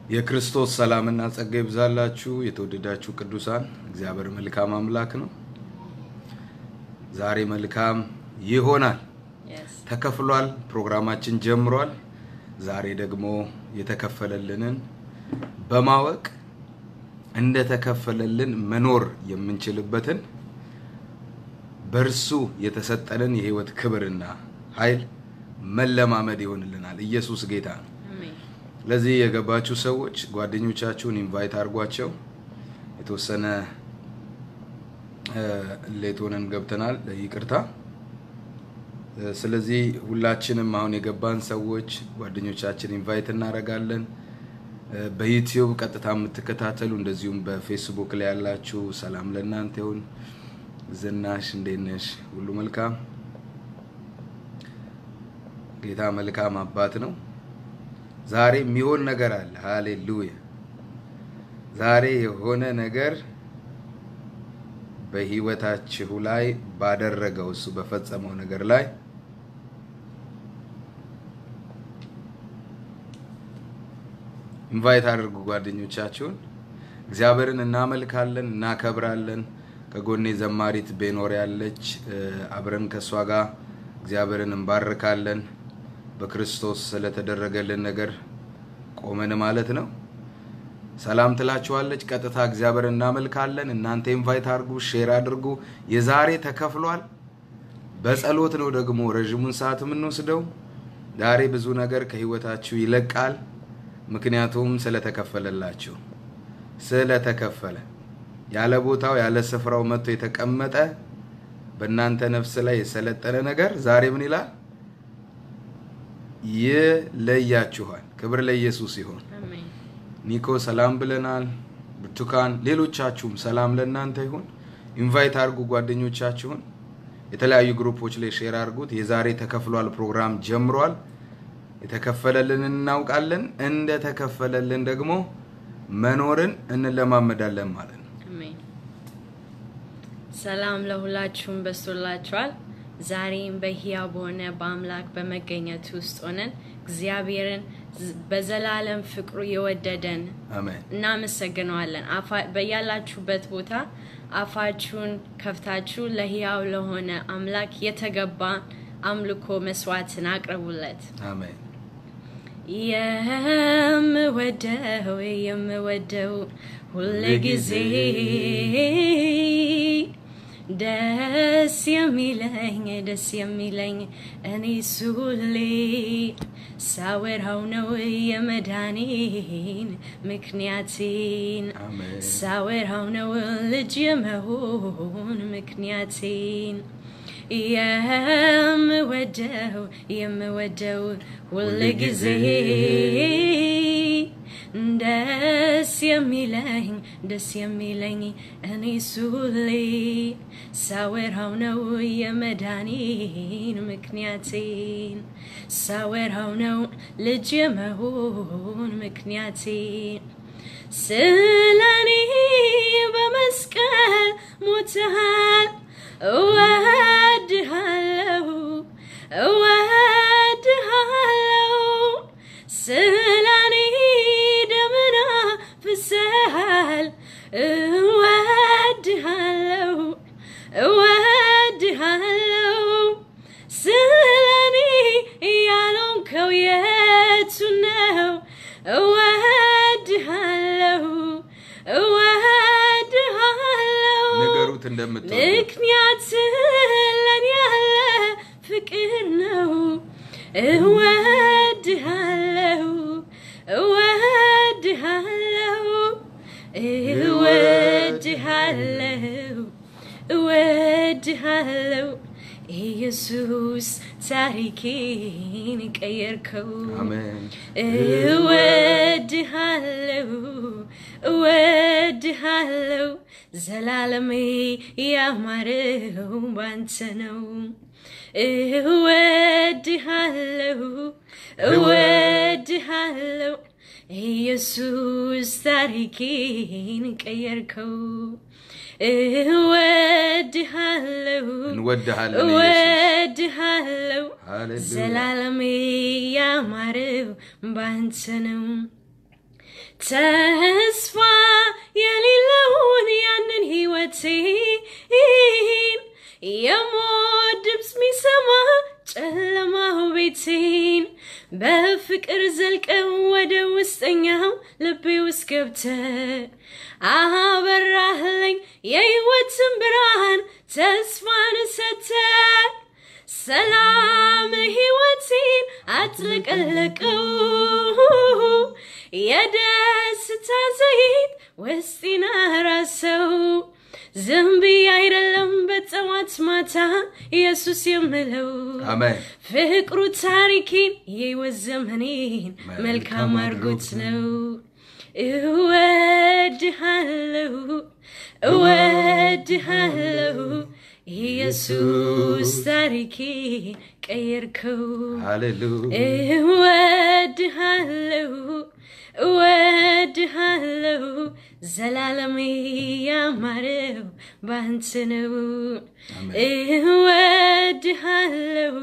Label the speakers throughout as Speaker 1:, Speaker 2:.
Speaker 1: የክርስቶስ ሰላምና ጸጋ ይብዛላችሁ የተወደዳችሁ ቅዱሳን። እግዚአብሔር መልካም አምላክ ነው። ዛሬ መልካም ይሆናል። ተከፍሏል። ፕሮግራማችን ጀምሯል። ዛሬ ደግሞ የተከፈለልንን በማወቅ እንደተከፈለልን መኖር የምንችልበትን በእርሱ የተሰጠንን የህይወት ክብርና ኃይል መለማመድ ይሆንልናል። ኢየሱስ ጌታ ነው። ለዚህ የገባችሁ ሰዎች ጓደኞቻችሁን ኢንቫይት አድርጓቸው። የተወሰነ ሌት ሆነን ገብተናል፣ ይቅርታ። ስለዚህ ሁላችንም አሁን የገባን ሰዎች ጓደኞቻችን ኢንቫይት እናደርጋለን። በዩቲዩብ ቀጥታ የምትከታተሉ እንደዚሁም በፌስቡክ ላይ ያላችሁ ሰላም ለእናንተ ይሁን። ዝናሽ እንዴት ነሽ? ሁሉ መልካም። ጌታ መልካም አባት ነው። ዛሬ የሚሆን ነገር አለ። ሃሌሉያ! ዛሬ የሆነ ነገር በህይወታችሁ ላይ ባደረገው እሱ በፈጸመው ነገር ላይ ኢንቫይት አድርጉ ጓደኞቻችሁን። እግዚአብሔርን እናመልካለን፣ እናከብራለን። ከጎኔ ዘማሪት ቤኖር ያለች አብረን ከእሷ ጋር እግዚአብሔርን እንባርካለን። በክርስቶስ ስለተደረገልን ነገር ቆመን ማለት ነው። ሰላም ትላችኋለች። ቀጥታ እግዚአብሔር እናመልካለን። እናንተ ኢንቫይት አድርጉ፣ ሼር አድርጉ። የዛሬ ተከፍሏል። በጸሎት ነው ደግሞ ረዥሙን ሰዓት የምንወስደው። ዛሬ ብዙ ነገር ከህይወታችሁ ይለቃል። ምክንያቱም ስለተከፈለላችሁ ስለተከፈለ ያለ ቦታው ያለ ስፍራው መጥቶ የተቀመጠ በእናንተ ነፍስ ላይ የሰለጠነ ነገር ዛሬ ምን ይላል? ይለያችኋል። ክብር ለኢየሱስ ይሁን። ኒኮ ሰላም ብለናል። ብርቱካን፣ ሌሎቻችሁም ሰላም ለእናንተ ይሁን። ኢንቫይት አድርጉ ጓደኞቻችሁን። የተለያዩ ግሩፖች ላይ ሼር አድርጉት። የዛሬ ተከፍሏል ፕሮግራም ጀምሯል። የተከፈለልን እናውቃለን። እንደ ተከፈለልን ደግሞ መኖርን እንለማመዳለን ማለት ነው።
Speaker 2: ሰላም ለሁላችሁም በስቶላችኋል። ዛሬም በሕያው በሆነ በአምላክ በመገኘት ውስጥ ሆነን እግዚአብሔርን በዘላለም ፍቅሩ የወደደን
Speaker 1: አሜን።
Speaker 2: እናመሰግነዋለን። በያላችሁበት ቦታ አፋችሁን ከፍታችሁ ለሕያው ለሆነ አምላክ የተገባ አምልኮ መስዋዕትን አቅርቡለት።
Speaker 1: አሜን።
Speaker 2: የምወደው የምወደው ሁል ጊዜ ደስ የሚለኝ ደስ የሚለኝ እኔ ሱሌ ሳወራው ነው የመዳኔን ምክንያቴን
Speaker 1: አሜን።
Speaker 2: ሳወራው ነው ልጅ የመሆን ምክንያቴን የምወደው የምወደው ሁል ጊዜ ደስ የሚለኝ ደስ የሚለኝ እኔ ሱሌ ሳወራው ነው የመዳኔን ምክንያቴን ሳወራው ነው ልጅ የመሆን ምክንያቴን ስለኔ በመስቀል ሞተሃል እወድሃለሁ እወድሃለሁ ስለኔ ደምና ፍሰሃል እወድሃለሁ እወድሃለሁ ስለኔ ያልሆንከው የቱ ነው? እወድሃለሁ እወድሃለሁ
Speaker 1: ንገሩት እንደምትወዱ
Speaker 2: ምክንያት ለኔ ያለ ፍቅር ነው። እወድሃለሁ እወድሃለሁ እወድሃለሁ እወድሃለሁ ኢየሱስ ታሪኬን ቀየርከው።
Speaker 1: አሜን።
Speaker 2: እወድሃለሁ እወድሃለሁ ዘላለሜ ያማረው ባንተ ነው። እወድሃለሁ እወድሃለሁ ኢየሱስ ታሪኬን ቀየርከው። እወድሃለሁ
Speaker 1: እንወድሃለን ኢየሱስ።
Speaker 2: እወድሃለሁ
Speaker 1: ሃሌሉያ።
Speaker 2: ዘላለሜ ያማረው ባንተ ነው። ተስፋ የሌለውን ያንን ሕይወቴን የሞት ድምፅ ሚሰማ ጨለማው ቤቴን በፍቅር ዘልቀው ወደ ውስጠኛው ልቤ ውስጥ ገብተ አበራህለኝ የሕይወትን ብርሃን ተስፋን ሰተ ሰላም ሕይወቴን አጥለቀለቀው የደስታ ዘይት ውስጤን አራሰው ዝም ብዬ አይደለም በጠዋት ማታ ኢየሱስ የምለው
Speaker 1: አሜን
Speaker 2: ፍቅሩ ታሪኬን የሕይወት ዘመኔን መልካም አድርጎት ነው። እወድሃለሁ እወድሃለሁ ኢየሱስ ታሪኬ ቀየርከው።
Speaker 1: ሃሌሉያ
Speaker 2: እወድሃለሁ እወድሃለሁ ዘላለሜ ያማረው ባንተ ነው። እወድሃለሁ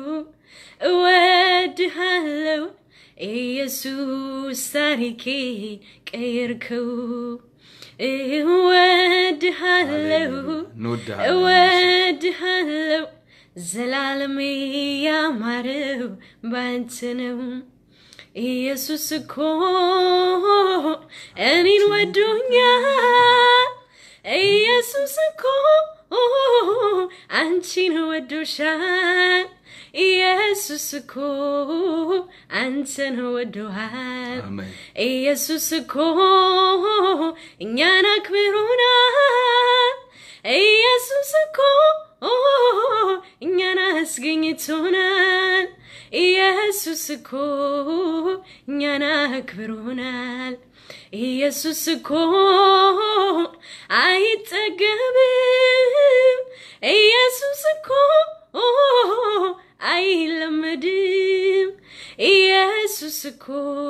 Speaker 2: እወድሃለሁ ኢየሱስ ታሪኬን ቀየርከው። እወድሃለሁ
Speaker 1: እንወድሃለን።
Speaker 2: እወድሃለሁ ዘላለሜ ያማረው ባንተ ነው። ኢየሱስ እኮ እኔን ወዶኛል። ኢየሱስ እኮ አንቺን ወዶሻል። ኢየሱስ እኮ አንተን ወዶሃል።
Speaker 1: አሜን
Speaker 2: ኢየሱስ እኮ እኛን አክብሮናል። ኢየሱስ እኮ እኛን አስገኝቶናል። ኢየሱስ እኮ እኛን አክብሮናል። ኢየሱስ እኮ አይጠገብም። ኢየሱስ እኮ አይለመድም። ኢየሱስ እኮ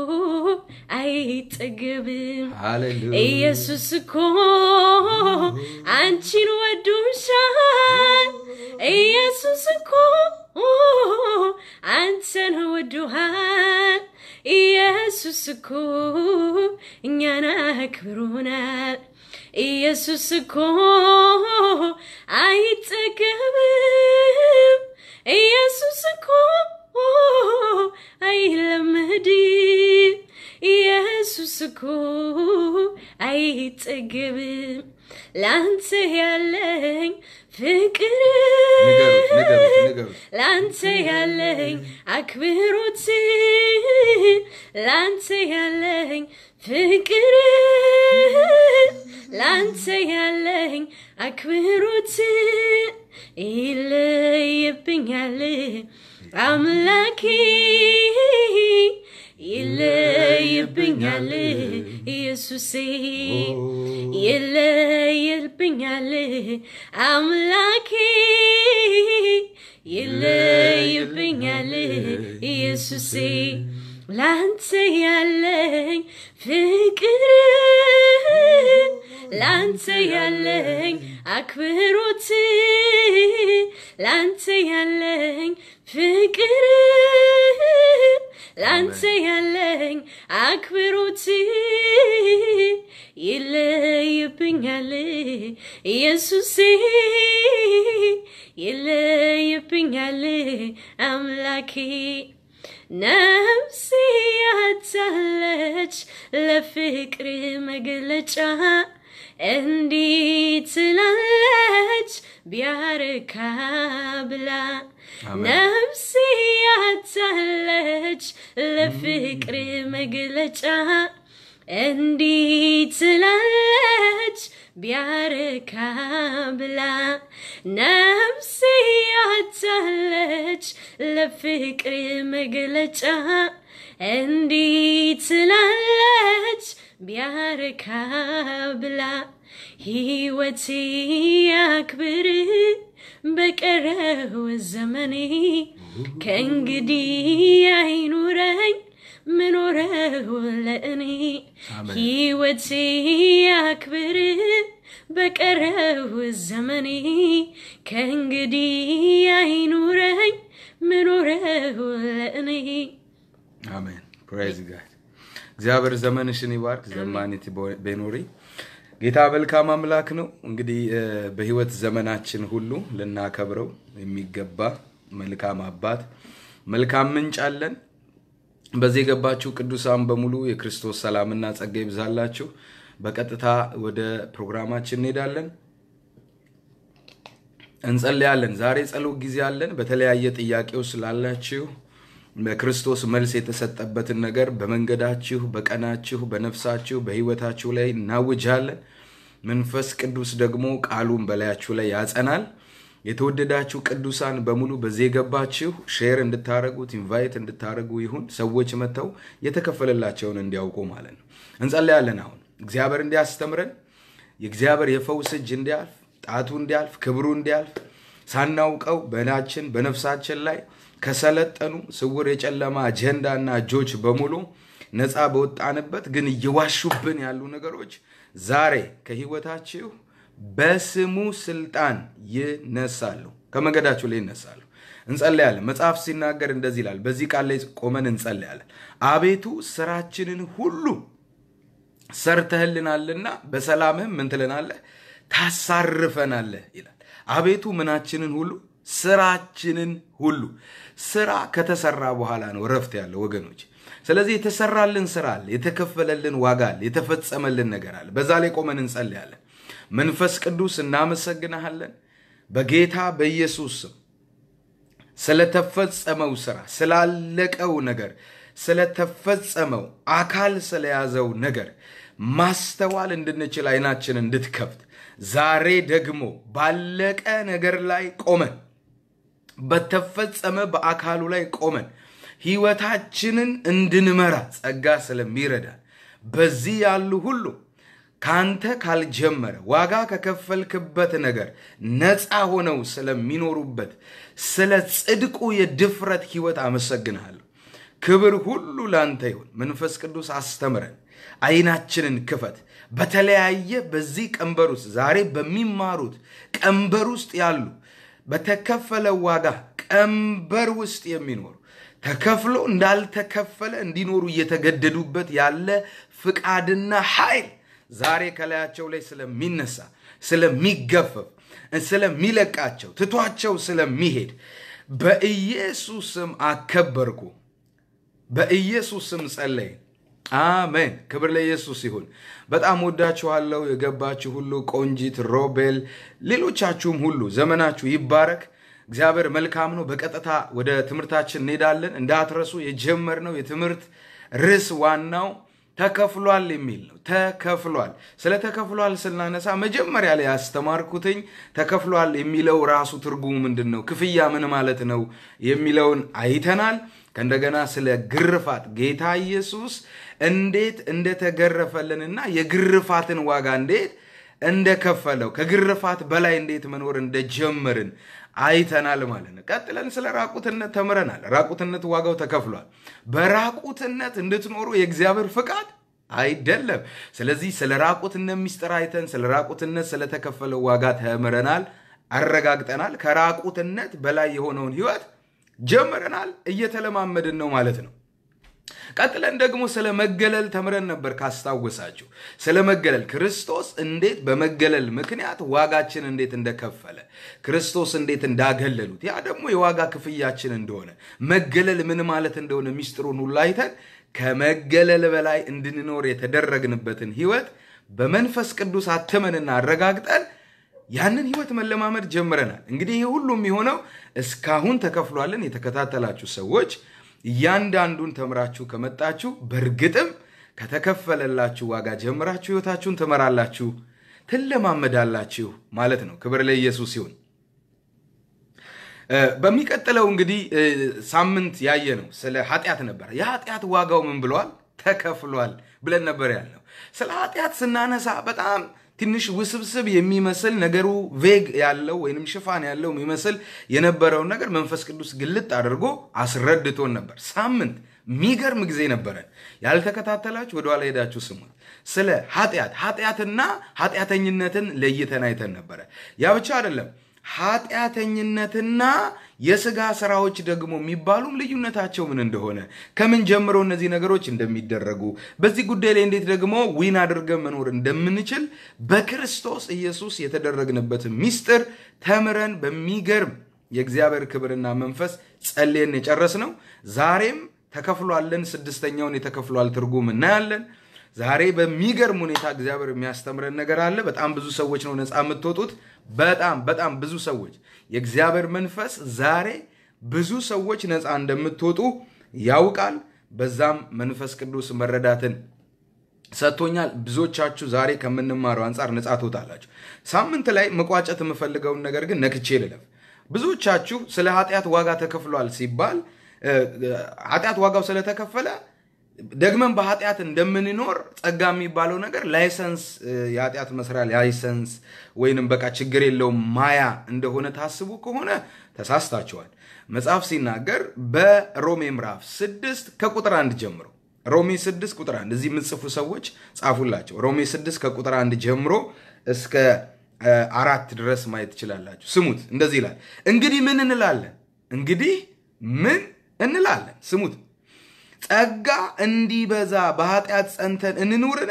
Speaker 2: አይጠገብም።
Speaker 1: ሃሌሉያ
Speaker 2: ኢየሱስ እኮ አንቺን ወዶሻል። ኢየሱስ እኮ አንተን ወዶሃል። ኢየሱስ እኮ እኛን አክብሮናል። ኢየሱስ እኮ አይጠገብም። ኢየሱስ እኮ አይለመድም። ኢየሱስ እኮ አይጠገብም። ላንተ ያለኝ ፍቅር
Speaker 1: ንገሩት ንገሩት ንገሩት
Speaker 2: ላንተ ያለኝ አክብሮት ላንተ ያለኝ ፍቅር ላንተ ያለኝ አክብሮት ይለይብኛል አምላኬ ይለይብኛል ኢየሱሴ ይለይብኛል አምላኬ ይለይብኛል ኢየሱሴ ላንተ ያለኝ ፍቅር ላንተ ያለኝ አክብሮት ላንተ ያለኝ ፍቅር ላንተ ያለኝ አክብሮት ይለይብኛል ኢየሱሴ ይለይብኛል አምላኬ ነፍሴ ያታለች ለፍቅር መግለጫ እንዲህ ትላለች ቢያረካ ብላ
Speaker 1: አሜን።
Speaker 2: ነፍሴ ያታለች ለፍቅር መግለጫ እንዲህ ትላለች ቢያረካ ብላ ነፍሴ ያታለች ለፍቅር መግለጫ እንዲህ ትላለች ቢያረካ ብላ ሕይወቴ ያክብር በቀረው ዘመኔ ከእንግዲህ አይኑረኝ ምኖረው ለእኔ
Speaker 1: አሜን።
Speaker 2: ሕይወቴ ያክብር በቀረው ዘመኔ ከእንግዲህ አይኑረኝ ምኖረው ለእኔ
Speaker 1: አሜን ፕሬዝ ጋድ እግዚአብሔር ዘመንሽን ይባርክ። ዘማኒት ቤኖሪ ጌታ መልካም አምላክ ነው። እንግዲህ በህይወት ዘመናችን ሁሉ ልናከብረው የሚገባ መልካም አባት፣ መልካም ምንጭ አለን። በዚህ የገባችሁ ቅዱሳን በሙሉ የክርስቶስ ሰላምና ጸጋ ይብዛላችሁ። በቀጥታ ወደ ፕሮግራማችን እንሄዳለን፣ እንጸልያለን። ዛሬ ጸሎት ጊዜ አለን። በተለያየ ጥያቄው ስላላችሁ በክርስቶስ መልስ የተሰጠበትን ነገር በመንገዳችሁ፣ በቀናችሁ፣ በነፍሳችሁ፣ በህይወታችሁ ላይ እናውጃለን። መንፈስ ቅዱስ ደግሞ ቃሉን በላያችሁ ላይ ያጸናል። የተወደዳችሁ ቅዱሳን በሙሉ በዚህ የገባችሁ ሼር እንድታደረጉት ኢንቫይት እንድታደረጉ ይሁን። ሰዎች መጥተው የተከፈለላቸውን እንዲያውቁ ማለት ነው። እንጸልያለን። አሁን እግዚአብሔር እንዲያስተምረን የእግዚአብሔር የፈውስ እጅ እንዲያልፍ፣ ጣቱ እንዲያልፍ፣ ክብሩ እንዲያልፍ ሳናውቀው በናችን በነፍሳችን ላይ ከሰለጠኑ ስውር የጨለማ አጀንዳና እጆች በሙሉ ነፃ በወጣንበት ግን እየዋሹብን ያሉ ነገሮች ዛሬ ከህይወታችሁ በስሙ ስልጣን ይነሳሉ፣ ከመንገዳችሁ ላይ ይነሳሉ። እንጸለያለን። መጽሐፍ ሲናገር እንደዚህ ይላል። በዚህ ቃል ላይ ቆመን እንጸለያለን። አቤቱ ስራችንን ሁሉ ሰርተህልናልና በሰላምህም ምን ትለናለህ? ታሳርፈናለህ ይላል። አቤቱ ምናችንን ሁሉ ስራችንን ሁሉ ስራ ከተሰራ በኋላ ነው እረፍት ያለው ወገኖች። ስለዚህ የተሰራልን ስራ አለ፣ የተከፈለልን ዋጋ አለ፣ የተፈጸመልን ነገር አለ። በዛ ላይ ቆመን እንጸልያለን። መንፈስ ቅዱስ እናመሰግናሃለን በጌታ በኢየሱስ ስም ስለተፈጸመው ስራ፣ ስላለቀው ነገር፣ ስለተፈጸመው አካል ስለያዘው ነገር ማስተዋል እንድንችል አይናችን እንድትከፍት ዛሬ ደግሞ ባለቀ ነገር ላይ ቆመን በተፈጸመ በአካሉ ላይ ቆመን ህይወታችንን እንድንመራ ጸጋ ስለሚረዳን በዚህ ያሉ ሁሉ ካንተ ካልጀመረ ዋጋ ከከፈልክበት ነገር ነፃ ሆነው ስለሚኖሩበት ስለ ጽድቁ የድፍረት ህይወት አመሰግንሃለሁ። ክብር ሁሉ ላንተ ይሁን። መንፈስ ቅዱስ አስተምረን፣ አይናችንን ክፈት። በተለያየ በዚህ ቀንበር ውስጥ ዛሬ በሚማሩት ቀንበር ውስጥ ያሉ በተከፈለ ዋጋ ቀንበር ውስጥ የሚኖሩ ተከፍሎ እንዳልተከፈለ እንዲኖሩ እየተገደዱበት ያለ ፍቃድና ኃይል ዛሬ ከላያቸው ላይ ስለሚነሳ ስለሚገፈፍ ስለሚለቃቸው ትቷቸው ስለሚሄድ በኢየሱስ ስም አከበርኩ። በኢየሱስ ስም ጸለይ። አሜን። ክብር ለኢየሱስ ይሁን። በጣም ወዳችኋለሁ። የገባችሁ ሁሉ ቆንጂት፣ ሮቤል፣ ሌሎቻችሁም ሁሉ ዘመናችሁ ይባረክ። እግዚአብሔር መልካም ነው። በቀጥታ ወደ ትምህርታችን እንሄዳለን። እንዳትረሱ የጀመርነው የትምህርት ርዕስ ዋናው ተከፍሏል የሚል ነው። ተከፍሏል። ስለ ተከፍሏል ስናነሳ መጀመሪያ ላይ ያስተማርኩትኝ ተከፍሏል የሚለው ራሱ ትርጉሙ ምንድን ነው፣ ክፍያ ምን ማለት ነው የሚለውን አይተናል። ከእንደገና ስለ ግርፋት ጌታ ኢየሱስ እንዴት እንደተገረፈልንና የግርፋትን ዋጋ እንዴት እንደከፈለው ከግርፋት በላይ እንዴት መኖር እንደጀመርን አይተናል ማለት ነው። ቀጥለን ስለ ራቁትነት ተምረናል። ራቁትነት ዋጋው ተከፍሏል። በራቁትነት እንድትኖሩ የእግዚአብሔር ፍቃድ አይደለም። ስለዚህ ስለ ራቁትነት ሚስጥር አይተን ስለ ራቁትነት ስለተከፈለው ዋጋ ተምረናል፣ አረጋግጠናል። ከራቁትነት በላይ የሆነውን ህይወት ጀምረናል፣ እየተለማመድን ነው ማለት ነው። ቀጥለን ደግሞ ስለ መገለል ተምረን ነበር ካስታወሳችሁ። ስለ መገለል ክርስቶስ እንዴት በመገለል ምክንያት ዋጋችን እንዴት እንደከፈለ ክርስቶስ እንዴት እንዳገለሉት ያ ደግሞ የዋጋ ክፍያችን እንደሆነ መገለል ምን ማለት እንደሆነ ሚስጥሩን ሁሉ አይተን ከመገለል በላይ እንድንኖር የተደረግንበትን ህይወት በመንፈስ ቅዱስ አትመንና አረጋግጠን ያንን ህይወት መለማመድ ጀምረናል። እንግዲህ ይህ ሁሉ የሚሆነው እስካሁን ተከፍሏልን የተከታተላችሁ ሰዎች እያንዳንዱን ተምራችሁ ከመጣችሁ በእርግጥም ከተከፈለላችሁ ዋጋ ጀምራችሁ ህይወታችሁን ትመራላችሁ፣ ትለማመዳላችሁ ማለት ነው። ክብር ለኢየሱስ ይሁን። በሚቀጥለው እንግዲህ ሳምንት ያየ ነው ስለ ኃጢአት ነበረ። የኃጢአት ዋጋው ምን ብለዋል? ተከፍሏል ብለን ነበር ያልነው። ስለ ኃጢአት ስናነሳ በጣም ትንሽ ውስብስብ የሚመስል ነገሩ ቬግ ያለው ወይንም ሽፋን ያለው የሚመስል የነበረውን ነገር መንፈስ ቅዱስ ግልጥ አድርጎ አስረድቶን ነበር። ሳምንት የሚገርም ጊዜ ነበረን። ያልተከታተላችሁ ወደኋላ ሄዳችሁ ስሙት። ስለ ኃጢአት ኃጢአትና ኃጢአተኝነትን ለይተን አይተን ነበረ። ያ ብቻ አይደለም። ኃጢአተኝነትና የስጋ ስራዎች ደግሞ የሚባሉም ልዩነታቸው ምን እንደሆነ ከምን ጀምሮ እነዚህ ነገሮች እንደሚደረጉ በዚህ ጉዳይ ላይ እንዴት ደግሞ ዊን አድርገን መኖር እንደምንችል በክርስቶስ ኢየሱስ የተደረግንበትን ሚስጥር ተምረን በሚገርም የእግዚአብሔር ክብርና መንፈስ ጸልየን የጨረስ ነው። ዛሬም ተከፍሏለን። ስድስተኛውን የተከፍሏል ትርጉም እናያለን። ዛሬ በሚገርም ሁኔታ እግዚአብሔር የሚያስተምረን ነገር አለ። በጣም ብዙ ሰዎች ነው ነፃ የምትወጡት። በጣም በጣም ብዙ ሰዎች የእግዚአብሔር መንፈስ ዛሬ ብዙ ሰዎች ነፃ እንደምትወጡ ያውቃል። በዛም መንፈስ ቅዱስ መረዳትን ሰጥቶኛል። ብዙዎቻችሁ ዛሬ ከምንማረው አንጻር ነፃ ትወጣላችሁ። ሳምንት ላይ መቋጨት የምፈልገውን ነገር ግን ነክቼ ልለፍ። ብዙዎቻችሁ ስለ ኃጢአት ዋጋ ተከፍሏል ሲባል ኃጢአት ዋጋው ስለተከፈለ ደግመን በኃጢአት እንደምንኖር ጸጋ የሚባለው ነገር ላይሰንስ የኃጢአት መስሪያ ላይሰንስ ወይንም በቃ ችግር የለውም ማያ እንደሆነ ታስቡ ከሆነ ተሳስታችኋል። መጽሐፍ ሲናገር በሮሜ ምዕራፍ ስድስት ከቁጥር አንድ ጀምሮ ሮሜ ስድስት ቁጥር አንድ እዚህ የምትጽፉ ሰዎች ጻፉላቸው። ሮሜ ስድስት ከቁጥር አንድ ጀምሮ እስከ አራት ድረስ ማየት ትችላላችሁ። ስሙት፣ እንደዚህ ይላል። እንግዲህ ምን እንላለን? እንግዲህ ምን እንላለን? ስሙት ጸጋ እንዲበዛ በኃጢአት ጸንተን እንኑርን?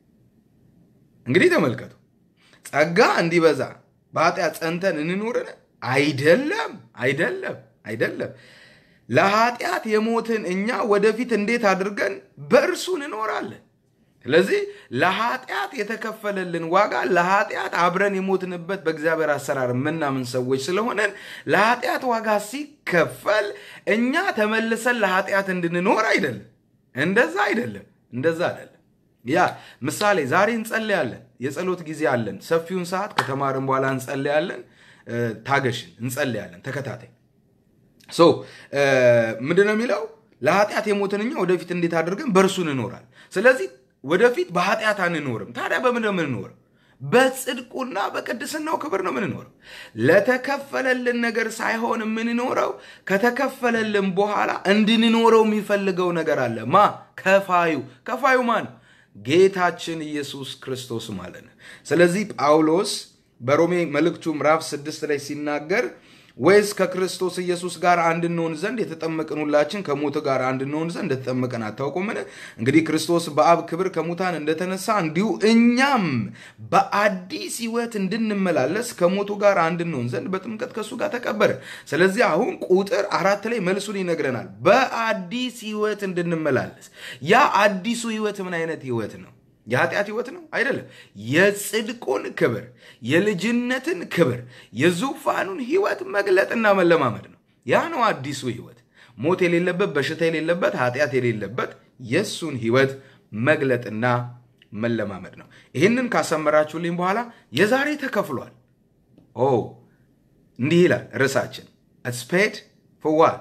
Speaker 1: እንግዲህ ተመልከቱ። ጸጋ እንዲበዛ በኃጢአት ጸንተን እንኑርን? አይደለም፣ አይደለም፣ አይደለም። ለኃጢአት የሞትን እኛ ወደፊት እንዴት አድርገን በእርሱ እንኖራለን? ስለዚህ ለኃጢአት የተከፈለልን ዋጋ ለኃጢአት አብረን የሞትንበት በእግዚአብሔር አሰራር የምናምን ሰዎች ስለሆነን ለኃጢአት ዋጋ ሲከፈል እኛ ተመልሰን ለኃጢአት እንድንኖር አይደለም። እንደዛ አይደለም። እንደዛ አይደለም። ያ ምሳሌ ዛሬ እንጸልያለን። የጸሎት ጊዜ አለን። ሰፊውን ሰዓት ከተማርን በኋላ እንጸልያለን። ታገሽን፣ እንጸልያለን። ተከታታይ ሶ ምንድነው የሚለው? ለኃጢአት የሞትን እኛ ወደፊት እንዴት አድርገን በእርሱ እንኖራል። ስለዚህ ወደፊት በኃጢአት አንኖርም። ታዲያ በምን ነው የምንኖረው? በጽድቁና በቅድስናው ክብር ነው የምንኖረው። ለተከፈለልን ነገር ሳይሆን የምንኖረው ከተከፈለልን በኋላ እንድንኖረው የሚፈልገው ነገር አለ። ማ ከፋዩ ከፋዩ ማን? ጌታችን ኢየሱስ ክርስቶስ ማለት ነው። ስለዚህ ጳውሎስ በሮሜ መልእክቱ ምዕራፍ ስድስት ላይ ሲናገር ወይስ ከክርስቶስ ኢየሱስ ጋር አንድ እንሆን ዘንድ የተጠመቅን ሁላችን ከሞት ጋር አንድ እንሆን ዘንድ እንደተጠመቅን አታውቁምን? እንግዲህ ክርስቶስ በአብ ክብር ከሙታን እንደተነሳ እንዲሁ እኛም በአዲስ ሕይወት እንድንመላለስ ከሞቱ ጋር አንድ እንሆን ዘንድ በጥምቀት ከእሱ ጋር ተቀበረ። ስለዚህ አሁን ቁጥር አራት ላይ መልሱን ይነግረናል። በአዲስ ሕይወት እንድንመላለስ። ያ አዲሱ ሕይወት ምን አይነት ሕይወት ነው? የኃጢአት ህይወት ነው አይደለም። የጽድቁን ክብር፣ የልጅነትን ክብር፣ የዙፋኑን ህይወት መግለጥና መለማመድ ነው። ያ ነው አዲሱ ህይወት። ሞት የሌለበት፣ በሽታ የሌለበት፣ ኃጢአት የሌለበት የእሱን ህይወት መግለጥና መለማመድ ነው። ይህንን ካሰመራችሁልኝ በኋላ የዛሬ ተከፍሏል። ኦ እንዲህ ይላል ርዕሳችን ስፔድ ፍዋል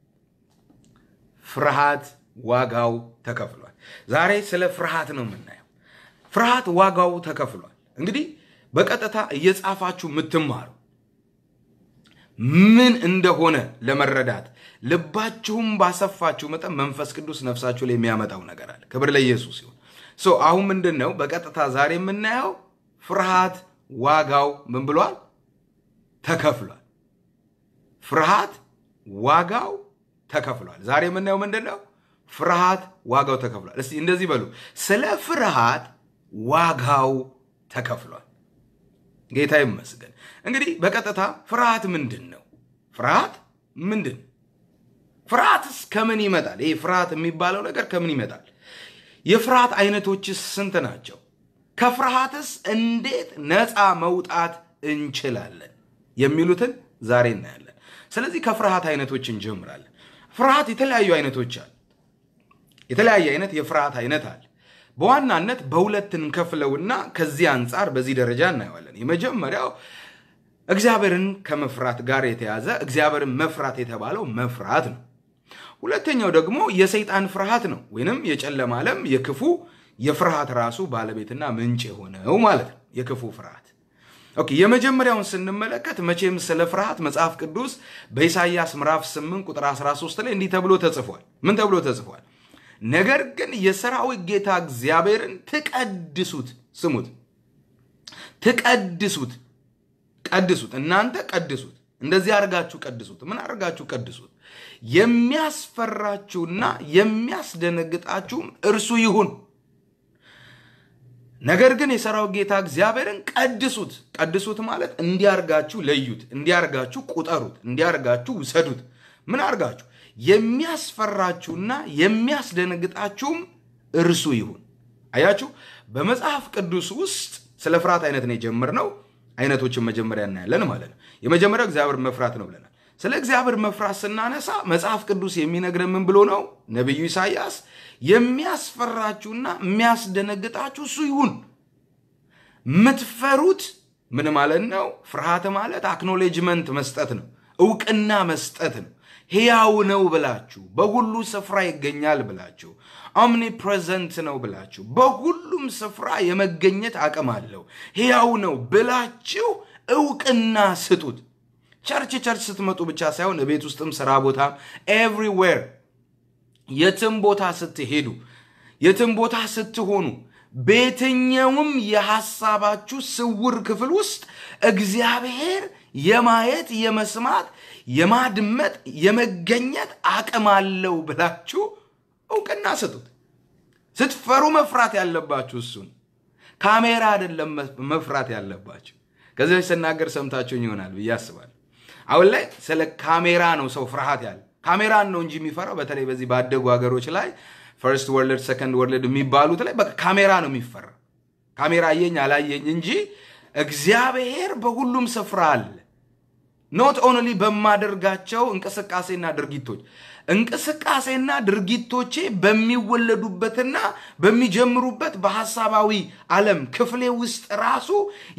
Speaker 1: ፍርሃት ዋጋው ተከፍሏል። ዛሬ ስለ ፍርሃት ነው የምናየው። ፍርሃት ዋጋው ተከፍሏል። እንግዲህ በቀጥታ እየጻፋችሁ የምትማሩ ምን እንደሆነ ለመረዳት ልባችሁም ባሰፋችሁ መጠን መንፈስ ቅዱስ ነፍሳችሁ ላይ የሚያመጣው ነገር አለ። ክብር ለኢየሱስ ይሁን። ሶ አሁን ምንድን ነው በቀጥታ ዛሬ የምናየው ፍርሃት ዋጋው ምን ብሏል? ተከፍሏል። ፍርሃት ዋጋው ተከፍሏል። ዛሬ የምናየው ምንድን ነው? ፍርሃት ዋጋው ተከፍሏል። እስቲ እንደዚህ በሉ፣ ስለ ፍርሃት ዋጋው ተከፍሏል። ጌታ ይመስገን። እንግዲህ በቀጥታ ፍርሃት ምንድን ነው? ፍርሃት ምንድን ፍርሃትስ ከምን ይመጣል? ይህ ፍርሃት የሚባለው ነገር ከምን ይመጣል? የፍርሃት አይነቶችስ ስንት ናቸው? ከፍርሃትስ እንዴት ነፃ መውጣት እንችላለን? የሚሉትን ዛሬ እናያለን። ስለዚህ ከፍርሃት አይነቶች እንጀምራለን። ፍርሃት የተለያዩ አይነቶች አሉ። የተለያየ አይነት የፍርሃት አይነት አለ። በዋናነት በሁለት እንከፍለውና ከዚህ አንጻር በዚህ ደረጃ እናየዋለን። የመጀመሪያው እግዚአብሔርን ከመፍራት ጋር የተያዘ እግዚአብሔርን መፍራት የተባለው መፍራት ነው። ሁለተኛው ደግሞ የሰይጣን ፍርሃት ነው፣ ወይንም የጨለማ ዓለም የክፉ የፍርሃት ራሱ ባለቤትና ምንጭ የሆነው ማለት ነው። የክፉ ፍርሃት ኦኬ። የመጀመሪያውን ስንመለከት መቼም ስለ ፍርሃት መጽሐፍ ቅዱስ በኢሳይያስ ምዕራፍ 8 ቁጥር 13 ላይ እንዲህ ተብሎ ተጽፏል። ምን ተብሎ ተጽፏል? ነገር ግን የሰራዊት ጌታ እግዚአብሔርን ትቀድሱት፣ ስሙት፣ ትቀድሱት ቀድሱት፣ እናንተ ቀድሱት። እንደዚህ አድርጋችሁ ቀድሱት። ምን አድርጋችሁ ቀድሱት? የሚያስፈራችሁና የሚያስደነግጣችሁም እርሱ ይሁን። ነገር ግን የሰራዊት ጌታ እግዚአብሔርን ቀድሱት። ቀድሱት ማለት እንዲያርጋችሁ ለዩት፣ እንዲያርጋችሁ ቁጠሩት፣ እንዲያርጋችሁ ውሰዱት። ምን አርጋችሁ? የሚያስፈራችሁና የሚያስደነግጣችሁም እርሱ ይሁን። አያችሁ፣ በመጽሐፍ ቅዱስ ውስጥ ስለ ፍርሃት አይነት ነው የጀመርነው። አይነቶችን መጀመሪያ እናያለን ማለት ነው። የመጀመሪያው እግዚአብሔር መፍራት ነው ብለናል። ስለ እግዚአብሔር መፍራት ስናነሳ መጽሐፍ ቅዱስ የሚነግረን ምን ብሎ ነው? ነቢዩ ኢሳይያስ የሚያስፈራችሁና የሚያስደነግጣችሁ እሱ ይሁን። የምትፈሩት ምን ማለት ነው? ፍርሃት ማለት አክኖሌጅመንት መስጠት ነው፣ እውቅና መስጠት ነው። ሕያው ነው ብላችሁ በሁሉ ስፍራ ይገኛል ብላችሁ ኦምኒ ፕሬዘንት ነው ብላችሁ በሁሉም ስፍራ የመገኘት አቅም አለው ሕያው ነው ብላችሁ እውቅና ስጡት። ቸርች ቸርች ስትመጡ ብቻ ሳይሆን ቤት ውስጥም ስራ ቦታም ኤቭሪዌር የትም ቦታ ስትሄዱ የትም ቦታ ስትሆኑ በየትኛውም የሐሳባችሁ ስውር ክፍል ውስጥ እግዚአብሔር የማየት የመስማት የማድመጥ የመገኘት አቅም አለው ብላችሁ እውቅና ስጡት። ስትፈሩ መፍራት ያለባችሁ እሱን ካሜራ አይደለም መፍራት ያለባችሁ። ከዚህ በፊት ስናገር ሰምታችሁኝ ይሆናል ብዬ አስባለሁ። አሁን ላይ ስለ ካሜራ ነው ሰው ፍርሃት ያለ ካሜራን ነው እንጂ የሚፈራው። በተለይ በዚህ ባደጉ ሀገሮች ላይ ፈርስት ወርልድ ሰከንድ ወርልድ የሚባሉት ላይ በቃ ካሜራ ነው የሚፈራ። ካሜራ አየኝ አላየኝ እንጂ እግዚአብሔር በሁሉም ስፍራ አለ። ኖት ኦንሊ በማደርጋቸው እንቅስቃሴና ድርጊቶች እንቅስቃሴና ድርጊቶቼ በሚወለዱበትና በሚጀምሩበት በሐሳባዊ ዓለም ክፍሌ ውስጥ ራሱ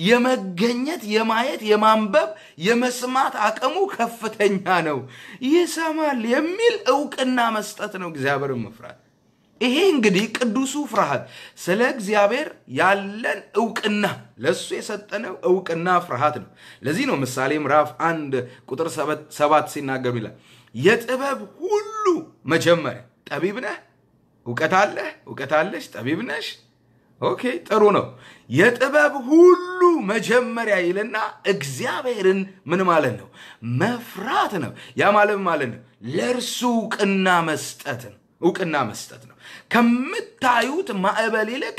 Speaker 1: የመገኘት የማየት የማንበብ የመስማት አቅሙ ከፍተኛ ነው። ይሰማል የሚል እውቅና መስጠት ነው እግዚአብሔርን መፍራት። ይሄ እንግዲህ ቅዱሱ ፍርሃት ስለ እግዚአብሔር ያለን እውቅና ለእሱ የሰጠነው እውቅና ፍርሃት ነው። ለዚህ ነው ምሳሌ ምዕራፍ አንድ ቁጥር ሰባት ሲናገሩ ይላል የጥበብ ሁሉ መጀመሪያ ጠቢብ ነህ፣ እውቀት አለህ፣ እውቀት አለሽ፣ ጠቢብ ነሽ። ኦኬ ጥሩ ነው። የጥበብ ሁሉ መጀመሪያ ይልና እግዚአብሔርን ምን ማለት ነው? መፍራት ነው። ያ ማለት ማለት ነው ለእርሱ እውቅና መስጠት ነው። እውቅና መስጠት ነው። ከምታዩት ማዕበል ይልቅ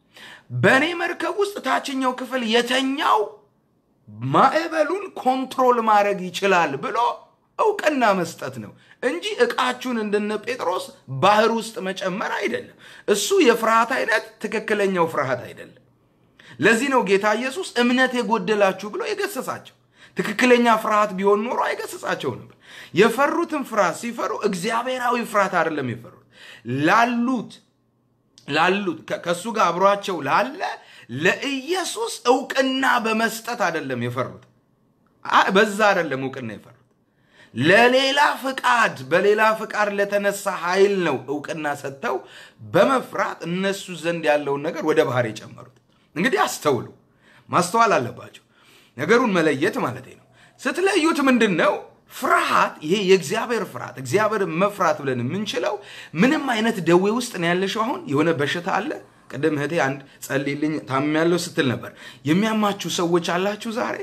Speaker 1: በእኔ መርከብ ውስጥ ታችኛው ክፍል የተኛው ማዕበሉን ኮንትሮል ማድረግ ይችላል ብሎ እውቅና መስጠት ነው እንጂ ዕቃችሁን እንደነ ጴጥሮስ ባህር ውስጥ መጨመር አይደለም። እሱ የፍርሃት አይነት ትክክለኛው ፍርሃት አይደለም። ለዚህ ነው ጌታ ኢየሱስ እምነት የጎደላችሁ ብሎ የገሰጻቸው። ትክክለኛ ፍርሃት ቢሆን ኖሮ አይገስጻቸው ነበር። የፈሩትን ፍርሃት ሲፈሩ እግዚአብሔራዊ ፍርሃት አይደለም የፈሩት ላሉት ላሉት ከእሱ ጋር አብሯቸው ላለ ለኢየሱስ እውቅና በመስጠት አይደለም የፈሩት። በዛ አይደለም እውቅና የፈሩት ለሌላ ፍቃድ በሌላ ፍቃድ ለተነሳ ኃይል ነው እውቅና ሰጥተው በመፍራት እነሱ ዘንድ ያለውን ነገር ወደ ባህር የጨመሩት። እንግዲህ አስተውሉ፣ ማስተዋል አለባቸው። ነገሩን መለየት ማለት ነው። ስትለዩት ምንድን ነው ፍርሃት? ይሄ የእግዚአብሔር ፍርሃት እግዚአብሔር መፍራት ብለን የምንችለው ምንም አይነት ደዌ ውስጥ ነው ያለሽው። አሁን የሆነ በሽታ አለ። ቅድም እህቴ አንድ ጸልይልኝ ታምሜያለሁ ስትል ነበር። የሚያማችሁ ሰዎች አላችሁ ዛሬ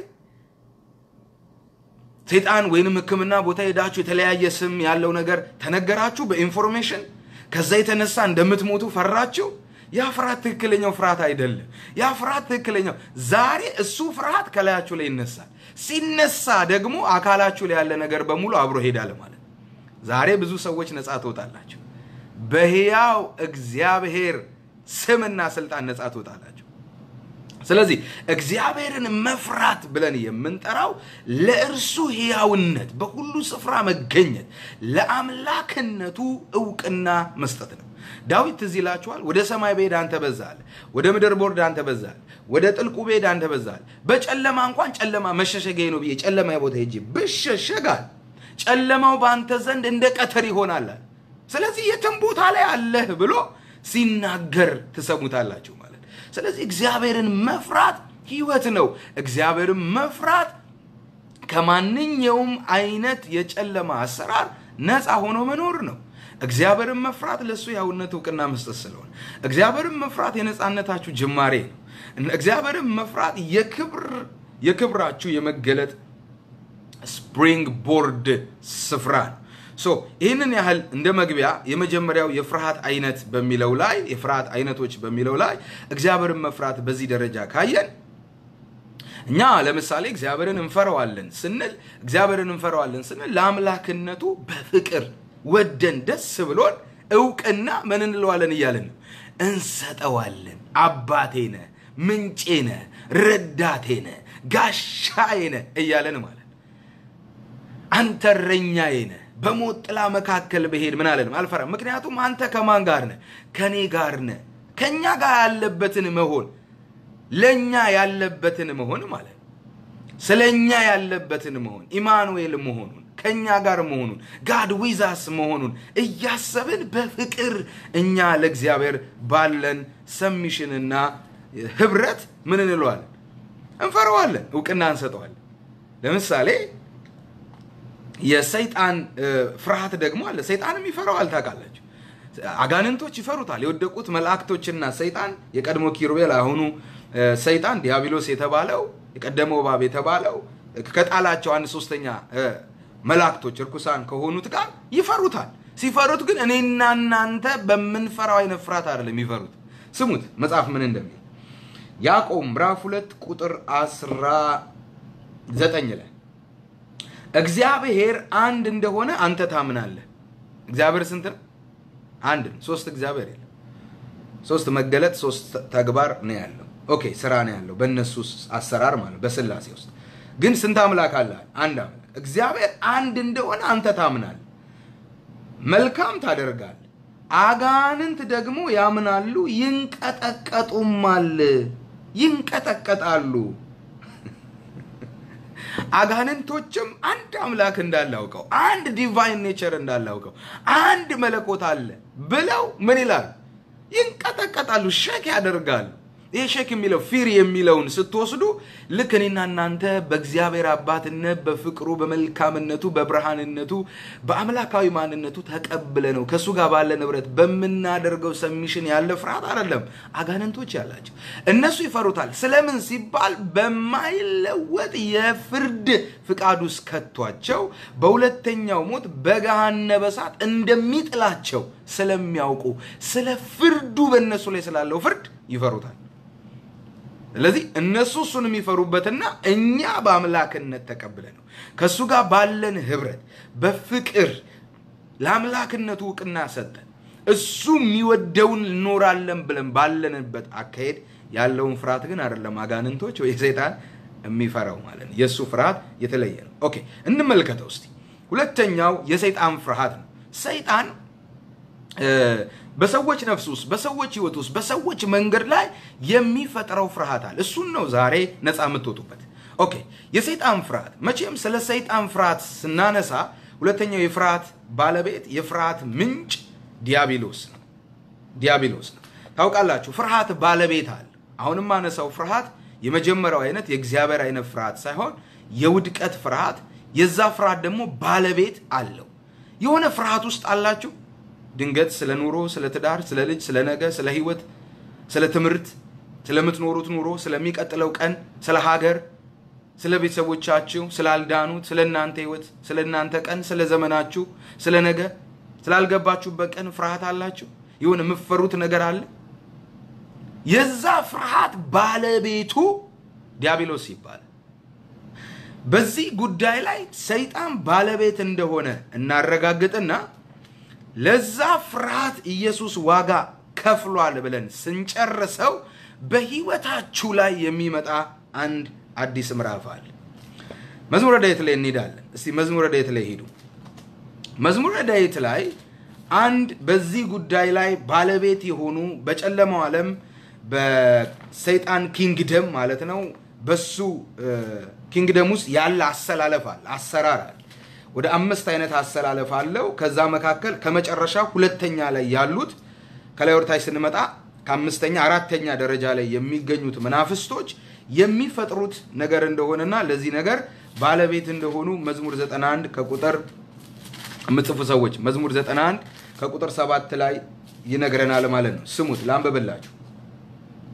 Speaker 1: ሴጣን ወይንም ሕክምና ቦታ ሄዳችሁ የተለያየ ስም ያለው ነገር ተነገራችሁ በኢንፎርሜሽን ከዛ የተነሳ እንደምትሞቱ ፈራችሁ። ያ ፍርሃት ትክክለኛው ፍርሃት አይደለም። ያ ፍርሃት ትክክለኛው ዛሬ እሱ ፍርሃት ከላያችሁ ላይ ይነሳል። ሲነሳ ደግሞ አካላችሁ ላይ ያለ ነገር በሙሉ አብሮ ሄዳል ማለት ነው። ዛሬ ብዙ ሰዎች ነፃ ትወጣላችሁ። በሕያው እግዚአብሔር ስምና ስልጣን ነፃ ትወጣላችሁ። ስለዚህ እግዚአብሔርን መፍራት ብለን የምንጠራው ለእርሱ ሕያውነት በሁሉ ስፍራ መገኘት ለአምላክነቱ እውቅና መስጠት ነው። ዳዊት ትዝ ይላችኋል። ወደ ሰማይ ብሄድ አንተ በዛል፣ ወደ ምድር ቦርድ አንተ በዛል፣ ወደ ጥልቁ ብሄድ አንተ በዛል። በጨለማ እንኳን ጨለማ መሸሸጊያ ነው ብዬ ጨለማ ቦታ ሄጄ ብሸሸጋል፣ ጨለማው በአንተ ዘንድ እንደ ቀትር ይሆናል። ስለዚህ የትም ቦታ ላይ አለህ ብሎ ሲናገር ትሰሙታላችሁ ማለት ስለዚህ እግዚአብሔርን መፍራት ህይወት ነው። እግዚአብሔርን መፍራት ከማንኛውም አይነት የጨለማ አሰራር ነፃ ሆኖ መኖር ነው። እግዚአብሔርን መፍራት ለእሱ ያውነት እውቅና መስጠት ስለሆነ እግዚአብሔርን መፍራት የነፃነታችሁ ጅማሬ ነው። እግዚአብሔርን መፍራት የክብር የክብራችሁ የመገለጥ ስፕሪንግ ቦርድ ስፍራ ነው። ሶ ይህንን ያህል እንደ መግቢያ የመጀመሪያው የፍርሃት አይነት በሚለው ላይ የፍርሃት አይነቶች በሚለው ላይ እግዚአብሔርን መፍራት በዚህ ደረጃ ካየን እኛ ለምሳሌ እግዚአብሔርን እንፈራዋለን ስንል እግዚአብሔርን እንፈራዋለን ስንል ለአምላክነቱ በፍቅር ወደን ደስ ብሎን እውቅና ምን እንለዋለን እያለን ነው እንሰጠዋለን። አባቴ ነህ፣ ምንጬ ነህ፣ ረዳቴ ነህ፣ ጋሻዬ ነህ እያለን ማለት አንተ እረኛዬ ነህ፣ በሞት ጥላ መካከል ብሄድ ምን አለንም አልፈራም። ምክንያቱም አንተ ከማን ጋር ነህ? ከኔ ጋር ነህ። ከእኛ ጋር ያለበትን መሆን ለእኛ ያለበትን መሆን ማለት ነው። ስለ እኛ ያለበትን መሆን ኢማኑኤል መሆኑን ከእኛ ጋር መሆኑን ጋድ ዊዛስ መሆኑን እያሰብን በፍቅር እኛ ለእግዚአብሔር ባለን ሰሚሽንና ህብረት ምን እንለዋለን? እንፈረዋለን፣ እውቅና እንሰጠዋለን። ለምሳሌ የሰይጣን ፍርሃት ደግሞ አለ። ሰይጣንም ይፈራዋል። ታውቃላችሁ፣ አጋንንቶች ይፈሩታል። የወደቁት መላእክቶችና ሰይጣን የቀድሞ ኪሩቤል አሁኑ ሰይጣን ዲያብሎስ የተባለው የቀደመው እባብ የተባለው ከጣላቸው አንድ ሶስተኛ መላእክቶች እርኩሳን ከሆኑት ጋር ይፈሩታል። ሲፈሩት ግን እኔና እናንተ በምንፈራው አይነት ፍርሃት አይደለም የሚፈሩት። ስሙት መጽሐፍ ምን እንደሚል ያዕቆብ ምዕራፍ ሁለት ቁጥር አስራ ዘጠኝ ላይ እግዚአብሔር አንድ እንደሆነ አንተ ታምናለህ። እግዚአብሔር ስንት ነው? አንድ ነው። ሶስት እግዚአብሔር የለም። ሶስት መገለጥ፣ ሶስት ተግባር ነው ያለው። ኦኬ ስራ ነው ያለው በእነሱ አሰራር ማለት በስላሴ ውስጥ ግን ስንት አምላክ አለ? አንድ አምላክ። እግዚአብሔር አንድ እንደሆነ አንተ ታምናለህ፣ መልካም ታደርጋለህ። አጋንንት ደግሞ ያምናሉ፣ ይንቀጠቀጡማል፣ ይንቀጠቀጣሉ። አጋንንቶችም አንድ አምላክ እንዳላውቀው አንድ ዲቫይን ኔቸር እንዳላውቀው አንድ መለኮት አለ ብለው ምን ይላሉ? ይንቀጠቀጣሉ፣ ሸክ ያደርጋሉ። ይህ ሸክ የሚለው ፊር የሚለውን ስትወስዱ ልክ እኔና እናንተ በእግዚአብሔር አባትነት በፍቅሩ በመልካምነቱ በብርሃንነቱ በአምላካዊ ማንነቱ ተቀብለ ነው ከእሱ ጋር ባለ ንብረት በምናደርገው ሰሚሽን ያለ ፍርሃት አይደለም። አጋንንቶች ያላቸው እነሱ ይፈሩታል። ስለምን ሲባል በማይለወጥ የፍርድ ፍቃድ ውስጥ ከቷቸው በሁለተኛው ሞት በገሃነመ እሳት እንደሚጥላቸው ስለሚያውቁ ስለ ፍርዱ በእነሱ ላይ ስላለው ፍርድ ይፈሩታል። ስለዚህ እነሱ እሱን የሚፈሩበትና እኛ በአምላክነት ተቀብለ ነው ከእሱ ጋር ባለን ህብረት በፍቅር ለአምላክነቱ እውቅና ሰጠን እሱ የሚወደውን እንኖራለን ብለን ባለንበት አካሄድ ያለውን ፍርሃት ግን አይደለም አጋንንቶች ወይ ሰይጣን የሚፈራው ማለት ነው። የእሱ ፍርሃት የተለየ ነው። ኦኬ እንመልከተው እስቲ። ሁለተኛው የሰይጣን ፍርሃት ነው። ሰይጣን በሰዎች ነፍስ ውስጥ በሰዎች ህይወት ውስጥ በሰዎች መንገድ ላይ የሚፈጥረው ፍርሃት አለ። እሱን ነው ዛሬ ነፃ የምትወጡበት። ኦኬ የሰይጣን ፍርሃት መቼም ስለ ሰይጣን ፍርሃት ስናነሳ ሁለተኛው የፍርሃት ባለቤት የፍርሃት ምንጭ ዲያብሎስ ነው። ዲያብሎስ ነው። ታውቃላችሁ ፍርሃት ባለቤት አለ። አሁንም ማነሳው ፍርሃት የመጀመሪያው አይነት የእግዚአብሔር አይነት ፍርሃት ሳይሆን የውድቀት ፍርሃት፣ የዛ ፍርሃት ደግሞ ባለቤት አለው። የሆነ ፍርሃት ውስጥ አላችሁ ድንገት ስለ ኑሮ፣ ስለ ትዳር፣ ስለ ልጅ፣ ስለ ነገ፣ ስለ ህይወት፣ ስለ ትምህርት፣ ስለምትኖሩት ኑሮ፣ ስለሚቀጥለው ቀን፣ ስለ ሀገር፣ ስለ ቤተሰቦቻችሁ፣ ስላልዳኑት፣ ስለ እናንተ ህይወት፣ ስለ እናንተ ቀን፣ ስለ ዘመናችሁ፣ ስለ ነገ፣ ስላልገባችሁበት ቀን ፍርሃት አላችሁ። ይሁን የምትፈሩት ነገር አለ። የዛ ፍርሃት ባለቤቱ ዲያብሎስ ይባላል። በዚህ ጉዳይ ላይ ሰይጣን ባለቤት እንደሆነ እናረጋግጥና ለዛ ፍርሃት ኢየሱስ ዋጋ ከፍሏል ብለን ስንጨርሰው በህይወታችሁ ላይ የሚመጣ አንድ አዲስ ምዕራፍ አለ። መዝሙረ ዳዊት ላይ እንሄዳለን። እስቲ መዝሙረ ዳዊት ላይ ሄዱ። መዝሙረ ዳዊት ላይ አንድ በዚህ ጉዳይ ላይ ባለቤት የሆኑ በጨለማው ዓለም በሰይጣን ኪንግደም ማለት ነው በሱ ኪንግደም ውስጥ ያለ አሰላለፍ አለ፣ አሰራር አለ። ወደ አምስት አይነት አሰላለፍ አለው። ከዛ መካከል ከመጨረሻ ሁለተኛ ላይ ያሉት ከላይ ወደታች ስንመጣ ከአምስተኛ አራተኛ ደረጃ ላይ የሚገኙት መናፍስቶች የሚፈጥሩት ነገር እንደሆነና ለዚህ ነገር ባለቤት እንደሆኑ መዝሙር 91 ከቁጥር የምጽፉ ሰዎች መዝሙር 91 ከቁጥር ሰባት ላይ ይነግረናል ማለት ነው። ስሙት፣ ላንብብላችሁ።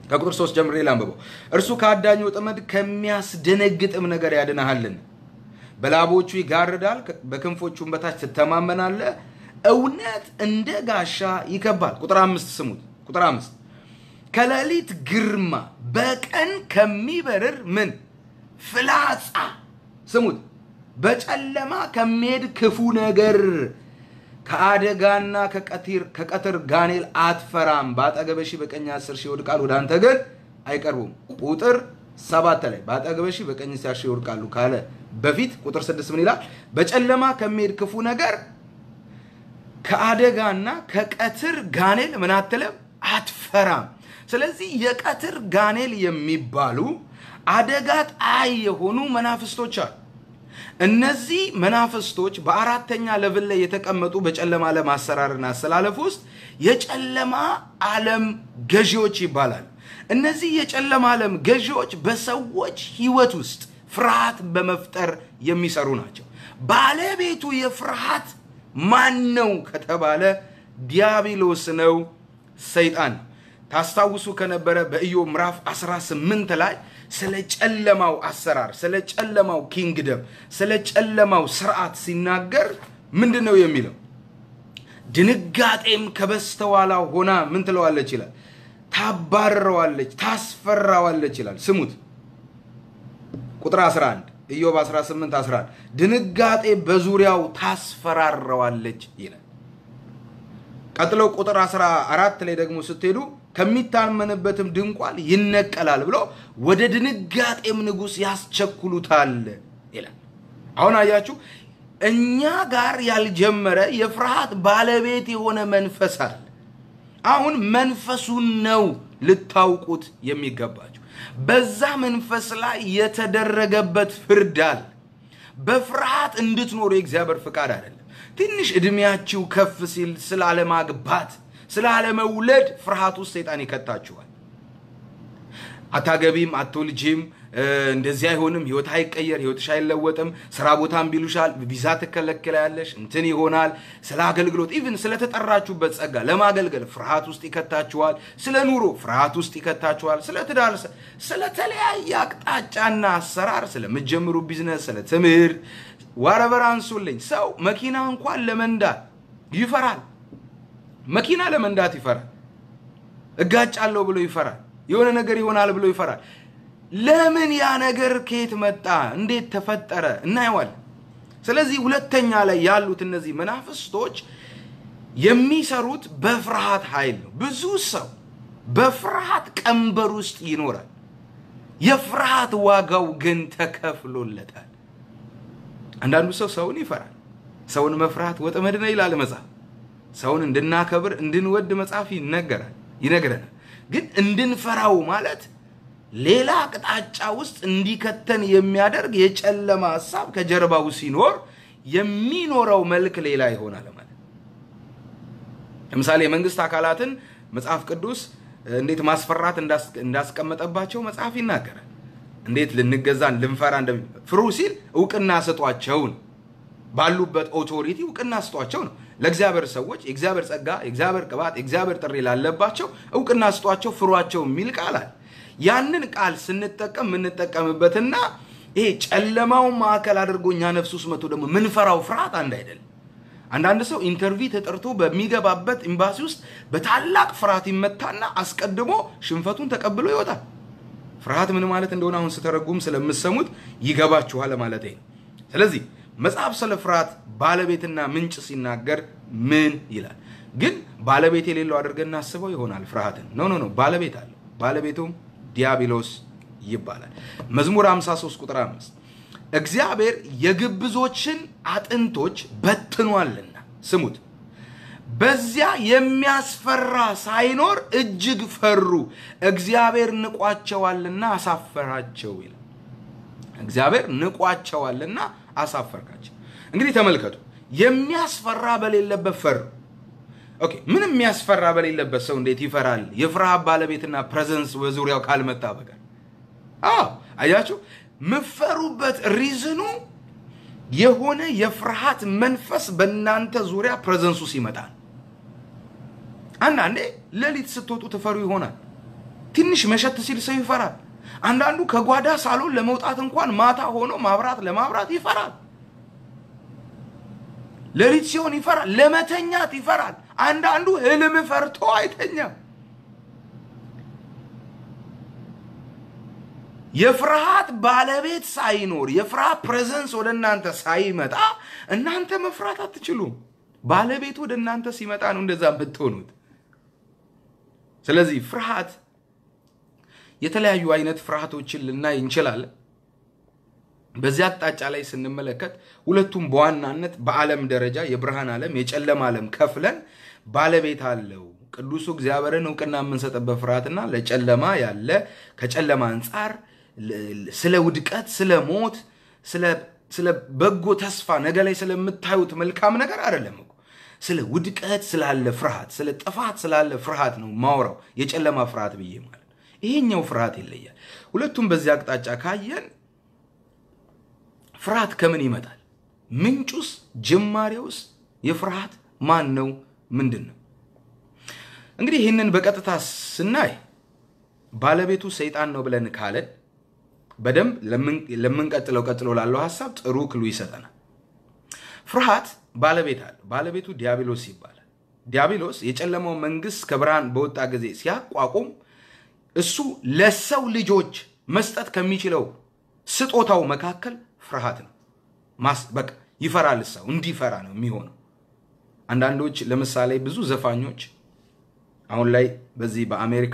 Speaker 1: ከቁጥር ሶስት ጀምሬ ላንብበው። እርሱ ከአዳኝ ወጥመድ ከሚያስደነግጥም ነገር ያድንሃልን። በላቦቹ ይጋርዳል፣ በክንፎቹም በታች ትተማመናለህ። እውነት እንደ ጋሻ ይከባል። ቁጥር አምስት ስሙት። ቁጥር አምስት ከሌሊት ግርማ በቀን ከሚበርር ምን ፍላጻ ስሙት። በጨለማ ከሚሄድ ክፉ ነገር ከአደጋና ከቀትር ጋኔል አትፈራም። በአጠገበ ሺህ በቀኝ አስር ሺህ ይወድቃል፣ ወደ አንተ ግን አይቀርቡም። ቁጥር ሰባት ላይ በአጠገበ ሺህ በቀኝ አስር ሺህ ይወድቃሉ ካለ በፊት ቁጥር ስድስት ምን ይላል? በጨለማ ከሚሄድ ክፉ ነገር ከአደጋና ከቀትር ጋኔል ምን አትልም አትፈራም። ስለዚህ የቀትር ጋኔል የሚባሉ አደጋ ጣይ የሆኑ መናፍስቶች አሉ። እነዚህ መናፍስቶች በአራተኛ ለብል ላይ የተቀመጡ በጨለማ ዓለም አሰራርና አሰላለፍ ውስጥ የጨለማ ዓለም ገዢዎች ይባላሉ። እነዚህ የጨለማ ዓለም ገዢዎች በሰዎች ሕይወት ውስጥ ፍርሃት በመፍጠር የሚሰሩ ናቸው። ባለቤቱ የፍርሃት ማን ነው ከተባለ ዲያብሎስ ነው፣ ሰይጣን ነው። ታስታውሱ ከነበረ በኢዮብ ምዕራፍ 18 ላይ ስለ ጨለማው አሰራር፣ ስለ ጨለማው ኪንግደም፣ ስለ ጨለማው ስርዓት ሲናገር ምንድን ነው የሚለው? ድንጋጤም ከበስተኋላው ሆና ምን ትለዋለች ይላል፣ ታባርረዋለች፣ ታስፈራዋለች ይላል። ስሙት ቁጥር 11 ኢዮብ 18 11 ድንጋጤ በዙሪያው ታስፈራረዋለች ይላል። ቀጥሎ ቁጥር 14 ላይ ደግሞ ስትሄዱ ከሚታመንበትም ድንኳን ይነቀላል ብሎ ወደ ድንጋጤም ንጉሥ ያስቸኩሉታል ይላል። አሁን አያችሁ፣ እኛ ጋር ያልጀመረ የፍርሃት ባለቤት የሆነ መንፈስ አለ። አሁን መንፈሱን ነው ልታውቁት የሚገባችሁ። በዛ መንፈስ ላይ የተደረገበት ፍርድ አለ። በፍርሃት እንድትኖሩ የእግዚአብሔር ፍቃድ አይደለም። ትንሽ እድሜያችሁ ከፍ ሲል ስለ አለማግባት፣ ስለ አለመውለድ ፍርሃት ውስጥ ሰይጣን ይከታችኋል። አታገቢም፣ አትወልጂም፣ እንደዚህ አይሆንም፣ ህይወት አይቀየር፣ ህይወትሽ አይለወጥም፣ ስራ ቦታም ቢሉሻል፣ ቪዛ ትከለከላለሽ፣ እንትን ይሆናል። ስለ አገልግሎት ኢቭን ስለተጠራችሁበት ጸጋ ለማገልገል ፍርሃት ውስጥ ይከታችኋል። ስለ ኑሮ ፍርሃት ውስጥ ይከታችኋል። ስለ ትዳር፣ ስለተለያየ አቅጣጫና አሰራር፣ ስለምትጀምሩ ቢዝነስ፣ ስለ ትምህርት ዋረበር አንሱልኝ። ሰው መኪና እንኳን ለመንዳት ይፈራል። መኪና ለመንዳት ይፈራል። እጋጫለሁ ብሎ ይፈራል። የሆነ ነገር ይሆናል ብሎ ይፈራል። ለምን ያ ነገር ከየት መጣ? እንዴት ተፈጠረ? እናየዋለን። ስለዚህ ሁለተኛ ላይ ያሉት እነዚህ መናፍስቶች የሚሰሩት በፍርሃት ኃይል ነው። ብዙ ሰው በፍርሃት ቀንበር ውስጥ ይኖራል። የፍርሃት ዋጋው ግን ተከፍሎለታል። አንዳንዱ ሰው ሰውን ይፈራል። ሰውን መፍራት ወጥመድ ነው ይላል መጽሐፍ። ሰውን እንድናከብር እንድንወድ መጽሐፍ ይነገራል ይነግረናል። ግን እንድንፈራው ማለት ሌላ አቅጣጫ ውስጥ እንዲከተን የሚያደርግ የጨለማ ሀሳብ ከጀርባው ሲኖር የሚኖረው መልክ ሌላ ይሆናል ማለት። ለምሳሌ የመንግስት አካላትን መጽሐፍ ቅዱስ እንዴት ማስፈራት እንዳስቀመጠባቸው መጽሐፍ ይናገራል። እንዴት ልንገዛ ልንፈራ እንደሚ ፍሩ ሲል እውቅና ስጧቸውን ባሉበት ኦቶሪቲ እውቅና ስጧቸው ነው። ለእግዚአብሔር ሰዎች የእግዚአብሔር ጸጋ፣ የእግዚአብሔር ቅባት፣ የእግዚአብሔር ጥሪ ላለባቸው እውቅና ስጧቸው፣ ፍሯቸው የሚል ቃል አለ። ያንን ቃል ስንጠቀም የምንጠቀምበትና ይሄ ጨለማው ማዕከል አድርጎ እኛ ነፍስ ውስጥ መቶ ደግሞ ምንፈራው ፍርሃት አንድ አይደለም። አንዳንድ ሰው ኢንተርቪው ተጠርቶ በሚገባበት ኤምባሲ ውስጥ በታላቅ ፍርሃት ይመታና አስቀድሞ ሽንፈቱን ተቀብሎ ይወጣል። ፍርሃት ምን ማለት እንደሆነ አሁን ስተረጉም ስለምሰሙት ይገባችኋል ማለት ነው። ስለዚህ መጽሐፍ ስለ ፍርሃት ባለቤትና ምንጭ ሲናገር ምን ይላል? ግን ባለቤት የሌለው አድርገን እናስበው ይሆናል። ፍርሃትን ኖ ኖ ኖ ባለቤት አለው። ባለቤቱም ዲያብሎስ ይባላል። መዝሙር 53 ቁጥር 5 እግዚአብሔር የግብዞችን አጥንቶች በትኗልና፣ ስሙት በዚያ የሚያስፈራ ሳይኖር እጅግ ፈሩ፣ እግዚአብሔር ንቋቸዋልና አሳፈራቸው ይላል። እግዚአብሔር ንቋቸዋልና አሳፈርካቸው። እንግዲህ ተመልከቱ፣ የሚያስፈራ በሌለበት ፈሩ። ኦኬ፣ ምንም የሚያስፈራ በሌለበት ሰው እንዴት ይፈራል? የፍርሃት ባለቤትና ፕሬዘንስ በዙሪያው ካልመጣ በቀር። አዎ አያችሁ፣ ምፈሩበት ሪዝኑ የሆነ የፍርሃት መንፈስ በእናንተ ዙሪያ ፕሬዘንሱ ሲመጣ አንዳንዴ ሌሊት ስትወጡ ትፈሩ ይሆናል። ትንሽ መሸት ሲል ሰው ይፈራል። አንዳንዱ ከጓዳ ሳሎን ለመውጣት እንኳን ማታ ሆኖ ማብራት ለማብራት ይፈራል። ሌሊት ሲሆን ይፈራል። ለመተኛት ይፈራል። አንዳንዱ ህልም ፈርቶ አይተኛም። የፍርሃት ባለቤት ሳይኖር የፍርሃት ፕሬዘንስ ወደ እናንተ ሳይመጣ እናንተ መፍራት አትችሉም። ባለቤቱ ወደ እናንተ ሲመጣ ነው እንደዛ የምትሆኑት። ስለዚህ ፍርሃት የተለያዩ አይነት ፍርሃቶችን ልናይ እንችላለን። በዚህ አቅጣጫ ላይ ስንመለከት ሁለቱም በዋናነት በዓለም ደረጃ የብርሃን ዓለም የጨለማ ዓለም ከፍለን ባለቤት አለው። ቅዱሱ እግዚአብሔርን እውቅና የምንሰጥበት ፍርሃትና ለጨለማ ያለ ከጨለማ አንጻር ስለ ውድቀት፣ ስለ ሞት፣ ስለ በጎ ተስፋ ነገ ላይ ስለምታዩት መልካም ነገር አይደለም እኮ ስለ ውድቀት ስላለ ፍርሃት፣ ስለ ጥፋት ስላለ ፍርሃት ነው ማውራው የጨለማ ፍርሃት ብዬ ማለት ይሄኛው ፍርሃት ይለያል። ሁለቱም በዚህ አቅጣጫ ካየን ፍርሃት ከምን ይመጣል? ምንጩስ፣ ጅማሬውስ የፍርሃት ማን ነው? ምንድን ነው? እንግዲህ ይህንን በቀጥታ ስናይ ባለቤቱ ሰይጣን ነው ብለን ካለን በደንብ ለምንቀጥለው ቀጥሎ ላለው ሀሳብ ጥሩ ክሉ ይሰጠናል። ፍርሃት ባለቤት አለ። ባለቤቱ ዲያብሎስ ይባላል። ዲያብሎስ የጨለማው መንግስት ከብርሃን በወጣ ጊዜ ሲያቋቁም እሱ ለሰው ልጆች መስጠት ከሚችለው ስጦታው መካከል ፍርሃት ነው። በቃ ይፈራል። ሰው እንዲፈራ ነው የሚሆነው። አንዳንዶች ለምሳሌ ብዙ ዘፋኞች አሁን ላይ በዚህ በአሜሪካ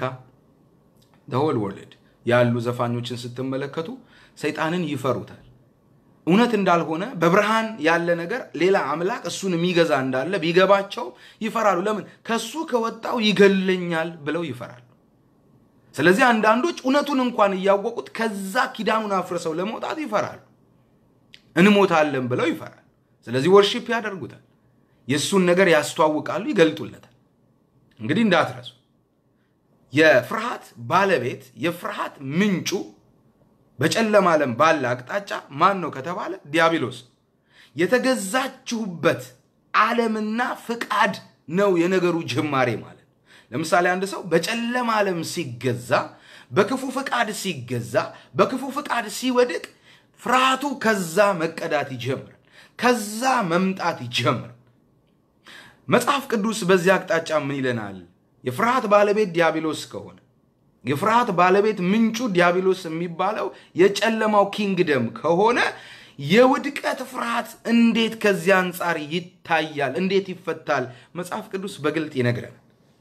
Speaker 1: ሆል ወርልድ ያሉ ዘፋኞችን ስትመለከቱ ሰይጣንን ይፈሩታል። እውነት እንዳልሆነ በብርሃን ያለ ነገር ሌላ አምላክ እሱን የሚገዛ እንዳለ ቢገባቸው ይፈራሉ። ለምን? ከሱ ከወጣው ይገለኛል ብለው ይፈራሉ። ስለዚህ አንዳንዶች እውነቱን እንኳን እያወቁት ከዛ ኪዳኑን አፍርሰው ለመውጣት ይፈራሉ። እንሞታለን ብለው ይፈራል። ስለዚህ ወርሺፕ ያደርጉታል። የእሱን ነገር ያስተዋውቃሉ፣ ይገልጡለታል። እንግዲህ እንዳትረሱ የፍርሃት ባለቤት የፍርሃት ምንጩ በጨለማ ዓለም ባለ አቅጣጫ ማን ነው ከተባለ ዲያብሎስ። የተገዛችሁበት ዓለምና ፍቃድ ነው የነገሩ ጅማሬ ማለት። ለምሳሌ አንድ ሰው በጨለማ ዓለም ሲገዛ፣ በክፉ ፍቃድ ሲገዛ፣ በክፉ ፍቃድ ሲወድቅ ፍርሃቱ ከዛ መቀዳት ይጀምራል። ከዛ መምጣት ይጀምራል። መጽሐፍ ቅዱስ በዚህ አቅጣጫ ምን ይለናል? የፍርሃት ባለቤት ዲያብሎስ ከሆነ የፍርሃት ባለቤት ምንጩ ዲያብሎስ የሚባለው የጨለማው ኪንግደም ከሆነ የውድቀት ፍርሃት እንዴት ከዚህ አንጻር ይታያል? እንዴት ይፈታል? መጽሐፍ ቅዱስ በግልጥ ይነግረናል።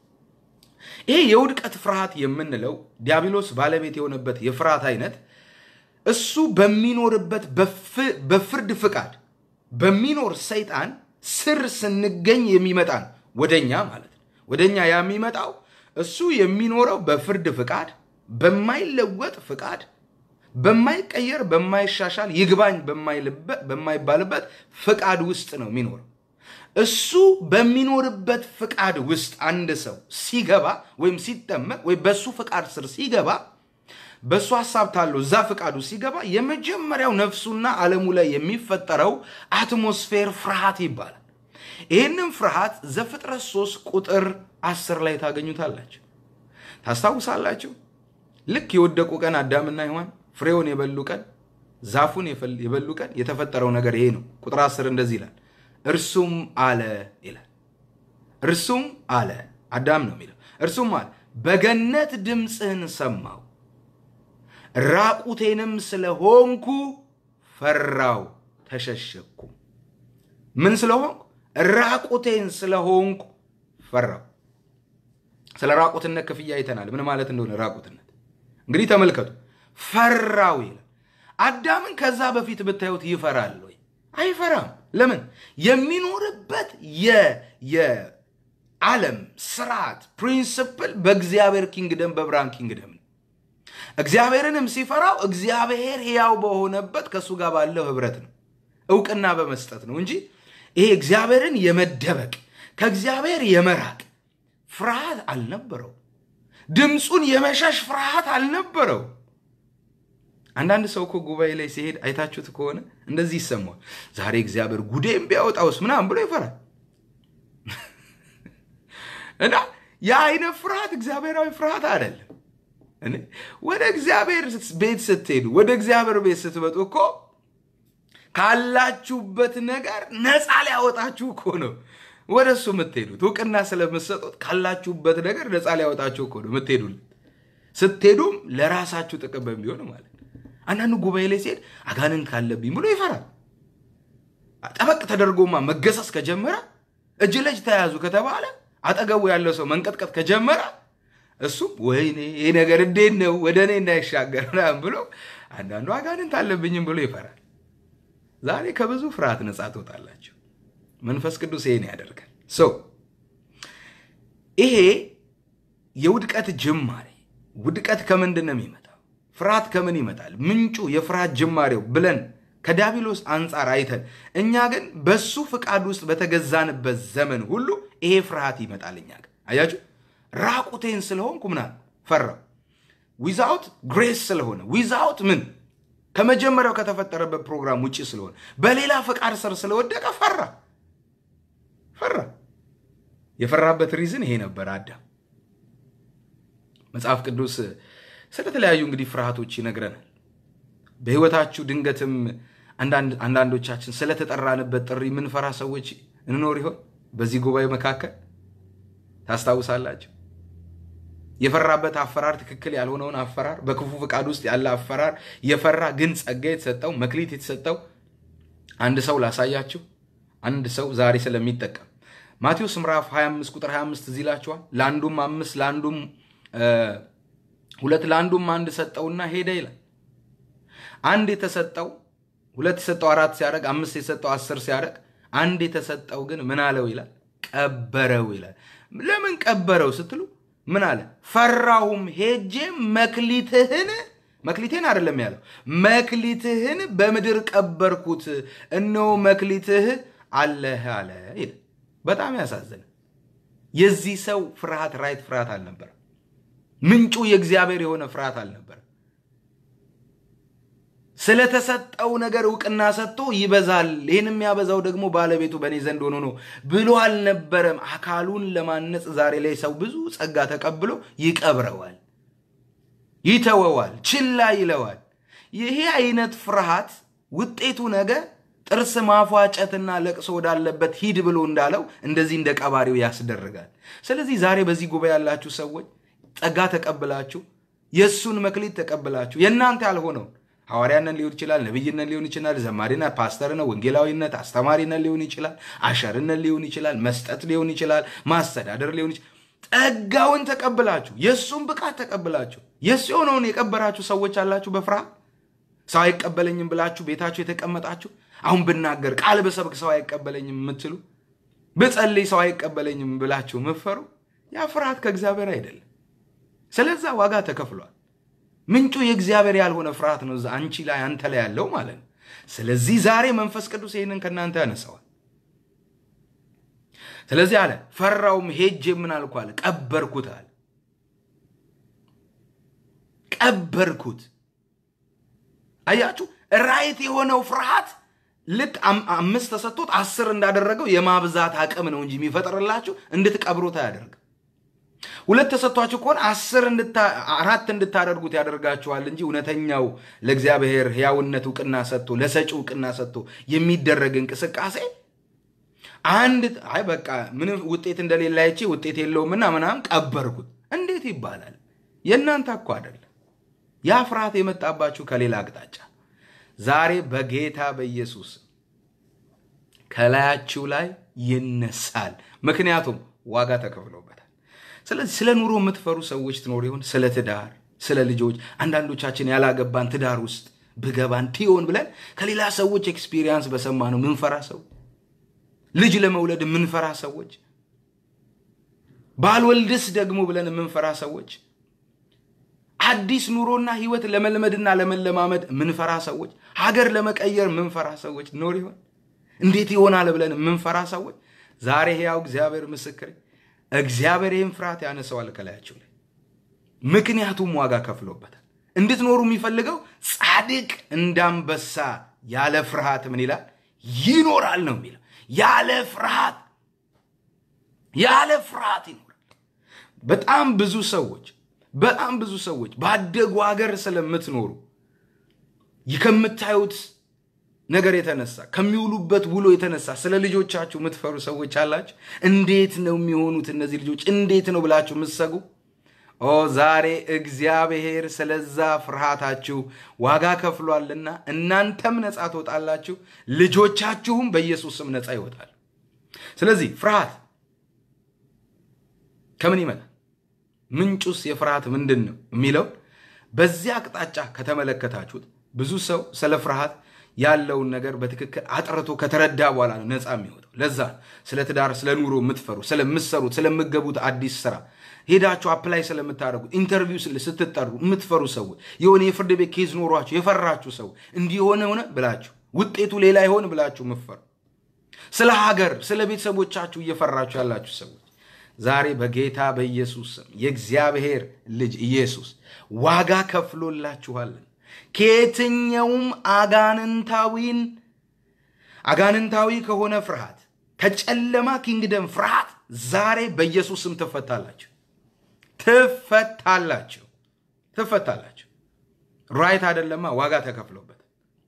Speaker 1: ይሄ የውድቀት ፍርሃት የምንለው ዲያብሎስ ባለቤት የሆነበት የፍርሃት አይነት እሱ በሚኖርበት በፍርድ ፍቃድ በሚኖር ሰይጣን ስር ስንገኝ የሚመጣ ነው። ወደኛ ማለት ነው። ወደኛ የሚመጣው እሱ የሚኖረው በፍርድ ፍቃድ፣ በማይለወጥ ፍቃድ፣ በማይቀየር በማይሻሻል ይግባኝ በማይባልበት ፍቃድ ውስጥ ነው የሚኖረው። እሱ በሚኖርበት ፍቃድ ውስጥ አንድ ሰው ሲገባ ወይም ሲጠመቅ ወይም በእሱ ፍቃድ ስር ሲገባ በእሱ ሀሳብ ታለው እዛ ፍቃዱ ሲገባ የመጀመሪያው ነፍሱና ዓለሙ ላይ የሚፈጠረው አትሞስፌር ፍርሃት ይባላል። ይህንም ፍርሃት ዘፍጥረት ሶስት ቁጥር አስር ላይ ታገኙታላችሁ። ታስታውሳላችሁ? ልክ የወደቁ ቀን አዳምና ሔዋን ፍሬውን የበሉ ቀን ዛፉን የበሉ ቀን የተፈጠረው ነገር ይሄ ነው። ቁጥር አስር እንደዚህ ይላል፣ እርሱም አለ ይላል። እርሱም አለ አዳም ነው የሚለው። እርሱም አለ በገነት ድምፅህን ሰማው ራቁቴንም ስለሆንኩ ፈራው ተሸሸኩ። ምን ስለሆንኩ? ራቁቴን ስለሆንኩ ፈራው። ስለ ራቁትነት ክፍያ አይተናል፣ ምን ማለት እንደሆነ ራቁትነት። እንግዲህ ተመልከቱ፣ ፈራው ይላል። አዳምን ከዛ በፊት ብታዩት ይፈራል ወይ? አይፈራም። ለምን? የሚኖርበት የዓለም ስርዓት ፕሪንስፕል በእግዚአብሔር ኪንግደም በብርሃን ኪንግደም ነው። እግዚአብሔርንም ሲፈራው እግዚአብሔር ሕያው በሆነበት ከእሱ ጋር ባለው ህብረት ነው፣ እውቅና በመስጠት ነው እንጂ ይሄ እግዚአብሔርን የመደበቅ ከእግዚአብሔር የመራቅ ፍርሃት አልነበረው። ድምፁን የመሸሽ ፍርሃት አልነበረው። አንዳንድ ሰው እኮ ጉባኤ ላይ ሲሄድ አይታችሁት ከሆነ እንደዚህ ይሰማዋል። ዛሬ እግዚአብሔር ጉዴም ቢያወጣውስ ምናምን ብሎ ይፈራል። እና ያ አይነት ፍርሃት እግዚአብሔራዊ ፍርሃት አይደለም። ወደ እግዚአብሔር ቤት ስትሄዱ ወደ እግዚአብሔር ቤት ስትመጡ እኮ ካላችሁበት ነገር ነፃ ሊያወጣችሁ እኮ ነው ወደ እሱ የምትሄዱት። እውቅና ስለምትሰጡት ካላችሁበት ነገር ነፃ ሊያወጣችሁ እኮ ነው የምትሄዱለት። ስትሄዱም ለራሳችሁ ጥቅም በሚሆን ማለት ነው። አንዳንዱ ጉባኤ ላይ ሲሄድ አጋንንት ካለብኝ ብሎ ይፈራል። ጠበቅ ተደርጎማ መገሰስ ከጀመረ እጅ ለእጅ ተያዙ ከተባለ አጠገቡ ያለው ሰው መንቀጥቀጥ ከጀመረ እሱም ወይኔ ይህ ነገር እንዴት ነው ወደ እኔ እንዳይሻገር ምናምን ብሎ አንዳንዱ አጋንንት አለብኝም ብሎ ይፈራል። ዛሬ ከብዙ ፍርሃት ነፃ ትወጣላችሁ። መንፈስ ቅዱስ ይሄን ያደርጋል። ሰው ይሄ የውድቀት ጅማሬ ውድቀት ከምንድን ነው የሚመጣው? ፍርሃት ከምን ይመጣል? ምንጩ የፍርሃት ጅማሬው ብለን ከዲያብሎስ አንጻር አይተን እኛ ግን በሱ ፍቃድ ውስጥ በተገዛንበት ዘመን ሁሉ ይሄ ፍርሃት ይመጣል። እኛ ግን አያችሁ፣ ራቁቴን ስለሆንኩ ምናል ፈራው። ዊዛውት ግሬስ ስለሆነ ዊዛውት ምን ከመጀመሪያው ከተፈጠረበት ፕሮግራም ውጭ ስለሆነ በሌላ ፈቃድ ስር ስለወደቀ ፈራ ፈራ። የፈራበት ሪዝን ይሄ ነበር። አዳም መጽሐፍ ቅዱስ ስለተለያዩ እንግዲህ ፍርሃቶች ይነግረናል። በህይወታችሁ ድንገትም አንዳንዶቻችን ስለተጠራንበት ጥሪ የምንፈራ ሰዎች እንኖር ይሆን? በዚህ ጉባኤ መካከል ታስታውሳላችሁ። የፈራበት አፈራር ትክክል ያልሆነውን አፈራር፣ በክፉ ፍቃድ ውስጥ ያለ አፈራር የፈራ ግን ጸጋ የተሰጠው መክሊት የተሰጠው አንድ ሰው ላሳያችሁ። አንድ ሰው ዛሬ ስለሚጠቀም ማቴዎስ ምዕራፍ 25 ቁጥር 25 እዚህ ይላችኋል። ለአንዱም አምስት ለአንዱም ሁለት ለአንዱም አንድ ሰጠውና ሄደ ይላል። አንድ የተሰጠው ሁለት የሰጠው አራት ሲያደርግ አምስት የሰጠው አስር ሲያደርግ አንድ የተሰጠው ግን ምን አለው ይላል ቀበረው ይላል። ለምን ቀበረው ስትሉ ምን አለ? ፈራሁም ሄጄ መክሊትህን መክሊትህን አይደለም ያለው መክሊትህን በምድር ቀበርኩት፣ እነሆ መክሊትህ አለህ አለ ይላል። በጣም ያሳዝን። የዚህ ሰው ፍርሃት ራይት ፍርሃት አልነበረ። ምንጩ የእግዚአብሔር የሆነ ፍርሃት አልነበረ። ስለተሰጠው ነገር እውቅና ሰጥቶ ይበዛል፣ ይህን የሚያበዛው ደግሞ ባለቤቱ በእኔ ዘንድ ሆኖ ነው ብሎ አልነበረም። አካሉን ለማነጽ ዛሬ ላይ ሰው ብዙ ጸጋ ተቀብሎ ይቀብረዋል፣ ይተወዋል፣ ችላ ይለዋል። ይሄ አይነት ፍርሃት ውጤቱ ነገ ጥርስ ማፏጨትና ለቅሶ ወዳለበት ሂድ ብሎ እንዳለው እንደዚህ እንደ ቀባሪው ያስደርጋል። ስለዚህ ዛሬ በዚህ ጉባኤ ያላችሁ ሰዎች ጸጋ ተቀብላችሁ የእሱን መክሊት ተቀብላችሁ የእናንተ ያልሆነውን ሐዋርያነት ሊሆን ይችላል፣ ነቢይነት ሊሆን ይችላል፣ ዘማሪነት፣ ፓስተርነት፣ ወንጌላዊነት፣ አስተማሪነት ሊሆን ይችላል፣ አሸርነት ሊሆን ይችላል፣ መስጠት ሊሆን ይችላል፣ ማስተዳደር ሊሆን ይችላል። ጸጋውን ተቀብላችሁ የእሱን ብቃት ተቀብላችሁ የእሱ የሆነውን የቀበራችሁ ሰዎች አላችሁ። በፍርሃት ሰው አይቀበለኝም ብላችሁ ቤታችሁ የተቀመጣችሁ አሁን ብናገር ቃል በሰብክ ሰው አይቀበለኝም የምትሉ ብጸልይ ሰው አይቀበለኝም ብላችሁ ምፈሩ ያ ፍርሃት ከእግዚአብሔር አይደለም። ስለዛ ዋጋ ተከፍሏል። ምንጩ የእግዚአብሔር ያልሆነ ፍርሃት ነው፣ እዛ አንቺ ላይ አንተ ላይ ያለው ማለት ነው። ስለዚህ ዛሬ መንፈስ ቅዱስ ይህንን ከእናንተ ያነሳዋል። ስለዚህ አለ ፈራውም ሄጄ ምን አልኩ አለ ቀበርኩት አለ ቀበርኩት። አያችሁ ራይት የሆነው ፍርሃት ልክ አምስት ተሰጥቶት አስር እንዳደረገው የማብዛት አቅም ነው እንጂ የሚፈጥርላችሁ እንድትቀብሩት አያደርግም። ሁለት ተሰጥቷችሁ ከሆነ አስር አራት እንድታደርጉት ያደርጋችኋል እንጂ እውነተኛው ለእግዚአብሔር ሕያውነት እውቅና ሰጥቶ ለሰጪ እውቅና ሰጥቶ የሚደረግ እንቅስቃሴ አንድ አይ በቃ ምንም ውጤት እንደሌለ አይቼ ውጤት የለውምና ምናምን ቀበርኩት እንዴት ይባላል? የእናንተ እኮ አይደለም። ያ ፍርሃት የመጣባችሁ ከሌላ አቅጣጫ ዛሬ በጌታ በኢየሱስ ከላያችሁ ላይ ይነሳል። ምክንያቱም ዋጋ ተከፍሎበታል። ስለዚህ ስለ ኑሮ የምትፈሩ ሰዎች ትኖር ይሆን? ስለ ትዳር፣ ስለ ልጆች። አንዳንዶቻችን ያላገባን ትዳር ውስጥ ብገባን ትሆን ብለን ከሌላ ሰዎች ኤክስፒሪየንስ በሰማ ነው ምንፈራ ሰው፣ ልጅ ለመውለድ የምንፈራ ሰዎች፣ ባልወልድስ ደግሞ ብለን የምንፈራ ሰዎች፣ አዲስ ኑሮና ህይወት ለመልመድና ለመለማመድ የምንፈራ ሰዎች፣ ሀገር ለመቀየር የምንፈራ ሰዎች ኖር ይሆን? እንዴት ይሆናል ብለን የምንፈራ ሰዎች ዛሬ ሕያው እግዚአብሔር ምስክር እግዚአብሔር ይህን ፍርሃት ያነሰዋል ከላያቸው ላይ። ምክንያቱም ዋጋ ከፍሎበታል። እንድትኖሩ የሚፈልገው ጻድቅ እንዳንበሳ ያለ ፍርሃት ምን ይላል ይኖራል ነው የሚለው። ያለ ፍርሃት ያለ ፍርሃት ይኖራል። በጣም ብዙ ሰዎች በጣም ብዙ ሰዎች ባደጉ ሀገር ስለምትኖሩ ከምታዩት ነገር የተነሳ ከሚውሉበት ውሎ የተነሳ ስለ ልጆቻችሁ የምትፈሩ ሰዎች አላችሁ። እንዴት ነው የሚሆኑት እነዚህ ልጆች እንዴት ነው ብላችሁ የምትሰጉ ኦ ዛሬ እግዚአብሔር ስለዛ ፍርሃታችሁ ዋጋ ከፍሏልና እናንተም ነፃ ትወጣላችሁ፣ ልጆቻችሁም በኢየሱስ ስም ነፃ ይወጣል። ስለዚህ ፍርሃት ከምን ይመጣል? ምንጩስ የፍርሃት ምንድን ነው የሚለው በዚህ አቅጣጫ ከተመለከታችሁት ብዙ ሰው ስለ ፍርሃት ያለውን ነገር በትክክል አጥርቶ ከተረዳ በኋላ ነው ነፃ የሚወጣው። ለዛ ስለ ትዳር፣ ስለ ኑሮ የምትፈሩ ስለምትሰሩት፣ ስለምገቡት አዲስ ስራ ሄዳችሁ አፕላይ ስለምታደርጉ ኢንተርቪው ስትጠሩ የምትፈሩ ሰዎች የሆነ የፍርድ ቤት ኬዝ ኖሯችሁ የፈራችሁ ሰው እንዲህ የሆነ ሆነ ብላችሁ ውጤቱ ሌላ ይሆን ብላችሁ የምትፈሩ ስለ ሀገር፣ ስለ ቤተሰቦቻችሁ እየፈራችሁ ያላችሁ ሰዎች ዛሬ በጌታ በኢየሱስ ስም የእግዚአብሔር ልጅ ኢየሱስ ዋጋ ከፍሎላችኋለን። ከየትኛውም አጋንንታዊን አጋንንታዊ ከሆነ ፍርሃት ከጨለማ ኪንግደም ፍርሃት ዛሬ በኢየሱስ ስም ትፈታላችሁ፣ ትፈታላችሁ፣ ትፈታላችሁ። ራይት አይደለማ፣ ዋጋ ተከፍሎበት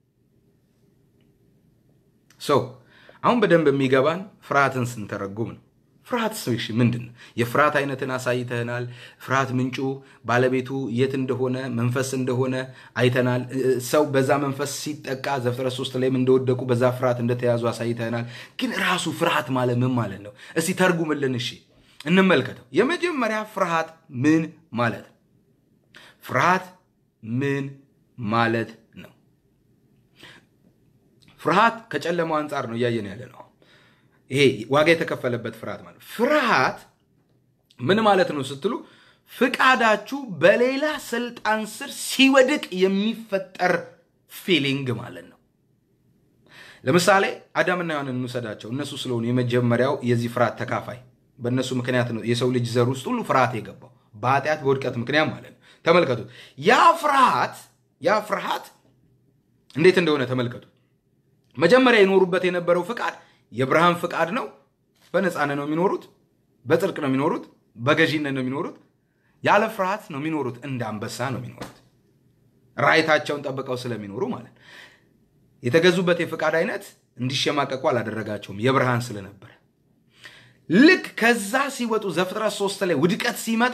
Speaker 1: ሰው አሁን በደንብ የሚገባን ፍርሃትን ስንተረጉም ነው። ፍርሃት እሺ ምንድን ነው? የፍርሃት አይነትን አሳይተናል። ፍርሃት ምንጩ ባለቤቱ የት እንደሆነ መንፈስ እንደሆነ አይተናል። ሰው በዛ መንፈስ ሲጠቃ ዘፍጥረት ሶስት ላይም እንደወደቁ በዛ ፍርሃት እንደተያዙ አሳይተናል። ግን ራሱ ፍርሃት ማለት ምን ማለት ነው? እስቲ ተርጉምልን። እሺ እንመልከተው። የመጀመሪያ ፍርሃት ምን ማለት ነው? ፍርሃት ምን ማለት ነው? ፍርሃት ከጨለማው አንጻር ነው እያየን ያለ ነው። ይሄ ዋጋ የተከፈለበት ፍርሃት ማለት ፍርሃት ምን ማለት ነው ስትሉ ፍቃዳችሁ በሌላ ስልጣን ስር ሲወድቅ የሚፈጠር ፊሊንግ ማለት ነው። ለምሳሌ አዳምና ሔዋንን እንውሰዳቸው። እነሱ ስለሆኑ የመጀመሪያው የዚህ ፍርሃት ተካፋይ በእነሱ ምክንያት ነው የሰው ልጅ ዘር ውስጥ ሁሉ ፍርሃት የገባው በኃጢአት በውድቀት ምክንያት ማለት ነው። ተመልከቱ። ያ ፍርሃት ያ ፍርሃት እንዴት እንደሆነ ተመልከቱ። መጀመሪያ የኖሩበት የነበረው ፍቃድ የብርሃን ፍቃድ ነው። በነፃነት ነው የሚኖሩት። በጽድቅ ነው የሚኖሩት። በገዢነት ነው የሚኖሩት። ያለ ፍርሃት ነው የሚኖሩት። እንደ አንበሳ ነው የሚኖሩት። ራይታቸውን ጠብቀው ስለሚኖሩ ማለት ነው። የተገዙበት የፍቃድ አይነት እንዲሸማቀቁ አላደረጋቸውም፣ የብርሃን ስለነበረ። ልክ ከዛ ሲወጡ ዘፍጥረት ሶስት ላይ ውድቀት ሲመጣ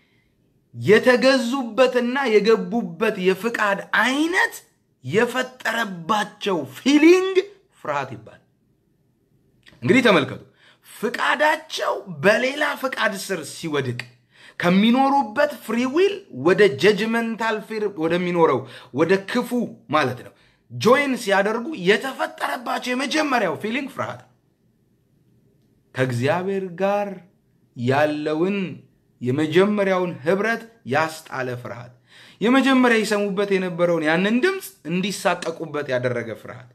Speaker 1: የተገዙበትና የገቡበት የፍቃድ አይነት የፈጠረባቸው ፊሊንግ ፍርሃት ይባላል። እንግዲህ ተመልከቱ፣ ፍቃዳቸው በሌላ ፍቃድ ስር ሲወድቅ ከሚኖሩበት ፍሪዊል ወደ ጀጅመንታል ፊር ወደሚኖረው ወደ ክፉ ማለት ነው ጆይን ሲያደርጉ የተፈጠረባቸው የመጀመሪያው ፊሊንግ ፍርሃት ነው። ከእግዚአብሔር ጋር ያለውን የመጀመሪያውን ህብረት ያስጣለ ፍርሃት፣ የመጀመሪያ ይሰሙበት የነበረውን ያንን ድምፅ እንዲሳቀቁበት ያደረገ ፍርሃት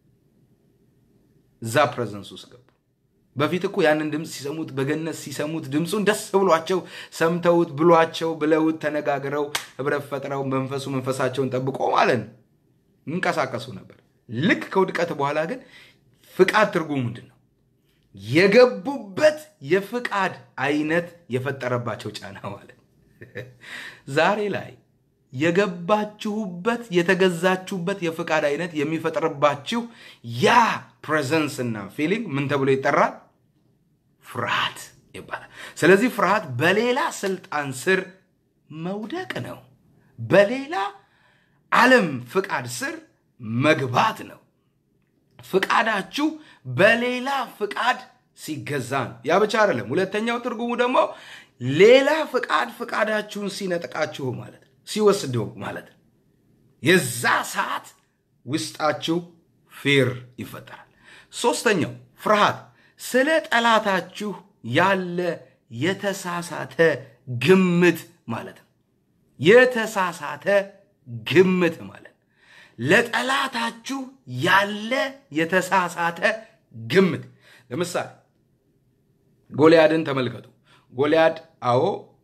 Speaker 1: እዛ ፕሬዘንስ ውስጥ ገቡ። በፊት እኮ ያንን ድምፅ ሲሰሙት በገነት ሲሰሙት ድምፁን ደስ ብሏቸው ሰምተውት ብሏቸው ብለውት ተነጋግረው ህብረት ፈጥረው መንፈሱ መንፈሳቸውን ጠብቆ ማለት ነው ይንቀሳቀሱ ነበር። ልክ ከውድቀት በኋላ ግን ፍቃድ ትርጉሙ ምንድን ነው? የገቡበት የፍቃድ አይነት የፈጠረባቸው ጫና ማለት ዛሬ ላይ የገባችሁበት የተገዛችሁበት የፍቃድ አይነት የሚፈጥርባችሁ ያ ፕሬዘንስ እና ፊሊንግ ምን ተብሎ ይጠራል? ፍርሃት ይባላል። ስለዚህ ፍርሃት በሌላ ስልጣን ስር መውደቅ ነው። በሌላ ዓለም ፍቃድ ስር መግባት ነው። ፍቃዳችሁ በሌላ ፍቃድ ሲገዛ ነው። ያ ብቻ አይደለም። ሁለተኛው ትርጉሙ ደግሞ ሌላ ፍቃድ ፍቃዳችሁን ሲነጥቃችሁ ማለት ነው ሲወስደው ማለት ነው። የዛ ሰዓት ውስጣችሁ ፌር ይፈጠራል። ሶስተኛው ፍርሃት ስለ ጠላታችሁ ያለ የተሳሳተ ግምት ማለት ነው። የተሳሳተ ግምት ማለት ለጠላታችሁ ያለ የተሳሳተ ግምት። ለምሳሌ ጎልያድን ተመልከቱ። ጎልያድ አዎ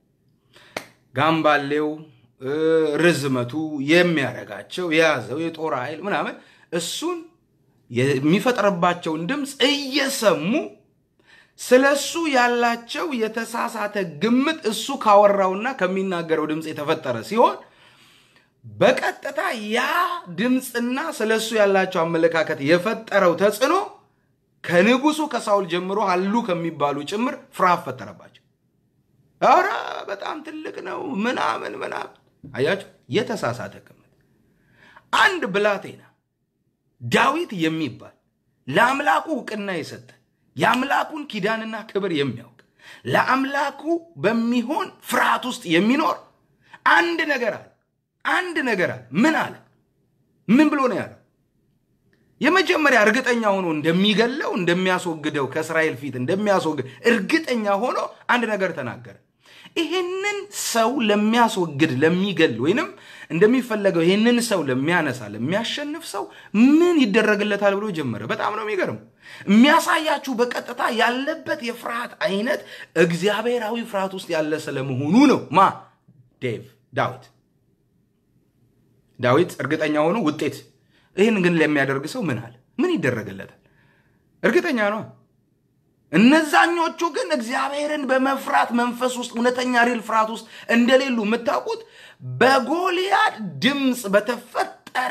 Speaker 1: ጋምባሌው ርዝመቱ የሚያረጋቸው የያዘው የጦር ኃይል ምናምን እሱን የሚፈጥርባቸውን ድምፅ እየሰሙ ስለ እሱ ያላቸው የተሳሳተ ግምት እሱ ካወራውና ከሚናገረው ድምፅ የተፈጠረ ሲሆን በቀጥታ ያ ድምፅና ስለ እሱ ያላቸው አመለካከት የፈጠረው ተጽዕኖ ከንጉሱ ከሳውል ጀምሮ አሉ ከሚባሉ ጭምር ፍርሃት ፈጠረባቸው። ኧረ በጣም ትልቅ ነው ምናምን ምናምን። አያቸው የተሳሳተ ግምት። አንድ ብላቴና ዳዊት የሚባል ለአምላኩ እውቅና የሰጠ የአምላኩን ኪዳንና ክብር የሚያውቅ ለአምላኩ በሚሆን ፍርሃት ውስጥ የሚኖር አንድ ነገር አለ። አንድ ነገር አለ። ምን አለ? ምን ብሎ ነው ያለው? የመጀመሪያ እርግጠኛ ሆኖ እንደሚገለው እንደሚያስወግደው ከእስራኤል ፊት እንደሚያስወግድ እርግጠኛ ሆኖ አንድ ነገር ተናገረ። ይህንን ሰው ለሚያስወግድ ለሚገል ወይንም እንደሚፈለገው ይህንን ሰው ለሚያነሳ ለሚያሸንፍ ሰው ምን ይደረግለታል ብሎ ጀመረ። በጣም ነው የሚገርመው። የሚያሳያችሁ በቀጥታ ያለበት የፍርሃት አይነት እግዚአብሔራዊ ፍርሃት ውስጥ ያለ ስለመሆኑ ነው። ማ ዴቭ ዳዊት ዳዊት እርግጠኛ ሆኖ ውጤት ይህን ግን ለሚያደርግ ሰው ምን አለ? ምን ይደረግለታል? እርግጠኛ ነው። እነዛኞቹ ግን እግዚአብሔርን በመፍራት መንፈስ ውስጥ እውነተኛ ሪል ፍርሃት ውስጥ እንደሌሉ የምታውቁት በጎልያድ ድምፅ በተፈጠረ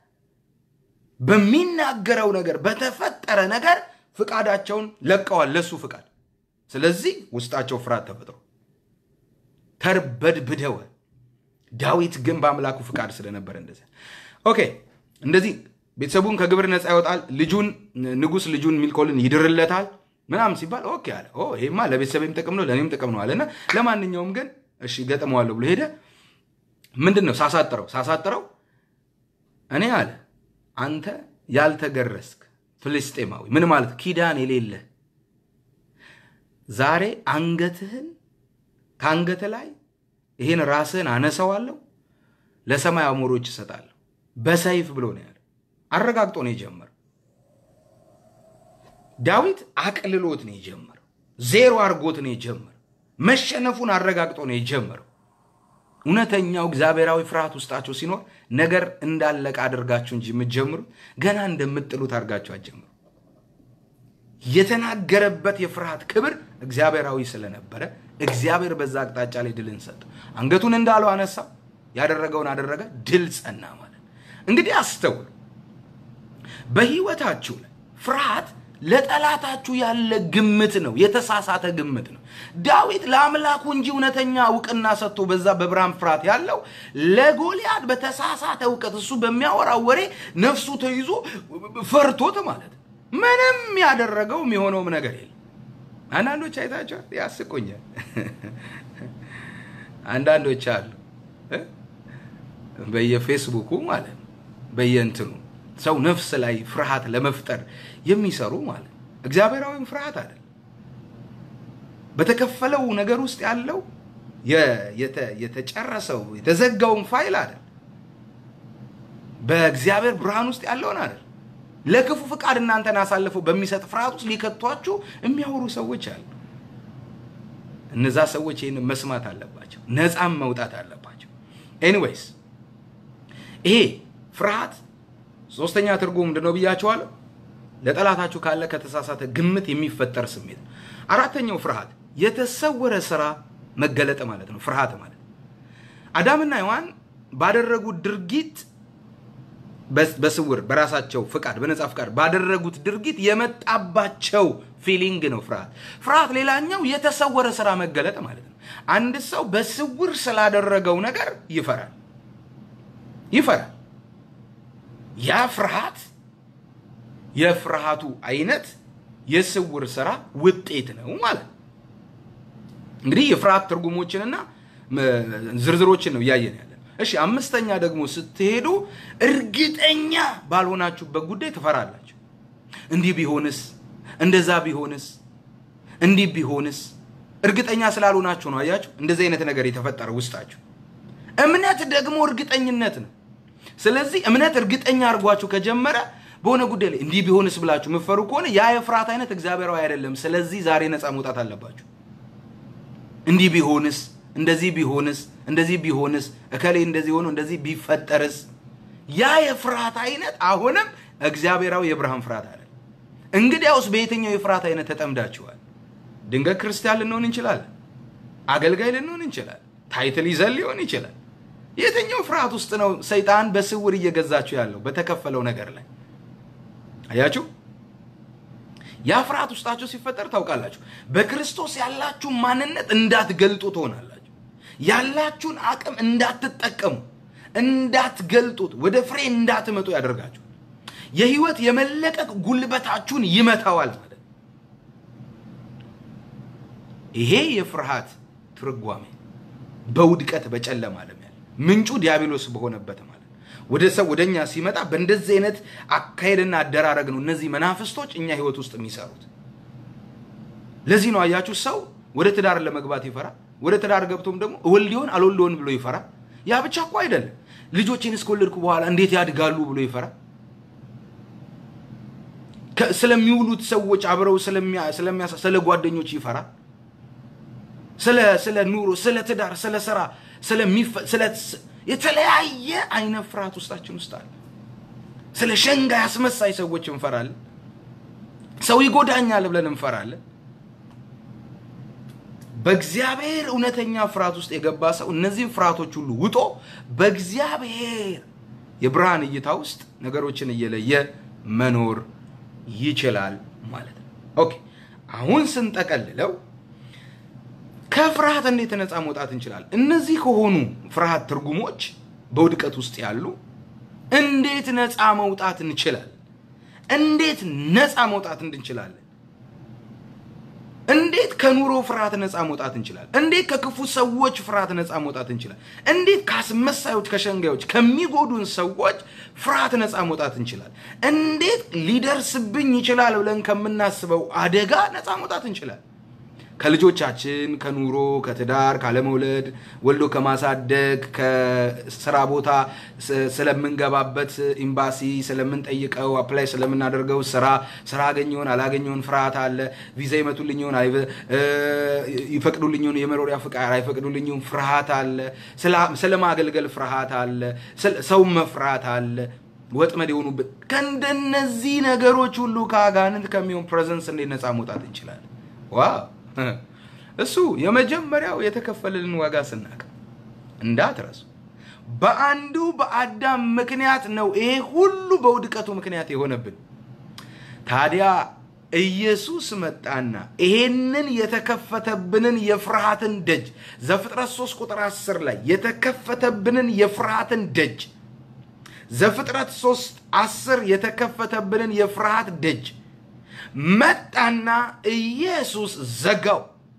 Speaker 1: በሚናገረው ነገር በተፈጠረ ነገር ፍቃዳቸውን ለቀዋል፣ ለሱ ፍቃድ። ስለዚህ ውስጣቸው ፍርሃት ተፈጥሮ ተርበድብደዋል። ዳዊት ግን በአምላኩ ፍቃድ ስለነበረ እንደዚያ ኦኬ እንደዚህ ቤተሰቡን ከግብር ነፃ ያወጣል። ልጁን ንጉስ ልጁን ሚልኮልን ይድርለታል ምናምን ሲባል ኦኬ አለ። ኦ ይሄማ ለቤተሰብም ጥቅም ነው ለእኔም ጥቅም ነው አለና ለማንኛውም ግን እሺ ገጥመዋለሁ ብሎ ሄደ። ምንድን ነው ሳሳጥረው ሳሳጥረው እኔ አለ አንተ ያልተገረስክ ፍልስጤማዊ ምን ማለት ኪዳን የሌለ ዛሬ አንገትህን ከአንገት ላይ ይህን ራስህን አነሰዋለሁ ለሰማይ አሞሮች እሰጣለሁ በሰይፍ ብሎ ነው ያለ። አረጋግጦ ነው የጀመረው። ዳዊት አቅልሎት ነው የጀመረው። ዜሮ አድርጎት ነው የጀመረው። መሸነፉን አረጋግጦ ነው የጀመረው። እውነተኛው እግዚአብሔራዊ ፍርሃት ውስጣቸው ሲኖር ነገር እንዳለቀ አድርጋችሁ እንጂ የምትጀምሩት ገና እንደምጥሉት አድርጋችሁ አትጀምሩ። የተናገረበት የፍርሃት ክብር እግዚአብሔራዊ ስለነበረ እግዚአብሔር በዛ አቅጣጫ ላይ ድልን ሰጠው። አንገቱን እንዳለው አነሳው፣ ያደረገውን አደረገ፣ ድል ጸና ማለት። እንግዲህ አስተውሉ፣ በህይወታችሁ ላይ ፍርሃት ለጠላታችሁ ያለ ግምት ነው፣ የተሳሳተ ግምት ነው። ዳዊት ለአምላኩ እንጂ እውነተኛ እውቅና ሰጥቶ በዛ በብርሃን ፍርሃት ያለው ለጎልያድ በተሳሳተ እውቀት እሱ በሚያወራው ወሬ ነፍሱ ተይዞ ፈርቶት ማለት ነው። ምንም ያደረገው የሆነውም ነገር የለም። አንዳንዶች አይታቸዋል፣ ያስቆኛል። አንዳንዶች አሉ በየፌስቡኩ ማለት ነው በየእንትኑ ሰው ነፍስ ላይ ፍርሃት ለመፍጠር የሚሰሩ ማለት ነው። እግዚአብሔራዊም ፍርሃት አይደል። በተከፈለው ነገር ውስጥ ያለው የተጨረሰው የተዘጋውን ፋይል አይደል። በእግዚአብሔር ብርሃን ውስጥ ያለውን አይደል። ለክፉ ፍቃድ እናንተን አሳልፈው በሚሰጥ ፍርሃት ውስጥ ሊከቷችሁ የሚያወሩ ሰዎች አሉ። እነዛ ሰዎች ይህን መስማት አለባቸው፣ ነፃም መውጣት አለባቸው። ኤኒዌይስ ይሄ ፍርሃት ሶስተኛ ትርጉም ምንድን ነው ብያቸዋለሁ። ለጠላታችሁ ካለ ከተሳሳተ ግምት የሚፈጠር ስሜት ነው። አራተኛው ፍርሃት የተሰወረ ስራ መገለጥ ማለት ነው። ፍርሃት ማለት አዳምና ሔዋን ባደረጉት ድርጊት በስውር በራሳቸው ፍቃድ በነፃ ፍቃድ ባደረጉት ድርጊት የመጣባቸው ፊሊንግ ነው ፍርሃት። ፍርሃት ሌላኛው የተሰወረ ስራ መገለጥ ማለት ነው። አንድ ሰው በስውር ስላደረገው ነገር ይፈራል ይፈራል። ያ ፍርሃት የፍርሃቱ አይነት የስውር ስራ ውጤት ነው ማለት ነው። እንግዲህ የፍርሃት ትርጉሞችንና ዝርዝሮችን ነው እያየን ያለን። እሺ አምስተኛ ደግሞ ስትሄዱ እርግጠኛ ባልሆናችሁበት ጉዳይ ትፈራላችሁ። እንዲህ ቢሆንስ፣ እንደዛ ቢሆንስ፣ እንዲህ ቢሆንስ እርግጠኛ ስላልሆናችሁ ነው። አያችሁ፣ እንደዚህ አይነት ነገር የተፈጠረ ውስጣችሁ። እምነት ደግሞ እርግጠኝነት ነው። ስለዚህ እምነት እርግጠኛ አድርጓችሁ ከጀመረ በሆነ ጉዳይ ላይ እንዲህ ቢሆንስ ብላችሁ የምትፈሩ ከሆነ ያ የፍርሃት አይነት እግዚአብሔራዊ አይደለም። ስለዚህ ዛሬ ነፃ መውጣት አለባችሁ። እንዲህ ቢሆንስ፣ እንደዚህ ቢሆንስ፣ እንደዚህ ቢሆንስ፣ እከሌ እንደዚህ ሆኖ እንደዚህ ቢፈጠርስ፣ ያ የፍርሃት አይነት አሁንም እግዚአብሔራዊ የብርሃን ፍርሃት አይደለም። እንግዲያውስ በየትኛው የፍርሃት አይነት ተጠምዳችኋል? ድንገት ክርስቲያን ልንሆን እንችላለን። አገልጋይ ልንሆን እንችላለን። ታይትል ይዘን ሊሆን ይችላል። የትኛው ፍርሃት ውስጥ ነው ሰይጣን በስውር እየገዛችሁ ያለው? በተከፈለው ነገር ላይ አያችሁ። ያ ፍርሃት ውስጣችሁ ሲፈጠር ታውቃላችሁ። በክርስቶስ ያላችሁ ማንነት እንዳትገልጡ ትሆናላችሁ። ያላችሁን አቅም እንዳትጠቀሙ፣ እንዳትገልጡት፣ ወደ ፍሬ እንዳትመጡ ያደርጋችሁ። የህይወት የመለቀቅ ጉልበታችሁን ይመታዋል ማለት ነው። ይሄ የፍርሃት ትርጓሜ በውድቀት በጨለማ ዓለም ያለ ምንጩ ዲያብሎስ በሆነበት ማለት ወደ ሰው ወደ እኛ ሲመጣ በእንደዚህ አይነት አካሄድና አደራረግ ነው እነዚህ መናፍስቶች እኛ ህይወት ውስጥ የሚሰሩት። ለዚህ ነው አያችሁ ሰው ወደ ትዳር ለመግባት ይፈራል። ወደ ትዳር ገብቶም ደግሞ እወልድ ይሆን አልወልድ ይሆን ብሎ ይፈራል። ያ ብቻ እኮ አይደለም፣ ልጆችን እስከወለድኩ በኋላ እንዴት ያድጋሉ ብሎ ይፈራል። ስለሚውሉት ሰዎች አብረው ስለሚያ ስለ ጓደኞች ይፈራል። ስለ ስለ ኑሮ፣ ስለ ትዳር፣ ስለ ስራ፣ ስለ የተለያየ አይነት ፍርሃት ውስጣችን ውስጥ አለ። ስለ ሸንጋይ አስመሳይ ሰዎች እንፈራለን። ሰው ይጎዳኛል ብለን እንፈራለን። በእግዚአብሔር እውነተኛ ፍርሃት ውስጥ የገባ ሰው እነዚህን ፍርሃቶች ሁሉ ውጦ በእግዚአብሔር የብርሃን እይታ ውስጥ ነገሮችን እየለየ መኖር ይችላል ማለት ነው። ኦኬ አሁን ስንጠቀልለው ከፍርሃት እንዴት ነፃ መውጣት እንችላለን? እነዚህ ከሆኑ ፍርሃት ትርጉሞች በውድቀት ውስጥ ያሉ እንዴት ነፃ መውጣት እንችላለን? እንዴት ነፃ መውጣት እንችላለን? እንዴት ከኑሮ ፍርሃት ነፃ መውጣት እንችላለን? እንዴት ከክፉ ሰዎች ፍርሃት ነፃ መውጣት እንችላለን? እንዴት ከአስመሳዮች፣ ከሸንጋዮች፣ ከሚጎዱን ሰዎች ፍርሃት ነፃ መውጣት እንችላለን? እንዴት ሊደርስብኝ ይችላል ብለን ከምናስበው አደጋ ነፃ መውጣት እንችላለን? ከልጆቻችን፣ ከኑሮ፣ ከትዳር፣ ካለመውለድ፣ ወልዶ ከማሳደግ፣ ከስራ ቦታ ስለምንገባበት ኤምባሲ ስለምንጠይቀው አፕላይ ስለምናደርገው ስራ ስራ አገኘውን አላገኘውን ፍርሃት አለ። ቪዛ ይመቱልኝውን ይፈቅዱልኝውን የመኖሪያ ፍቃድ አይፈቅዱልኝውን ፍርሃት አለ። ስለማገልገል ፍርሃት አለ። ሰው መፍራት አለ። ወጥመድ የሆኑበት ከእንደነዚህ ነገሮች ሁሉ ከአጋንንት ከሚሆን ፕሬዘንስ እንዴት ነፃ መውጣት እንችላለን? ዋው እሱ የመጀመሪያው የተከፈለልን ዋጋ ስናቅ እንዳትረሱ። በአንዱ በአዳም ምክንያት ነው ይሄ ሁሉ በውድቀቱ ምክንያት የሆነብን። ታዲያ ኢየሱስ መጣና ይሄንን የተከፈተብንን የፍርሃትን ደጅ ዘፍጥረት 3 ቁጥር 10 ላይ የተከፈተብንን የፍርሃትን ደጅ ዘፍጥረት 3 10 የተከፈተብንን የፍርሃት ደጅ መጣና ኢየሱስ ዘጋው።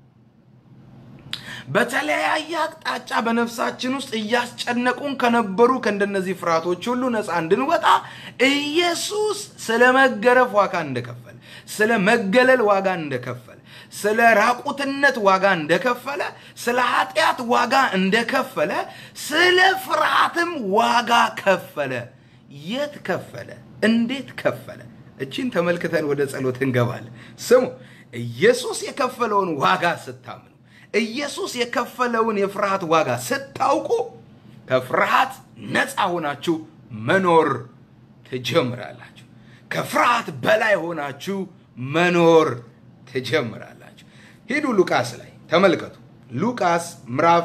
Speaker 1: በተለያየ አቅጣጫ በነፍሳችን ውስጥ እያስጨነቁን ከነበሩ ከእንደነዚህ ፍርሃቶች ሁሉ ነፃ እንድንወጣ ኢየሱስ ስለ መገረፍ ዋጋ እንደከፈለ፣ ስለ መገለል ዋጋ እንደከፈለ፣ ስለ ራቁትነት ዋጋ እንደከፈለ፣ ስለ ኃጢአት ዋጋ እንደከፈለ፣ ስለ ፍርሃትም ዋጋ ከፈለ። የት ከፈለ? እንዴት ከፈለ? እቺን ተመልክተን ወደ ጸሎት እንገባለን። ስሙ፣ ኢየሱስ የከፈለውን ዋጋ ስታምኑ፣ ኢየሱስ የከፈለውን የፍርሃት ዋጋ ስታውቁ፣ ከፍርሃት ነፃ ሆናችሁ መኖር ትጀምራላችሁ። ከፍርሃት በላይ ሆናችሁ መኖር ትጀምራላችሁ። ሂዱ ሉቃስ ላይ ተመልከቱ። ሉቃስ ምዕራፍ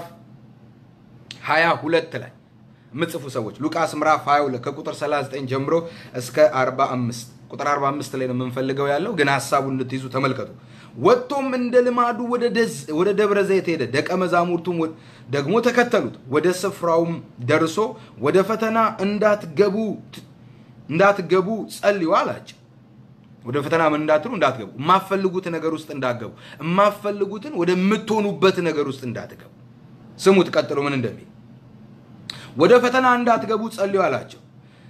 Speaker 1: 22 ላይ የምትጽፉ ሰዎች ሉቃስ ምዕራፍ 22 ከቁጥር 39 ጀምሮ እስከ 45 ቁጥር 45 ላይ ነው የምንፈልገው ያለው፣ ግን ሀሳቡን እንድትይዙ ተመልከቱ። ወጥቶም እንደ ልማዱ ወደ ደብረ ዘይት ሄደ፣ ደቀ መዛሙርቱም ደግሞ ተከተሉት። ወደ ስፍራውም ደርሶ ወደ ፈተና እንዳትገቡ እንዳትገቡ ጸልዩ አላቸው። ወደ ፈተና ምን እንዳትሉ እንዳትገቡ፣ የማፈልጉት ነገር ውስጥ እንዳትገቡ፣ የማፈልጉትን ወደምትሆኑበት ነገር ውስጥ እንዳትገቡ። ስሙት ቀጥሎ ምን እንደሚል ወደ ፈተና እንዳትገቡ ጸልዩ አላቸው።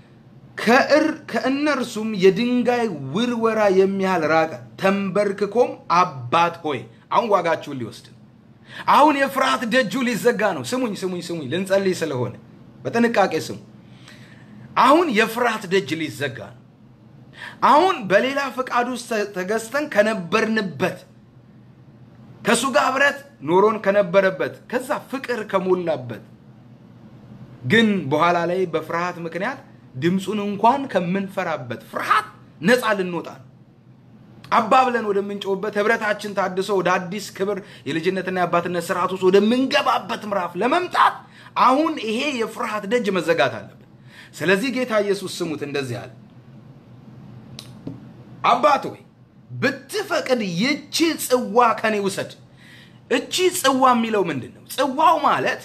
Speaker 1: ከእነርሱም የድንጋይ ውርወራ የሚያህል ራቀ። ተንበርክኮም አባት ሆይ፣ አሁን ዋጋችሁን ሊወስድ ነው። አሁን የፍርሃት ደጁ ሊዘጋ ነው። ስሙኝ ስሙኝ ስሙኝ፣ ልንጸልይ ስለሆነ በጥንቃቄ ስሙ። አሁን የፍርሃት ደጅ ሊዘጋ ነው። አሁን በሌላ ፈቃድ ውስጥ ተገዝተን ከነበርንበት ከእሱ ጋር ህብረት ኖሮን ከነበረበት ከዛ ፍቅር ከሞላበት ግን በኋላ ላይ በፍርሃት ምክንያት ድምፁን እንኳን ከምንፈራበት ፍርሃት ነፃ ልንወጣ ነው። አባ ብለን ወደምንጮህበት ህብረታችን ታድሶ ወደ አዲስ ክብር የልጅነትና የአባትነት ስርዓት ውስጥ ወደምንገባበት ምዕራፍ ለመምጣት አሁን ይሄ የፍርሃት ደጅ መዘጋት አለበት። ስለዚህ ጌታ ኢየሱስ ስሙት እንደዚህ አለ፣ አባት ሆይ ብትፈቅድ ይቺ ጽዋ ከኔ ውሰድ። እቺ ጽዋ የሚለው ምንድን ነው? ጽዋው ማለት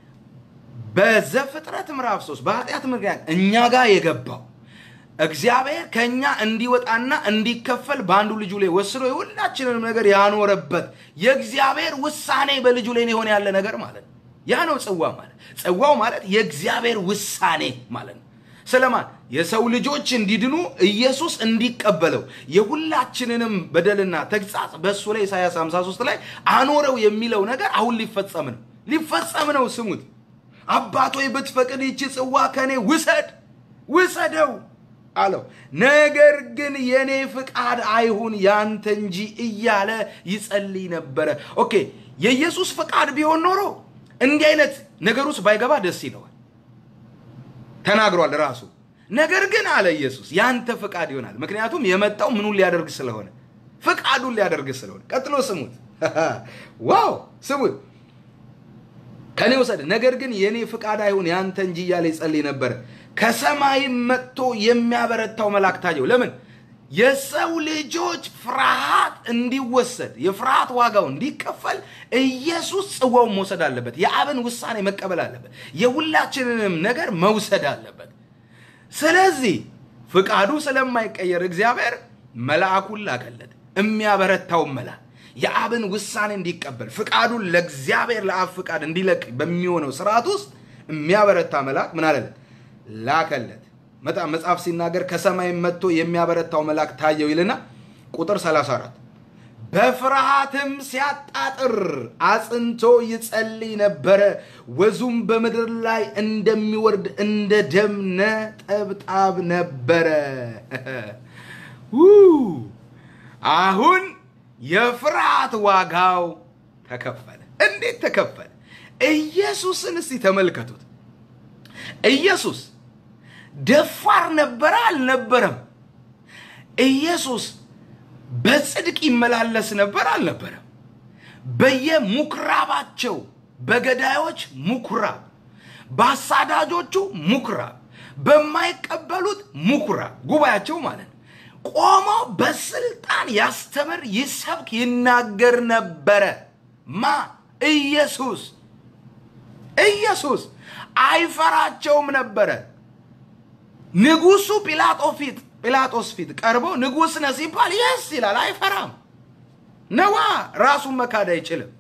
Speaker 1: በዘፍጥረት ምዕራፍ ሶስት በኃጢአት ምክንያት እኛ ጋር የገባው እግዚአብሔር ከእኛ እንዲወጣና እንዲከፈል በአንዱ ልጁ ላይ ወስዶ የሁላችንንም ነገር ያኖረበት የእግዚአብሔር ውሳኔ በልጁ ላይ የሆነ ያለ ነገር ማለት ነው። ያ ነው ጽዋ ማለት። ጽዋው ማለት የእግዚአብሔር ውሳኔ ማለት ነው። ስለማን የሰው ልጆች እንዲድኑ ኢየሱስ እንዲቀበለው የሁላችንንም በደልና ተግጻጽ በእሱ ላይ ኢሳያስ 53 ላይ አኖረው የሚለው ነገር አሁን ሊፈጸም ነው። ሊፈጸም ነው። ስሙት። አባቶ ብትፈቅድ ይቺ ጽዋ ከኔ ውሰድ ውሰደው አለው። ነገር ግን የኔ ፍቃድ አይሁን ያንተ እንጂ እያለ ይጸልይ ነበረ። ኦኬ የኢየሱስ ፍቃድ ቢሆን ኖሮ እንዲህ አይነት ነገር ውስጥ ባይገባ ደስ ይለዋል። ተናግሯል ራሱ። ነገር ግን አለ ኢየሱስ ያንተ ፍቃድ ይሆናል። ምክንያቱም የመጣው ምኑን ሊያደርግ ስለሆነ ፍቃዱን ሊያደርግ ስለሆነ። ቀጥሎ ስሙት። ዋው ስሙት። ከኔ ውሰድ፣ ነገር ግን የኔ ፍቃድ አይሁን ያንተ እንጂ እያለ ይጸልይ ነበረ። ከሰማይም መጥቶ የሚያበረታው መልአክ ታየው። ለምን? የሰው ልጆች ፍርሃት እንዲወሰድ የፍርሃት ዋጋው እንዲከፈል ኢየሱስ ጽዋውን መውሰድ አለበት። የአብን ውሳኔ መቀበል አለበት። የሁላችንንም ነገር መውሰድ አለበት። ስለዚህ ፍቃዱ ስለማይቀየር እግዚአብሔር መልአኩን ላከለት፣ የሚያበረታውን መልአክ የአብን ውሳኔ እንዲቀበል ፍቃዱን ለእግዚአብሔር ለአብ ፍቃድ እንዲለቅ በሚሆነው ስርዓት ውስጥ የሚያበረታ መልአክ ምን አለለት? ላከለት። በጣም መጽሐፍ ሲናገር ከሰማይ መጥቶ የሚያበረታው መልአክ ታየው ይልና ቁጥር 34 በፍርሃትም ሲያጣጥር አጽንቶ ይጸልይ ነበረ። ወዙም በምድር ላይ እንደሚወርድ እንደ ደም ነጠብጣብ ነበረ። አሁን የፍርሃት ዋጋው ተከፈለ። እንዴት ተከፈለ? ኢየሱስን እስቲ ተመልከቱት። ኢየሱስ ደፋር ነበረ አልነበረም? ኢየሱስ በጽድቅ ይመላለስ ነበር አልነበረም? በየምኩራባቸው በገዳዮች ምኩራብ፣ በአሳዳጆቹ ምኩራብ፣ በማይቀበሉት ምኩራብ ጉባኤያቸው ማለት ነው ቆሞ በስልጣን ያስተምር፣ ይሰብክ፣ ይናገር ነበረ። ማ ኢየሱስ ኢየሱስ አይፈራቸውም ነበረ። ንጉሱ ጲላጦ ፊት ጲላጦስ ፊት ቀርቦ ንጉስ ነህ ሲባል የስ ይላል። አይፈራም። ነዋ ራሱን መካድ አይችልም።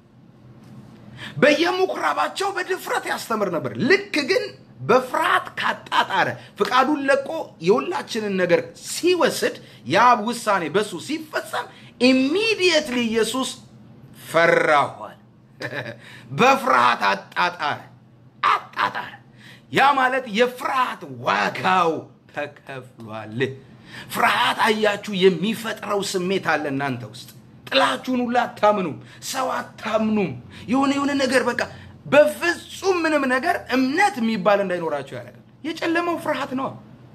Speaker 1: በየምኩራባቸው በድፍረት ያስተምር ነበር። ልክ ግን በፍርሃት ካጣጣረ ፍቃዱን ለቆ የሁላችንን ነገር ሲወስድ የአብ ውሳኔ በሱ ሲፈጸም ኢሚዲየትሊ ኢየሱስ ፈራኋል። በፍርሃት አጣጣረ አጣጣረ። ያ ማለት የፍርሃት ዋጋው ተከፍሏል። ፍርሃት አያችሁ የሚፈጥረው ስሜት አለ እናንተ ውስጥ። ጥላችሁን ሁላ አታምኑም፣ ሰው አታምኑም። የሆነ የሆነ ነገር በቃ በፍጹም ምንም ነገር እምነት የሚባል እንዳይኖራቸው ያደርጋል። የጨለመው ፍርሃት ነው።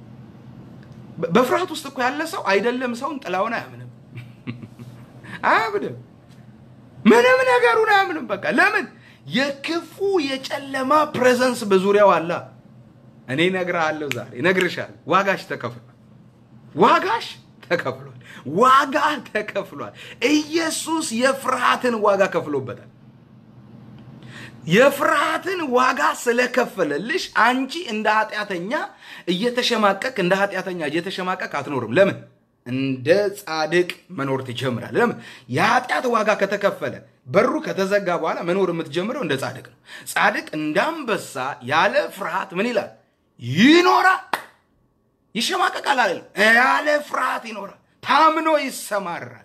Speaker 1: በፍርሃት ውስጥ እኮ ያለ ሰው አይደለም ሰውን ጥላውን አያምንም፣ አያምንም፣ ምንም ነገሩን አያምንም። በቃ ለምን? የክፉ የጨለማ ፕሬዘንስ በዙሪያው አለ። እኔ እነግርሃለሁ ዛሬ እነግርሻለሁ፣ ዋጋሽ ተከፍሏል። ዋጋሽ ተከፍሏል። ዋጋ ተከፍሏል። ኢየሱስ የፍርሃትን ዋጋ ከፍሎበታል። የፍርሃትን ዋጋ ስለከፈለልሽ አንቺ እንደ ኃጢአተኛ እየተሸማቀቅ እንደ ኃጢአተኛ እየተሸማቀቅ አትኖርም። ለምን? እንደ ጻድቅ መኖር ትጀምራል። ለምን? የኃጢአት ዋጋ ከተከፈለ በሩ ከተዘጋ በኋላ መኖር የምትጀምረው እንደ ጻድቅ ነው። ጻድቅ እንደ አንበሳ ያለ ፍርሃት ምን ይላል? ይኖራል። ይሸማቀቃል አለ። ያለ ፍርሃት ይኖራል። ታምኖ ይሰማራል።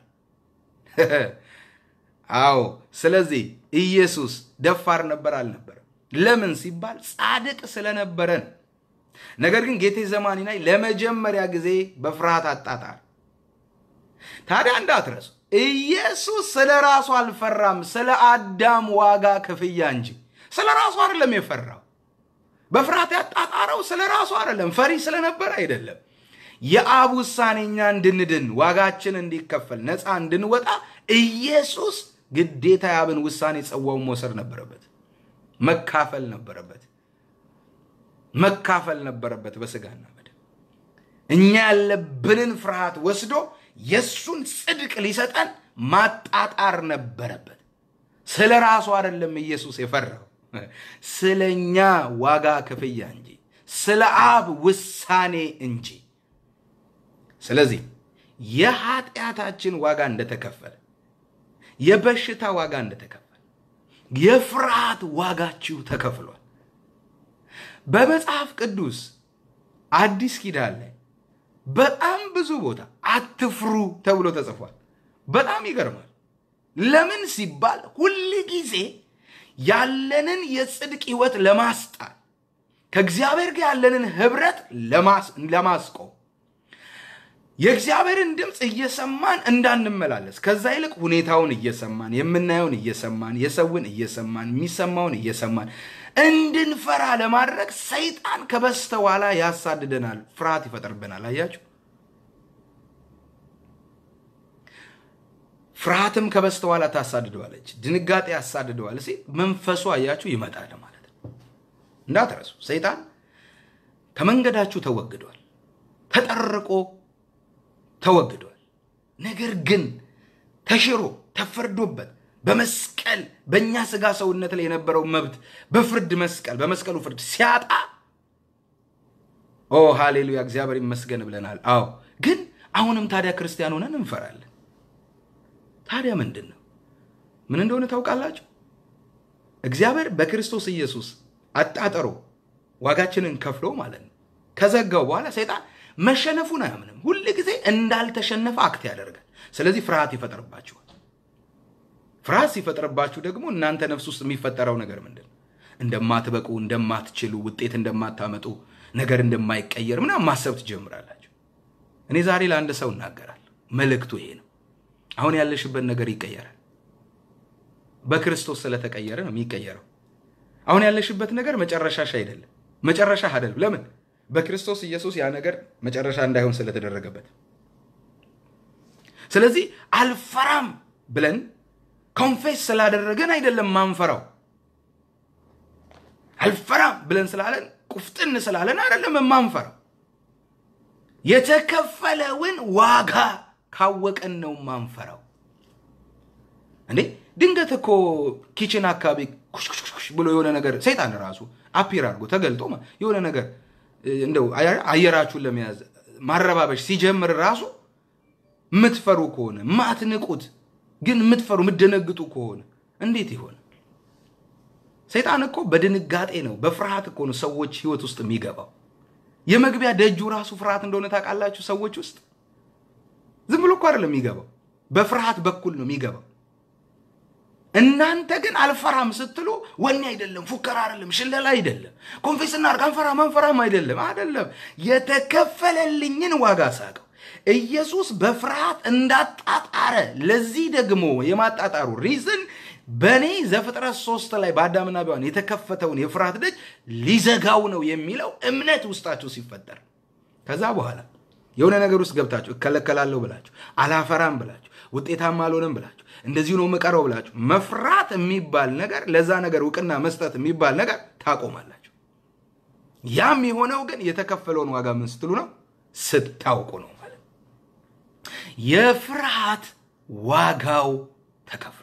Speaker 1: አዎ። ስለዚህ ኢየሱስ ደፋር ነበር አልነበረም? ለምን ሲባል ጻድቅ ስለነበረ ነው። ነገር ግን ጌቴ ዘማኒ ላይ ለመጀመሪያ ጊዜ በፍርሃት አጣጣር። ታዲያ እንዳትረሱ ኢየሱስ ስለ ራሱ አልፈራም፣ ስለ አዳም ዋጋ ክፍያ እንጂ ስለ ራሱ አይደለም የፈራው። በፍርሃት ያጣጣረው ስለ ራሱ አይደለም፣ ፈሪ ስለነበረ አይደለም። የአብ ውሳኔ እኛ እንድንድን ዋጋችን እንዲከፈል ነፃ እንድንወጣ ኢየሱስ ግዴታ የአብን ውሳኔ ጽዋውን መውሰድ ነበረበት። መካፈል ነበረበት። መካፈል ነበረበት በስጋና በደም እኛ ያለብንን ፍርሃት ወስዶ የእሱን ጽድቅ ሊሰጠን ማጣጣር ነበረበት። ስለ ራሱ አይደለም ኢየሱስ የፈራው፣ ስለ እኛ ዋጋ ክፍያ እንጂ ስለ አብ ውሳኔ እንጂ። ስለዚህ የኃጢአታችን ዋጋ እንደተከፈለ፣ የበሽታ ዋጋ እንደተከፈለ፣ የፍርሃት ዋጋችሁ ተከፍሏል። በመጽሐፍ ቅዱስ አዲስ ኪዳን ላይ በጣም ብዙ ቦታ አትፍሩ ተብሎ ተጽፏል። በጣም ይገርማል። ለምን ሲባል ሁል ጊዜ ያለንን የጽድቅ ህይወት ለማስጣል ከእግዚአብሔር ጋር ያለንን ህብረት ለማስቆም የእግዚአብሔርን ድምፅ እየሰማን እንዳንመላለስ ከዛ ይልቅ ሁኔታውን እየሰማን የምናየውን እየሰማን የሰውን እየሰማን የሚሰማውን እየሰማን እንድንፈራ ለማድረግ ሰይጣን ከበስተኋላ ያሳድደናል፣ ፍርሃት ይፈጥርብናል። አያችሁ፣ ፍርሃትም ከበስተኋላ ታሳድደዋለች፣ ድንጋጤ ያሳድደዋል ሲል መንፈሱ አያችሁ ይመጣል ማለት ነው። እንዳትረሱ፣ ሰይጣን ከመንገዳችሁ ተወግዷል፣ ተጠርቆ ተወግዷል። ነገር ግን ተሽሮ ተፈርዶበት በመስቀል በእኛ ስጋ ሰውነት ላይ የነበረው መብት በፍርድ መስቀል በመስቀሉ ፍርድ ሲያጣ ኦ ሃሌሉያ እግዚአብሔር ይመስገን ብለናል። አዎ ግን አሁንም ታዲያ ክርስቲያን ሆነን እንፈራለን። ታዲያ ምንድን ነው? ምን እንደሆነ ታውቃላችሁ? እግዚአብሔር በክርስቶስ ኢየሱስ አጣጠሮ ዋጋችንን ከፍሎ ማለት ነው ከዘጋው በኋላ ሰይጣን መሸነፉን አያምንም። ሁል ጊዜ እንዳልተሸነፈ አክት ያደርጋል። ስለዚህ ፍርሃት ይፈጠርባችኋል። ፍርሃት ሲፈጥርባችሁ ደግሞ እናንተ ነፍስ ውስጥ የሚፈጠረው ነገር ምንድን ነው? እንደማትበቁ፣ እንደማትችሉ፣ ውጤት እንደማታመጡ፣ ነገር እንደማይቀየር ምናምን ማሰብ ትጀምራላችሁ። እኔ ዛሬ ለአንድ ሰው እናገራለሁ። መልእክቱ ይሄ ነው። አሁን ያለሽበት ነገር ይቀየራል። በክርስቶስ ስለተቀየረ ነው የሚቀየረው። አሁን ያለሽበት ነገር መጨረሻሽ አይደለም፣ መጨረሻ አይደለም። ለምን? በክርስቶስ ኢየሱስ ያ ነገር መጨረሻ እንዳይሆን ስለተደረገበት። ስለዚህ አልፈራም ብለን ኮንፌስ ስላደረገን አይደለም ማንፈራው። አልፈራም ብለን ስላለን ቁፍጥን ስላለን አይደለም ማንፈራው። የተከፈለውን ዋጋ ካወቀን ነው ማንፈራው። እንዴ ድንገት እኮ ኪችን አካባቢ ኩሽኩሽኩሽ ብሎ የሆነ ነገር ሰይጣን ራሱ አፒር አድርጎ ተገልጦ የሆነ ነገር እንደው አየራችሁን ለመያዝ ማረባበሽ ሲጀምር ራሱ የምትፈሩ ከሆነ ማትንቁት ግን የምትፈሩ የምትደነግጡ ከሆነ እንዴት ይሆን? ሰይጣን እኮ በድንጋጤ ነው በፍርሃት እኮ ነው ሰዎች ህይወት ውስጥ የሚገባው። የመግቢያ ደጁ ራሱ ፍርሃት እንደሆነ ታውቃላችሁ። ሰዎች ውስጥ ዝም ብሎ እኮ አይደለም የሚገባው፣ በፍርሃት በኩል ነው የሚገባው። እናንተ ግን አልፈራም ስትሉ ወኔ አይደለም፣ ፉከራ አይደለም፣ ሽለላ አይደለም፣ ኮንፌስ እናድርግ አንፈራም አንፈራም አይደለም፣ አይደለም። የተከፈለልኝን ዋጋ ሳቀው ኢየሱስ በፍርሃት እንዳጣጣረ ለዚህ ደግሞ የማጣጣሩ ሪዝን በእኔ ዘፍጥረት ሶስት ላይ በአዳምና ሔዋን የተከፈተውን የፍርሃት ደጅ ሊዘጋው ነው የሚለው እምነት ውስጣችሁ ሲፈጠር ከዛ በኋላ የሆነ ነገር ውስጥ ገብታችሁ እከለከላለሁ ብላችሁ አላፈራም ብላችሁ ውጤታማ አልሆንም ብላችሁ እንደዚሁ ነው የምቀረው ብላችሁ መፍራት የሚባል ነገር ለዛ ነገር እውቅና መስጠት የሚባል ነገር ታቆማላችሁ። ያም የሆነው ግን የተከፈለውን ዋጋ ምን ስትሉ ነው? ስታውቁ ነው ማለት ነው። የፍርሃት ዋጋው ተከፍሏል።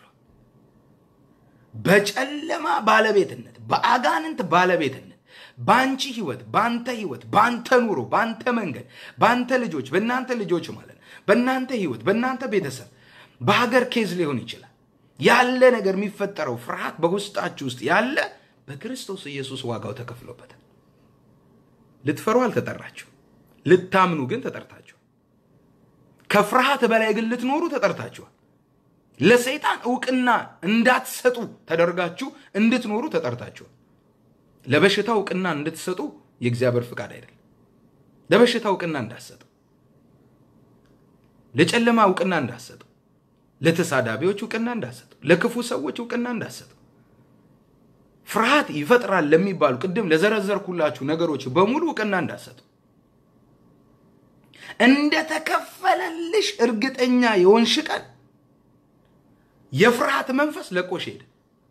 Speaker 1: በጨለማ ባለቤትነት፣ በአጋንንት ባለቤትነት በአንቺ ህይወት፣ በአንተ ህይወት፣ በአንተ ኑሮ፣ በአንተ መንገድ፣ በአንተ ልጆች፣ በእናንተ ልጆች ማለት ነው፣ በእናንተ ህይወት፣ በእናንተ ቤተሰብ፣ በሀገር ኬዝ ሊሆን ይችላል ያለ ነገር የሚፈጠረው ፍርሃት በውስጣችሁ ውስጥ ያለ በክርስቶስ ኢየሱስ ዋጋው ተከፍሎበታል። ልትፈሩ አልተጠራችሁ፣ ልታምኑ ግን ተጠርታችኋል። ከፍርሃት በላይ ግን ልትኖሩ ተጠርታችኋል። ለሰይጣን እውቅና እንዳትሰጡ ተደርጋችሁ እንድትኖሩ ተጠርታችኋል። ለበሽታ እውቅና እንድትሰጡ የእግዚአብሔር ፍቃድ አይደለም። ለበሽታ እውቅና እንዳትሰጡ፣ ለጨለማ እውቅና እንዳትሰጡ፣ ለተሳዳቢዎች እውቅና እንዳትሰጡ፣ ለክፉ ሰዎች እውቅና እንዳትሰጡ። ፍርሃት ይፈጥራል ለሚባሉ ቅድም ለዘረዘርኩላችሁ ነገሮች በሙሉ እውቅና እንዳትሰጡ። እንደተከፈለልሽ እርግጠኛ የሆንሽ ቀን የፍርሃት መንፈስ ለቆሽ ሄደ።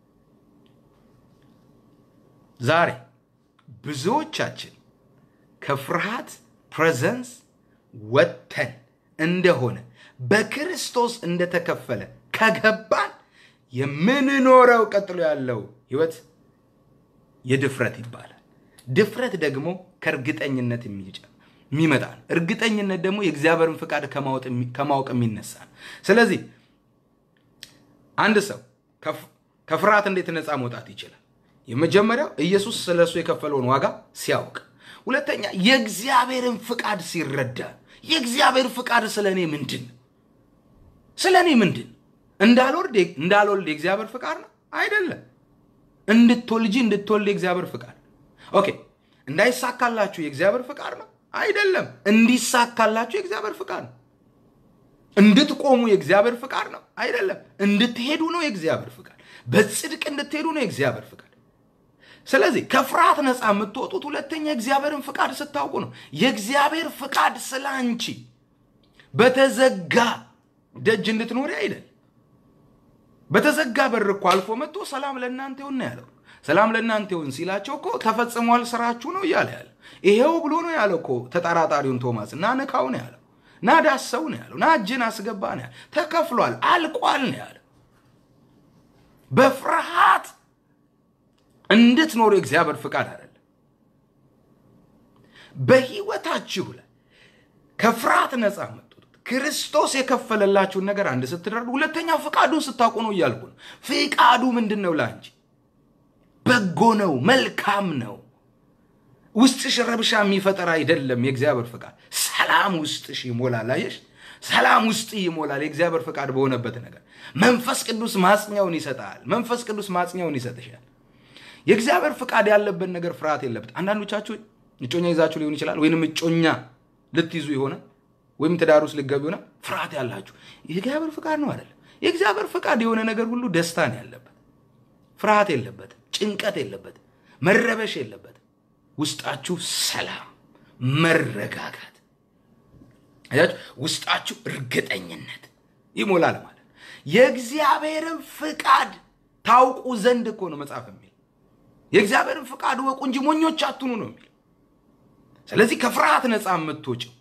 Speaker 1: ዛሬ ብዙዎቻችን ከፍርሃት ፕሬዘንስ ወጥተን እንደሆነ በክርስቶስ እንደተከፈለ ከገባን የምንኖረው ቀጥሎ ያለው ህይወት የድፍረት ይባላል። ድፍረት ደግሞ ከእርግጠኝነት የሚመጣ ነው። እርግጠኝነት ደግሞ የእግዚአብሔርን ፍቃድ ከማወቅ የሚነሳ ነው። ስለዚህ አንድ ሰው ከፍርሃት እንዴት ነፃ መውጣት ይችላል? የመጀመሪያው ኢየሱስ ስለ እሱ የከፈለውን ዋጋ ሲያውቅ፣ ሁለተኛ የእግዚአብሔርን ፍቃድ ሲረዳ። የእግዚአብሔር ፍቃድ ስለ እኔ ምንድን ነው? ስለ እኔ ምንድን ነው? እንዳልወልድ እንዳልወልድ የእግዚአብሔር ፍቃድ ነው አይደለም። እንድትወልጂ እንድትወልድ የእግዚአብሔር ፍቃድ ኦኬ። እንዳይሳካላችሁ የእግዚአብሔር ፍቃድ ነው አይደለም። እንዲሳካላችሁ የእግዚአብሔር ፍቃድ ነው። እንድትቆሙ የእግዚአብሔር ፍቃድ ነው አይደለም። እንድትሄዱ ነው የእግዚአብሔር ፍቃድ። በጽድቅ እንድትሄዱ ነው የእግዚአብሔር ፍቃድ። ስለዚህ ከፍርሃት ነፃ የምትወጡት ሁለተኛ የእግዚአብሔርን ፍቃድ ስታውቁ ነው። የእግዚአብሔር ፍቃድ ስለ አንቺ በተዘጋ ደጅ እንድትኖሪ አይደል። በተዘጋ በር እኮ አልፎ መጥቶ ሰላም ለእናንተ ይሁን ነው ያለው። ሰላም ለእናንተ ይሁን ሲላቸው እኮ ተፈጽሟል ስራችሁ ነው እያለ ያለ ይሄው ብሎ ነው ያለው እኮ ተጠራጣሪውን ቶማስ እና ንካው ነው ያለው ና ዳሰው ነው ያለው ና እጅን አስገባ ነው ያለው ተከፍሏል አልቋል ነው ያለው በፍርሃት እንድትኖሩ የእግዚአብሔር ፍቃድ አይደለም በህይወታችሁ ላይ ከፍርሃት ነፃ የምትወጡት ክርስቶስ የከፈለላችሁን ነገር አንድ ስትደርጉ ሁለተኛው ፍቃዱን ስታውቁ ነው እያልኩ ነው ፍቃዱ ምንድን ነው ለአንቺ በጎ ነው መልካም ነው ውስጥሽ ረብሻ የሚፈጠር አይደለም የእግዚአብሔር ፍቃድ ሰላም ውስጥሽ ይሞላል አየሽ ሰላም ውስጥ ይሞላል የእግዚአብሔር ፍቃድ በሆነበት ነገር መንፈስ ቅዱስ ማጽኛውን ይሰጣል መንፈስ ቅዱስ ማጽኛውን ይሰጥሻል የእግዚአብሔር ፍቃድ ያለበት ነገር ፍርሃት የለበት አንዳንዶቻችሁ እጮኛ ይዛችሁ ሊሆን ይችላል ወይንም እጮኛ ልትይዙ የሆነ ወይም ትዳር ውስጥ ልገቡ ይሆናል ፍርሃት ያላችሁ የእግዚአብሔር ፍቃድ ነው አይደለም የእግዚአብሔር ፍቃድ የሆነ ነገር ሁሉ ደስታ ነው ያለበት ፍርሃት የለበትም ጭንቀት የለበትም መረበሽ የለበትም ውስጣችሁ ሰላም መረጋጋት አያችሁ ውስጣችሁ እርግጠኝነት ይሞላል ማለት የእግዚአብሔርን ፍቃድ ታውቁ ዘንድ እኮ ነው መጽሐፍ የሚል የእግዚአብሔርን ፍቃድ ወቁ እንጂ ሞኞች አትኑ ነው የሚል ስለዚህ ከፍርሃት ነፃ የምትወጭው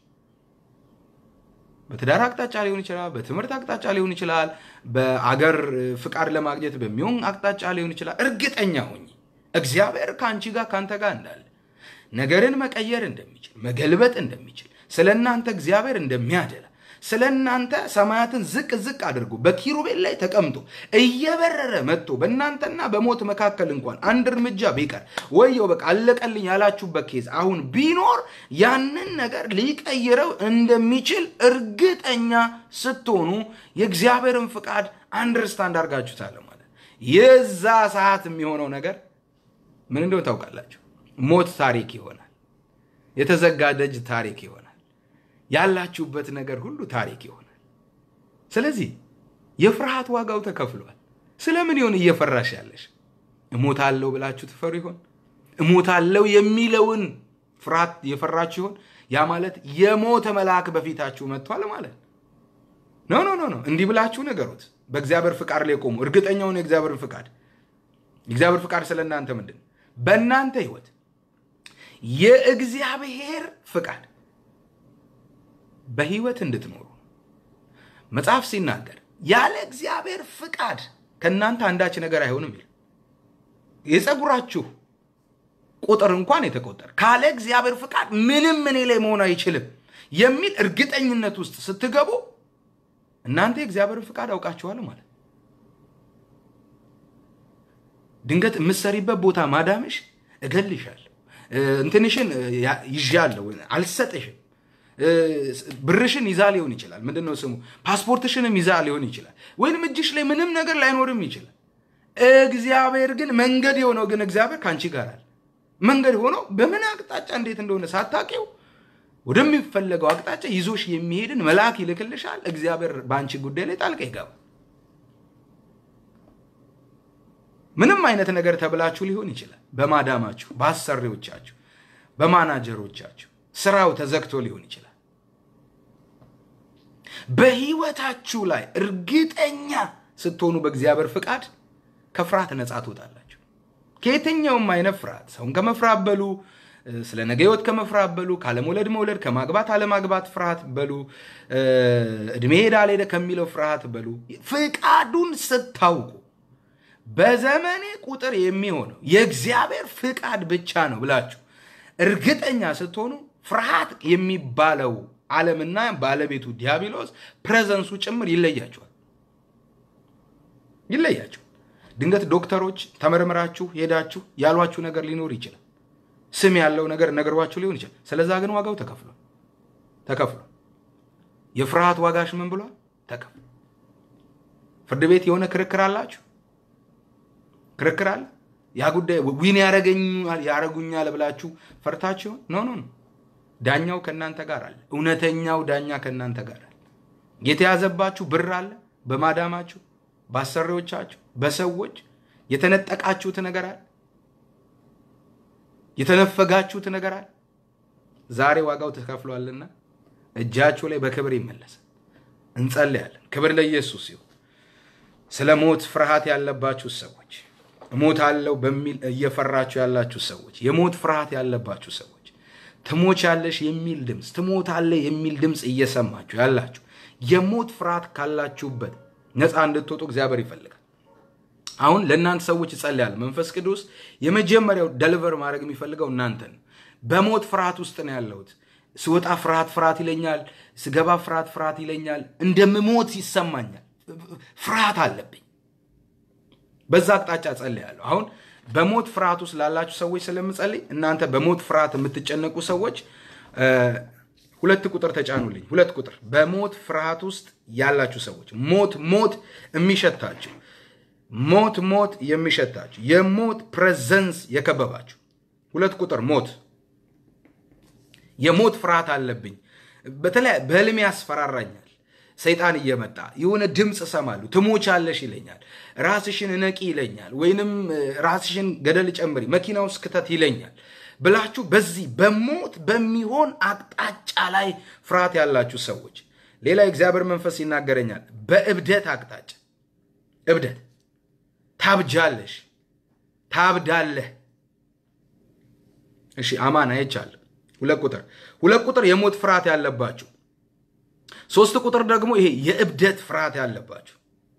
Speaker 1: በትዳር አቅጣጫ ሊሆን ይችላል በትምህርት አቅጣጫ ሊሆን ይችላል በአገር ፍቃድ ለማግኘት በሚሆን አቅጣጫ ሊሆን ይችላል እርግጠኛ ሆኝ እግዚአብሔር ከአንቺ ጋር ከአንተ ጋር እንዳለ ነገርን መቀየር እንደሚችል መገልበጥ እንደሚችል ስለ እናንተ እግዚአብሔር እንደሚያደላ ስለ እናንተ ሰማያትን ዝቅ ዝቅ አድርጎ በኪሩቤል ላይ ተቀምጦ እየበረረ መጥቶ በእናንተና በሞት መካከል እንኳን አንድ እርምጃ ቢቀር ወየው በቃ አለቀልኝ ያላችሁበት ኬዝ አሁን ቢኖር ያንን ነገር ሊቀይረው እንደሚችል እርግጠኛ ስትሆኑ የእግዚአብሔርን ፍቃድ አንደርስታንድ አድርጋችሁታል ማለት የዛ ሰዓት የሚሆነው ነገር ምን እንደሆነ ታውቃላችሁ ሞት ታሪክ ይሆናል የተዘጋ ደጅ ታሪክ ይሆናል ያላችሁበት ነገር ሁሉ ታሪክ ይሆናል ስለዚህ የፍርሃት ዋጋው ተከፍሏል ስለምን ይሆን እየፈራሽ ያለሽ እሞታለሁ ብላችሁ ትፈሩ ይሆን እሞታለሁ የሚለውን ፍርሃት የፈራችሁ ይሆን ያ ማለት የሞተ መልአክ በፊታችሁ መጥቷል ማለት ኖ ኖ ኖ ኖ እንዲህ ብላችሁ ነገሩት በእግዚአብሔር ፍቃድ ላይ ቆሙ እርግጠኛውን የእግዚአብሔር ፍቃድ የእግዚአብሔር ፍቃድ ስለ እናንተ ምንድን በእናንተ ህይወት የእግዚአብሔር ፍቃድ በህይወት እንድትኖሩ መጽሐፍ ሲናገር ያለ እግዚአብሔር ፍቃድ ከእናንተ አንዳች ነገር አይሆንም ይል የፀጉራችሁ ቁጥር እንኳን የተቆጠረ ካለ እግዚአብሔር ፍቃድ ምንም እኔ ላይ መሆን አይችልም የሚል እርግጠኝነት ውስጥ ስትገቡ እናንተ የእግዚአብሔርን ፍቃድ አውቃችኋል ማለት ድንገት የምትሰሪበት ቦታ ማዳምሽ እገልሻለሁ እንትንሽን ይዣለሁ አልሰጥሽም ብርሽን ይዛ ሊሆን ይችላል ምንድን ነው ስሙ ፓስፖርትሽንም ይዛ ሊሆን ይችላል ወይንም እጅሽ ላይ ምንም ነገር ላይኖርም ይችላል እግዚአብሔር ግን መንገድ የሆነው ግን እግዚአብሔር ከአንቺ ጋር አለ መንገድ ሆኖ በምን አቅጣጫ እንዴት እንደሆነ ሳታቂው ወደሚፈለገው አቅጣጫ ይዞሽ የሚሄድን መልአክ ይልክልሻል እግዚአብሔር በአንቺ ጉዳይ ላይ ጣልቃ ይገባል ምንም አይነት ነገር ተብላችሁ ሊሆን ይችላል በማዳማችሁ በአሰሪዎቻችሁ በማናጀሮቻችሁ ስራው ተዘግቶ ሊሆን ይችላል በህይወታችሁ ላይ እርግጠኛ ስትሆኑ በእግዚአብሔር ፍቃድ ከፍርሃት ነፃ ትወጣላችሁ። ከየትኛውም አይነት ፍርሃት ሰውን ከመፍራት በሉ፣ ስለ ነገ ህይወት ከመፍራት በሉ፣ ካለመውለድ መውለድ፣ ከማግባት አለማግባት ፍርሃት በሉ፣ እድሜ ሄዳ አልሄደ ከሚለው ፍርሃት በሉ። ፍቃዱን ስታውቁ በዘመኔ ቁጥር የሚሆነው የእግዚአብሔር ፍቃድ ብቻ ነው ብላችሁ እርግጠኛ ስትሆኑ ፍርሃት የሚባለው ዓለምና ባለቤቱ ዲያብሎስ ፕሬዘንሱ ጭምር ይለያቸዋል ይለያቸዋል። ድንገት ዶክተሮች ተመርምራችሁ ሄዳችሁ ያሏችሁ ነገር ሊኖር ይችላል። ስም ያለው ነገር ነገሯችሁ ሊሆን ይችላል። ስለዛ ግን ዋጋው ተከፍሏል ተከፍሏል። የፍርሃት ዋጋሽ ምን ብሏል? ተከፍሏል። ፍርድ ቤት የሆነ ክርክር አላችሁ ክርክር አለ። ያ ጉዳይ ዊን ያረገኛል ያረጉኛል ብላችሁ ፈርታችሁ ኖ ኖ ኖ ዳኛው ከእናንተ ጋር አለ። እውነተኛው ዳኛ ከእናንተ ጋር አለ። የተያዘባችሁ ብር አለ፣ በማዳማችሁ፣ በአሰሪዎቻችሁ፣ በሰዎች የተነጠቃችሁት ነገር አለ፣ የተነፈጋችሁት ነገር አለ። ዛሬ ዋጋው ተከፍሏልና እጃችሁ ላይ በክብር ይመለሳል። እንጸልያለን። ክብር ለኢየሱስ ይሁን። ስለ ሞት ፍርሃት ያለባችሁ ሰዎች እሞታለሁ በሚል እየፈራችሁ ያላችሁ ሰዎች፣ የሞት ፍርሃት ያለባችሁ ሰዎች ትሞቻለሽ የሚል ድምፅ ትሞታለህ የሚል ድምፅ እየሰማችሁ ያላችሁ የሞት ፍርሃት ካላችሁበት ነፃ እንድትወጡ እግዚአብሔር ይፈልጋል። አሁን ለእናንተ ሰዎች ይጸልያል። መንፈስ ቅዱስ የመጀመሪያው ደሊቨር ማድረግ የሚፈልገው እናንተን። በሞት ፍርሃት ውስጥ ነው ያለሁት። ስወጣ ፍርሃት ፍርሃት ይለኛል፣ ስገባ ፍርሃት ፍርሃት ይለኛል፣ እንደምሞት ይሰማኛል፣ ፍርሃት አለብኝ። በዛ አቅጣጫ ጸልያለሁ። አሁን በሞት ፍርሃት ውስጥ ላላችሁ ሰዎች ስለምጸልይ እናንተ በሞት ፍርሃት የምትጨነቁ ሰዎች ሁለት ቁጥር ተጫኑልኝ። ሁለት ቁጥር በሞት ፍርሃት ውስጥ ያላችሁ ሰዎች ሞት ሞት የሚሸታችሁ ሞት ሞት የሚሸታችሁ የሞት ፕሬዘንስ የከበባችሁ ሁለት ቁጥር ሞት የሞት ፍርሃት አለብኝ። በተለይ በህልሜ ያስፈራራኛል። ሰይጣን እየመጣ የሆነ ድምፅ እሰማለሁ። ትሞቻለሽ ይለኛል። ራስሽን እነቂ ይለኛል። ወይንም ራስሽን ገደል ጨምሪ፣ መኪና ውስጥ ክተት ይለኛል ብላችሁ በዚህ በሞት በሚሆን አቅጣጫ ላይ ፍርሃት ያላችሁ ሰዎች፣ ሌላ የእግዚአብሔር መንፈስ ይናገረኛል። በእብደት አቅጣጫ እብደት፣ ታብጃለሽ፣ ታብዳለህ። እሺ አማን አይቻለሁ። ሁለት ቁጥር ሁለት ቁጥር የሞት ፍርሃት ያለባችሁ ሶስት ቁጥር ደግሞ ይሄ የእብደት ፍርሃት ያለባችሁ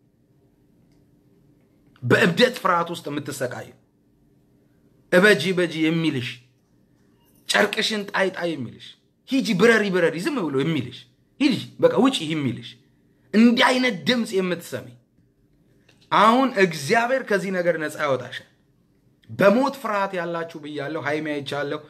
Speaker 1: በእብደት ፍርሃት ውስጥ የምትሰቃዩ እበጂ በጂ የሚልሽ ጨርቅሽን ጣይ ጣይ የሚልሽ ሂጂ ብረሪ ብረሪ ዝም ብሎ የሚልሽ ሂጂ በቃ ውጪ የሚልሽ እንዲህ አይነት ድምፅ የምትሰሚ አሁን እግዚአብሔር ከዚህ ነገር ነፃ ያወጣሻል። በሞት ፍርሃት ያላችሁ ብያለሁ። ሀይሜ አይቻለሁ።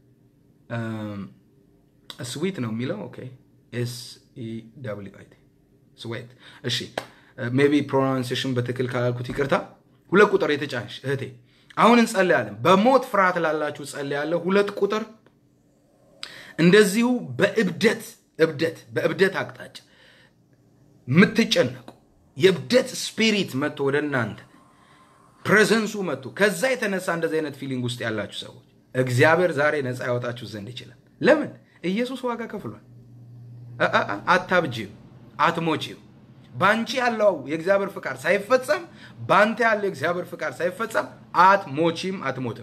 Speaker 1: ስዊት ነው የሚለው ኦኬ ኤስ ኢ ደብሊው አይ ቲ ስዌት። እሺ ሜቢ ፕሮናንሴሽን በትክክል ካላልኩት ይቅርታ። ሁለት ቁጥር የተጫንሽ እህቴ አሁን እንጸልያለን። በሞት ፍርሃት ላላችሁ ጸልያለሁ። ሁለት ቁጥር እንደዚሁ በእብደት እብደት በእብደት አቅጣጫ የምትጨነቁ የእብደት ስፒሪት መጥቶ ወደ እናንተ ፕሬዘንሱ መጥቶ ከዛ የተነሳ እንደዚህ አይነት ፊሊንግ ውስጥ ያላችሁ ሰዎች እግዚአብሔር ዛሬ ነፃ ያወጣችሁ ዘንድ ይችላል። ለምን? ኢየሱስ ዋጋ ከፍሏል። አታብጂም፣ አትሞቺም። በአንቺ ያለው የእግዚአብሔር ፍቃድ ሳይፈጸም በአንተ ያለው የእግዚአብሔር ፍቃድ ሳይፈጸም አትሞቺም፣ አትሞትም።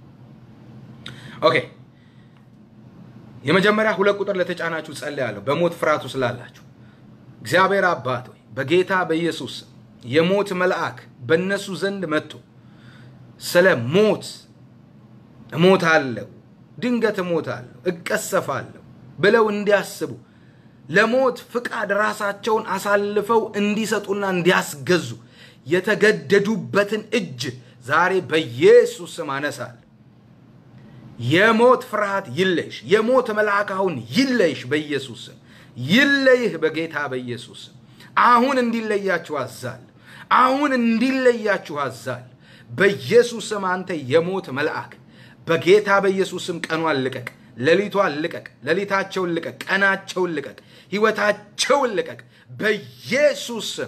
Speaker 1: ኦኬ የመጀመሪያ ሁለት ቁጥር ለተጫናችሁ ጸልያለሁ። በሞት ፍርሃቱ ስላላችሁ እግዚአብሔር አባት ሆይ በጌታ በኢየሱስ የሞት መልአክ በእነሱ ዘንድ መጥቶ ስለ ሞት እሞታለሁ፣ ድንገት እሞታለሁ፣ እቀሰፋለሁ ብለው እንዲያስቡ ለሞት ፍቃድ ራሳቸውን አሳልፈው እንዲሰጡና እንዲያስገዙ የተገደዱበትን እጅ ዛሬ በኢየሱስ ስም አነሳለሁ። የሞት ፍርሃት ይለይሽ። የሞት መልአክ አሁን ይለይሽ በኢየሱስ ስም ይለይህ በጌታ በኢየሱስ ስም። አሁን እንዲለያችሁ አዛል። አሁን እንዲለያችሁ አዛል። በኢየሱስ ስም አንተ የሞት መልአክ በጌታ በኢየሱስ ስም ቀኗን ልቀቅ፣ ሌሊቷን ልቀቅ፣ ሌሊታቸውን ልቀቅ፣ ቀናቸውን ልቀቅ፣ ህይወታቸውን ልቀቅ። በኢየሱስ ስም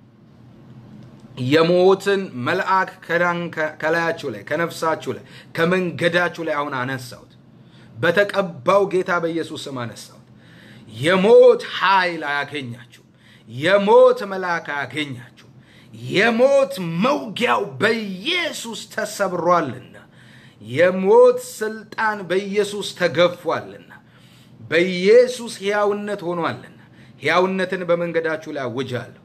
Speaker 1: የሞትን መልአክ ከላያችሁ ላይ ከነፍሳችሁ ላይ ከመንገዳችሁ ላይ አሁን አነሳሁት። በተቀባው ጌታ በኢየሱስ ስም አነሳሁት። የሞት ኃይል አያገኛችሁም። የሞት መልአክ አያገኛችሁም። የሞት መውጊያው በኢየሱስ ተሰብሯልና፣ የሞት ስልጣን በኢየሱስ ተገፏልና፣ በኢየሱስ ሕያውነት ሆኗልና፣ ሕያውነትን በመንገዳችሁ ላይ አውጃለሁ።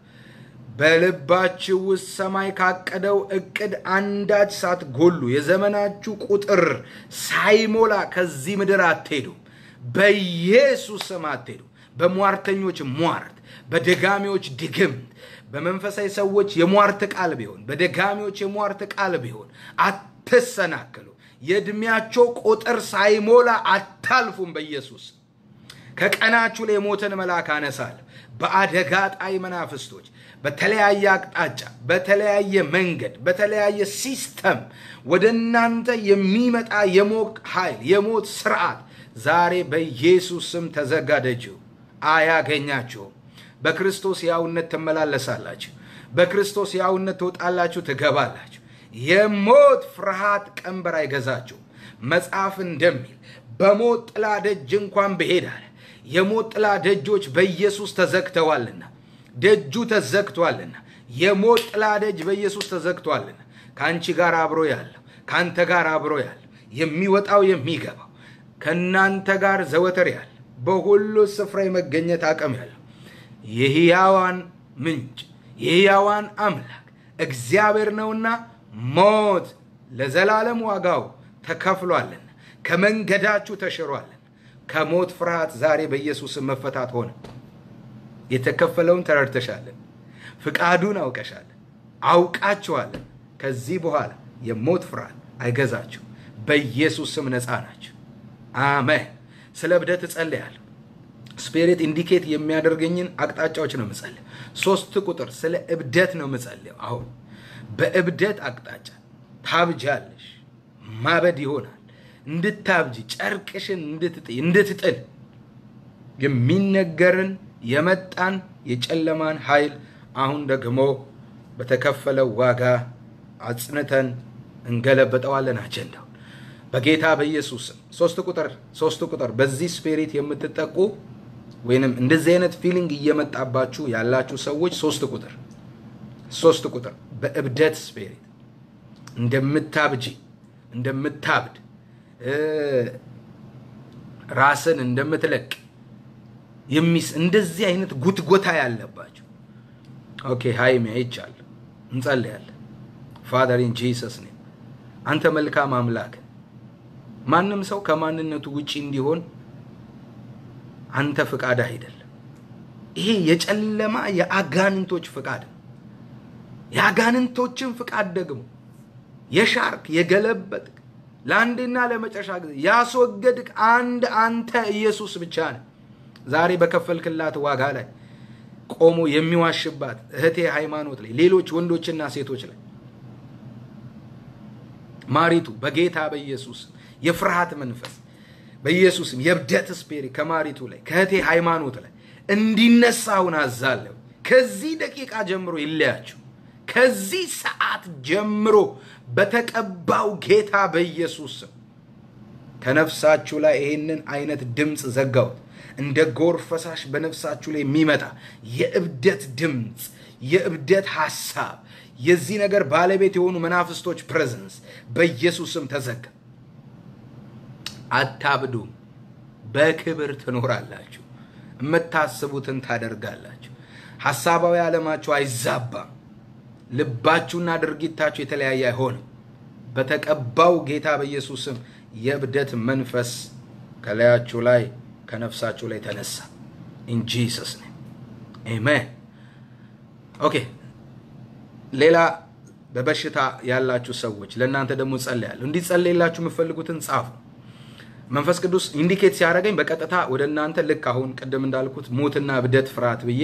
Speaker 1: በልባችሁ ውስጥ ሰማይ ካቀደው እቅድ አንዳች ሳትጎሉ የዘመናችሁ ቁጥር ሳይሞላ ከዚህ ምድር አትሄዱም። በኢየሱስ ስም አትሄዱ። በሟርተኞች ሟርት፣ በደጋሚዎች ድግምት፣ በመንፈሳዊ ሰዎች የሟርት ቃል ቢሆን፣ በደጋሚዎች የሟርት ቃል ቢሆን አትሰናክሉ። የዕድሜያቸው ቁጥር ሳይሞላ አታልፉም። በኢየሱስ ከቀናችሁ ላይ የሞትን መልአክ አነሳለሁ። በአደጋ ጣይ መናፍስቶች በተለያየ አቅጣጫ በተለያየ መንገድ በተለያየ ሲስተም ወደ እናንተ የሚመጣ የሞት ኃይል የሞት ስርዓት ዛሬ በኢየሱስ ስም ተዘጋደችው፣ አያገኛችሁም። በክርስቶስ ያውነት ትመላለሳላችሁ። በክርስቶስ ያውነት ትወጣላችሁ፣ ትገባላችሁ። የሞት ፍርሃት ቀንበር አይገዛችሁም። መጽሐፍ እንደሚል በሞት ጥላ ደጅ እንኳን ብሄድ አለ የሞት ጥላ ደጆች በኢየሱስ ተዘግተዋልና ደጁ ተዘግቷልና የሞት ጥላ ደጅ በኢየሱስ ተዘግቷልና ከአንቺ ጋር አብሮ ያለው ከአንተ ጋር አብሮ ያለው የሚወጣው የሚገባው ከእናንተ ጋር ዘወትር ያለ በሁሉ ስፍራ የመገኘት አቅም ያለው የሕያዋን ምንጭ የሕያዋን አምላክ እግዚአብሔር ነውና ሞት ለዘላለም ዋጋው ተከፍሏልና ከመንገዳችሁ ተሽሯልና ከሞት ፍርሃት ዛሬ በኢየሱስም መፈታት ሆነ። የተከፈለውን ተረድተሻለን። ፍቃዱን አውቀሻለን፣ አውቃችኋለን። ከዚህ በኋላ የሞት ፍርሃት አይገዛችሁ። በኢየሱስ ስም ነፃ ናቸው። አሜን። ስለ እብደት እጸልያለሁ። ስፒሪት ኢንዲኬት የሚያደርገኝን አቅጣጫዎች ነው የምጸልየው። ሶስት ቁጥር ስለ እብደት ነው የምጸልየው። አሁን በእብደት አቅጣጫ ታብጃለሽ፣ ማበድ ይሆናል። እንድታብጂ ጨርቅሽን እንድትጥይ እንድትጥል የሚነገርን የመጣን የጨለማን ኃይል አሁን ደግሞ በተከፈለው ዋጋ አጽንተን እንገለበጠዋለን። አጀንዳው በጌታ በኢየሱስ ስም ሶስት ቁጥር ሶስት ቁጥር በዚህ ስፒሪት የምትጠቁ ወይንም እንደዚህ አይነት ፊሊንግ እየመጣባችሁ ያላችሁ ሰዎች ሶስት ቁጥር ሶስት ቁጥር በእብደት ስፒሪት እንደምታብጂ እንደምታብድ ራስን እንደምትለቅ የሚስ እንደዚህ አይነት ጉትጎታ ያለባቸው ኦኬ ሀይሚ አይቻለሁ። እንጸልያለን። ፋደር ኢን ጂሰስ ኔም አንተ መልካም አምላክ ማንም ሰው ከማንነቱ ውጪ እንዲሆን አንተ ፍቃድ አይደለም። ይሄ የጨለማ የአጋንንቶች ፍቃድ ነው። የአጋንንቶችን ፍቃድ ደግሞ የሻርክ የገለበጥክ ለአንድና ለመጨረሻ ጊዜ ያስወገድክ አንድ አንተ ኢየሱስ ብቻ ነው። ዛሬ በከፈልክላት ዋጋ ላይ ቆሞ የሚዋሽባት እህቴ ሃይማኖት ላይ ሌሎች ወንዶችና ሴቶች ላይ ማሪቱ በጌታ በኢየሱስ የፍርሃት መንፈስ በኢየሱስም የእብደት ስፔሪ ከማሪቱ ላይ ከእህቴ ሃይማኖት ላይ እንዲነሳ አሁን አዛለሁ። ከዚህ ደቂቃ ጀምሮ ይለያችሁ። ከዚህ ሰዓት ጀምሮ በተቀባው ጌታ በኢየሱስ ስም ከነፍሳችሁ ላይ ይህንን አይነት ድምፅ ዘጋሁት። እንደ ጎርፍ ፈሳሽ በነፍሳችሁ ላይ የሚመጣ የእብደት ድምፅ፣ የእብደት ሐሳብ፣ የዚህ ነገር ባለቤት የሆኑ መናፍስቶች ፕሬዘንስ በኢየሱስ ስም ተዘጋ። አታብዱም። በክብር ትኖራላችሁ። የምታስቡትን ታደርጋላችሁ። ሐሳባዊ ዓለማችሁ አይዛባም። ልባችሁና ድርጊታችሁ የተለያየ አይሆንም። በተቀባው ጌታ በኢየሱስ ስም የእብደት መንፈስ ከላያችሁ ላይ ከነፍሳችሁ ላይ ተነሳ። ኢን ጂሰስ ኔም አሜን። ኦኬ። ሌላ በበሽታ ያላችሁ ሰዎች ለእናንተ ደግሞ ጸልያለሁ። እንዲጸልይላችሁ የምፈልጉትን ጻፉ። መንፈስ ቅዱስ ኢንዲኬት ሲያደርገኝ በቀጥታ ወደ እናንተ ልክ አሁን ቅድም እንዳልኩት ሞትና እብደት ፍርሃት ብዬ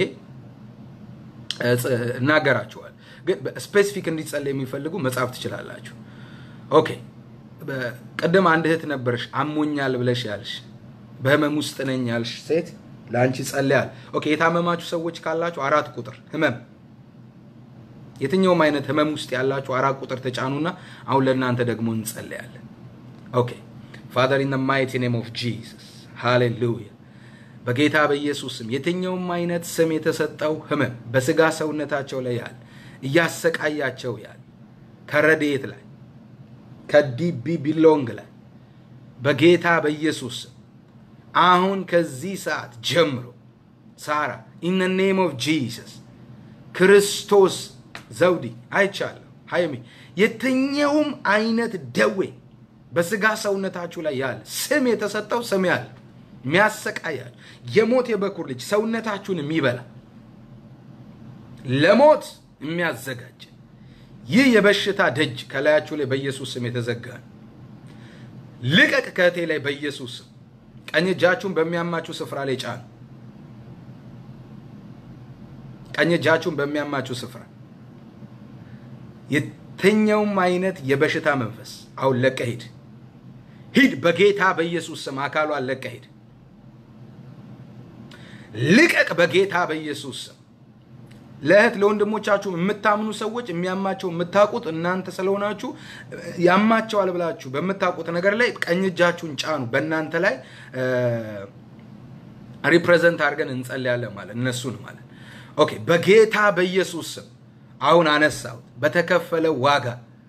Speaker 1: እናገራችኋል። ግን ስፔሲፊክ እንዲጸለይ የሚፈልጉ መጻፍ ትችላላችሁ። ኦኬ ቅድም አንድ እህት ነበርሽ አሞኛል ብለሽ ያልሽ በህመም ውስጥ ነኝ ያልሽ ሴት ለአንቺ ጸልያል። ኦኬ የታመማችሁ ሰዎች ካላችሁ አራት ቁጥር ህመም፣ የትኛውም አይነት ህመም ውስጥ ያላችሁ አራት ቁጥር ተጫኑና አሁን ለእናንተ ደግሞ እንጸልያለን። ኦኬ ፋዘር ኢን ማይቲ ኔም ኦፍ ጂሰስ ሃሌሉያ። በጌታ በኢየሱስ ስም የትኛውም አይነት ስም የተሰጠው ህመም በስጋ ሰውነታቸው ላይ ያለ እያሰቃያቸው ያለ ከረዴት ላይ ከዲቢ ቢሎንግ ላይ በጌታ በኢየሱስ ስም አሁን ከዚህ ሰዓት ጀምሮ ሳራ ኢን ኔም ኦፍ ጂሰስ ክርስቶስ ዘውዲ አይቻለሁ። ሀይሚ የትኛውም አይነት ደዌ በስጋ ሰውነታችሁ ላይ ያለ ስም የተሰጠው ስም ያለ የሚያሰቃያል የሞት የበኩር ልጅ ሰውነታችሁን የሚበላ ለሞት የሚያዘጋጅ ይህ የበሽታ ደጅ ከላያችሁ ላይ በኢየሱስ ስም የተዘጋ ነው። ልቀቅ ከእቴ ላይ በኢየሱስ ስም። ቀኝ እጃችሁን በሚያማችሁ ስፍራ ላይ ጫኑ። ቀኝ እጃችሁን በሚያማችሁ ስፍራ የትኛውም አይነት የበሽታ መንፈስ አሁን ለቀ ሂድ፣ ሂድ በጌታ በኢየሱስ ስም አካሏን ለቀ ሂድ። ልቀቅ በጌታ በኢየሱስ ስም። ለእህት ለወንድሞቻችሁ የምታምኑ ሰዎች የሚያማቸው የምታውቁት እናንተ ስለሆናችሁ ያማቸዋል ብላችሁ በምታውቁት ነገር ላይ ቀኝ እጃችሁን ጫኑ። በእናንተ ላይ ሪፕሬዘንት አድርገን እንጸልያለን ማለት እነሱን ማለት ኦኬ። በጌታ በኢየሱስ ስም አሁን አነሳሁት። በተከፈለ ዋጋ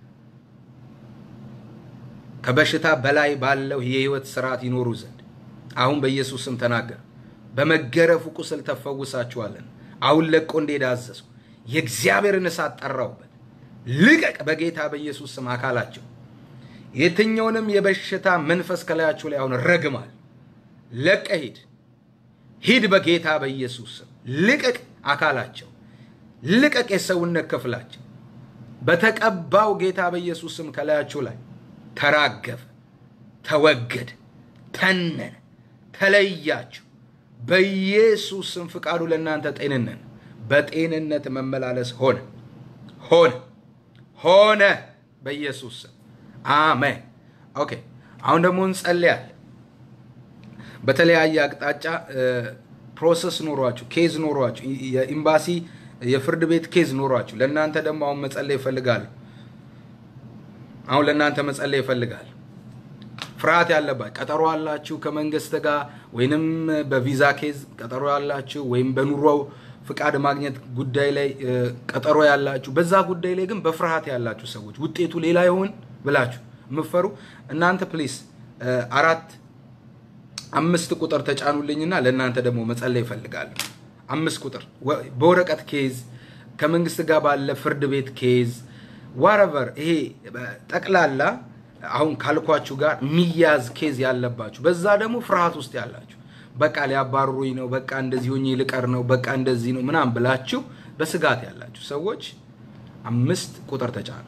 Speaker 1: ከበሽታ በላይ ባለው የህይወት ስርዓት ይኖሩ ዘንድ አሁን በኢየሱስ ስም ተናገር። በመገረፉ ቁስል ተፈውሳችኋለን። አሁን ለቆ እንዴት አዘዝኩ። የእግዚአብሔርን እሳት ጠራውበት። ልቀቅ በጌታ በኢየሱስ ስም አካላቸው። የትኛውንም የበሽታ መንፈስ ከላያቸው ላይ አሁን ረግማል። ለቀ ሂድ፣ ሂድ በጌታ በኢየሱስ ስም ልቀቅ አካላቸው፣ ልቀቅ የሰውነት ክፍላቸው። በተቀባው ጌታ በኢየሱስ ስም ከላያቸው ላይ ተራገፈ፣ ተወገደ፣ ተነነ፣ ተለያችሁ። በኢየሱስ ስም ፍቃዱ ለእናንተ ጤንነት በጤንነት መመላለስ ሆነ ሆነ ሆነ በኢየሱስ ስም አሜን። ኦኬ አሁን ደግሞ እንጸልያለን። በተለያየ አቅጣጫ ፕሮሰስ ኖሯችሁ ኬዝ ኖሯችሁ የኤምባሲ የፍርድ ቤት ኬዝ ኖሯችሁ ለእናንተ ደግሞ አሁን መጸለይ ይፈልጋሉ። አሁን ለእናንተ መጸለይ ይፈልጋል። ፍርሃት ያለባት ቀጠሮ አላችሁ ከመንግስት ጋር ወይንም በቪዛ ኬዝ ቀጠሮ ያላችሁ ወይም በኑሮ ፍቃድ ማግኘት ጉዳይ ላይ ቀጠሮ ያላችሁ፣ በዛ ጉዳይ ላይ ግን በፍርሃት ያላችሁ ሰዎች ውጤቱ ሌላ ይሆን ብላችሁ የምፈሩ እናንተ ፕሊስ አራት አምስት ቁጥር ተጫኑልኝና ለእናንተ ደግሞ መጸለይ ይፈልጋሉ። አምስት ቁጥር በወረቀት ኬዝ ከመንግስት ጋር ባለ ፍርድ ቤት ኬዝ ዋረቨር ይሄ ጠቅላላ አሁን ካልኳችሁ ጋር የሚያዝ ኬዝ ያለባችሁ በዛ ደግሞ ፍርሃት ውስጥ ያላችሁ በቃ ሊያባርሩኝ ነው፣ በቃ እንደዚህ ሆኜ ልቀር ነው፣ በቃ እንደዚህ ነው ምናምን ብላችሁ በስጋት ያላችሁ ሰዎች አምስት ቁጥር ተጫኑ።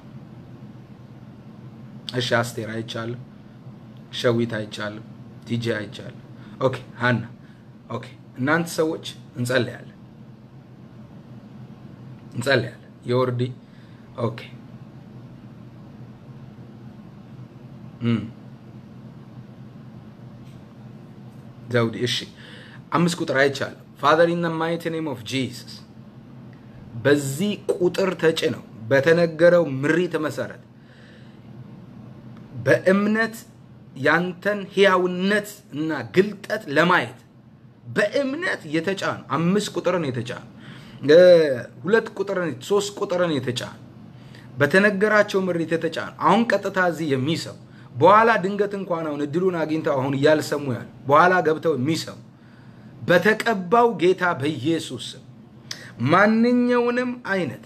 Speaker 1: እሺ፣ አስቴር አይቻልም፣ ሸዊት አይቻልም፣ ቲጂ አይቻልም። ኦኬ፣ ሀና ኦኬ። እናንተ ሰዎች እንጸልያለን፣ እንጸልያለን። የወርዲ ኦኬ ዘውዲ እሺ፣ አምስት ቁጥር አይቻለሁ። ፋዘር ኢን ማይቲ ኔም ኦፍ ጂሰስ በዚህ ቁጥር ተጭነው በተነገረው ምሪት መሰረት በእምነት ያንተን ሕያውነት እና ግልጠት ለማየት በእምነት የተጫኑ አምስት ቁጥርን የተጫኑ ሁለት ቁጥርን ሶስት ቁጥርን የተጫኑ በተነገራቸው ምሪት የተጫኑ አሁን ቀጥታ እዚህ የሚሰሙ በኋላ ድንገት እንኳን አሁን እድሉን አግኝተው አሁን እያልሰሙ ያሉ በኋላ ገብተው የሚሰሙ በተቀባው ጌታ በኢየሱስ ስም ማንኛውንም አይነት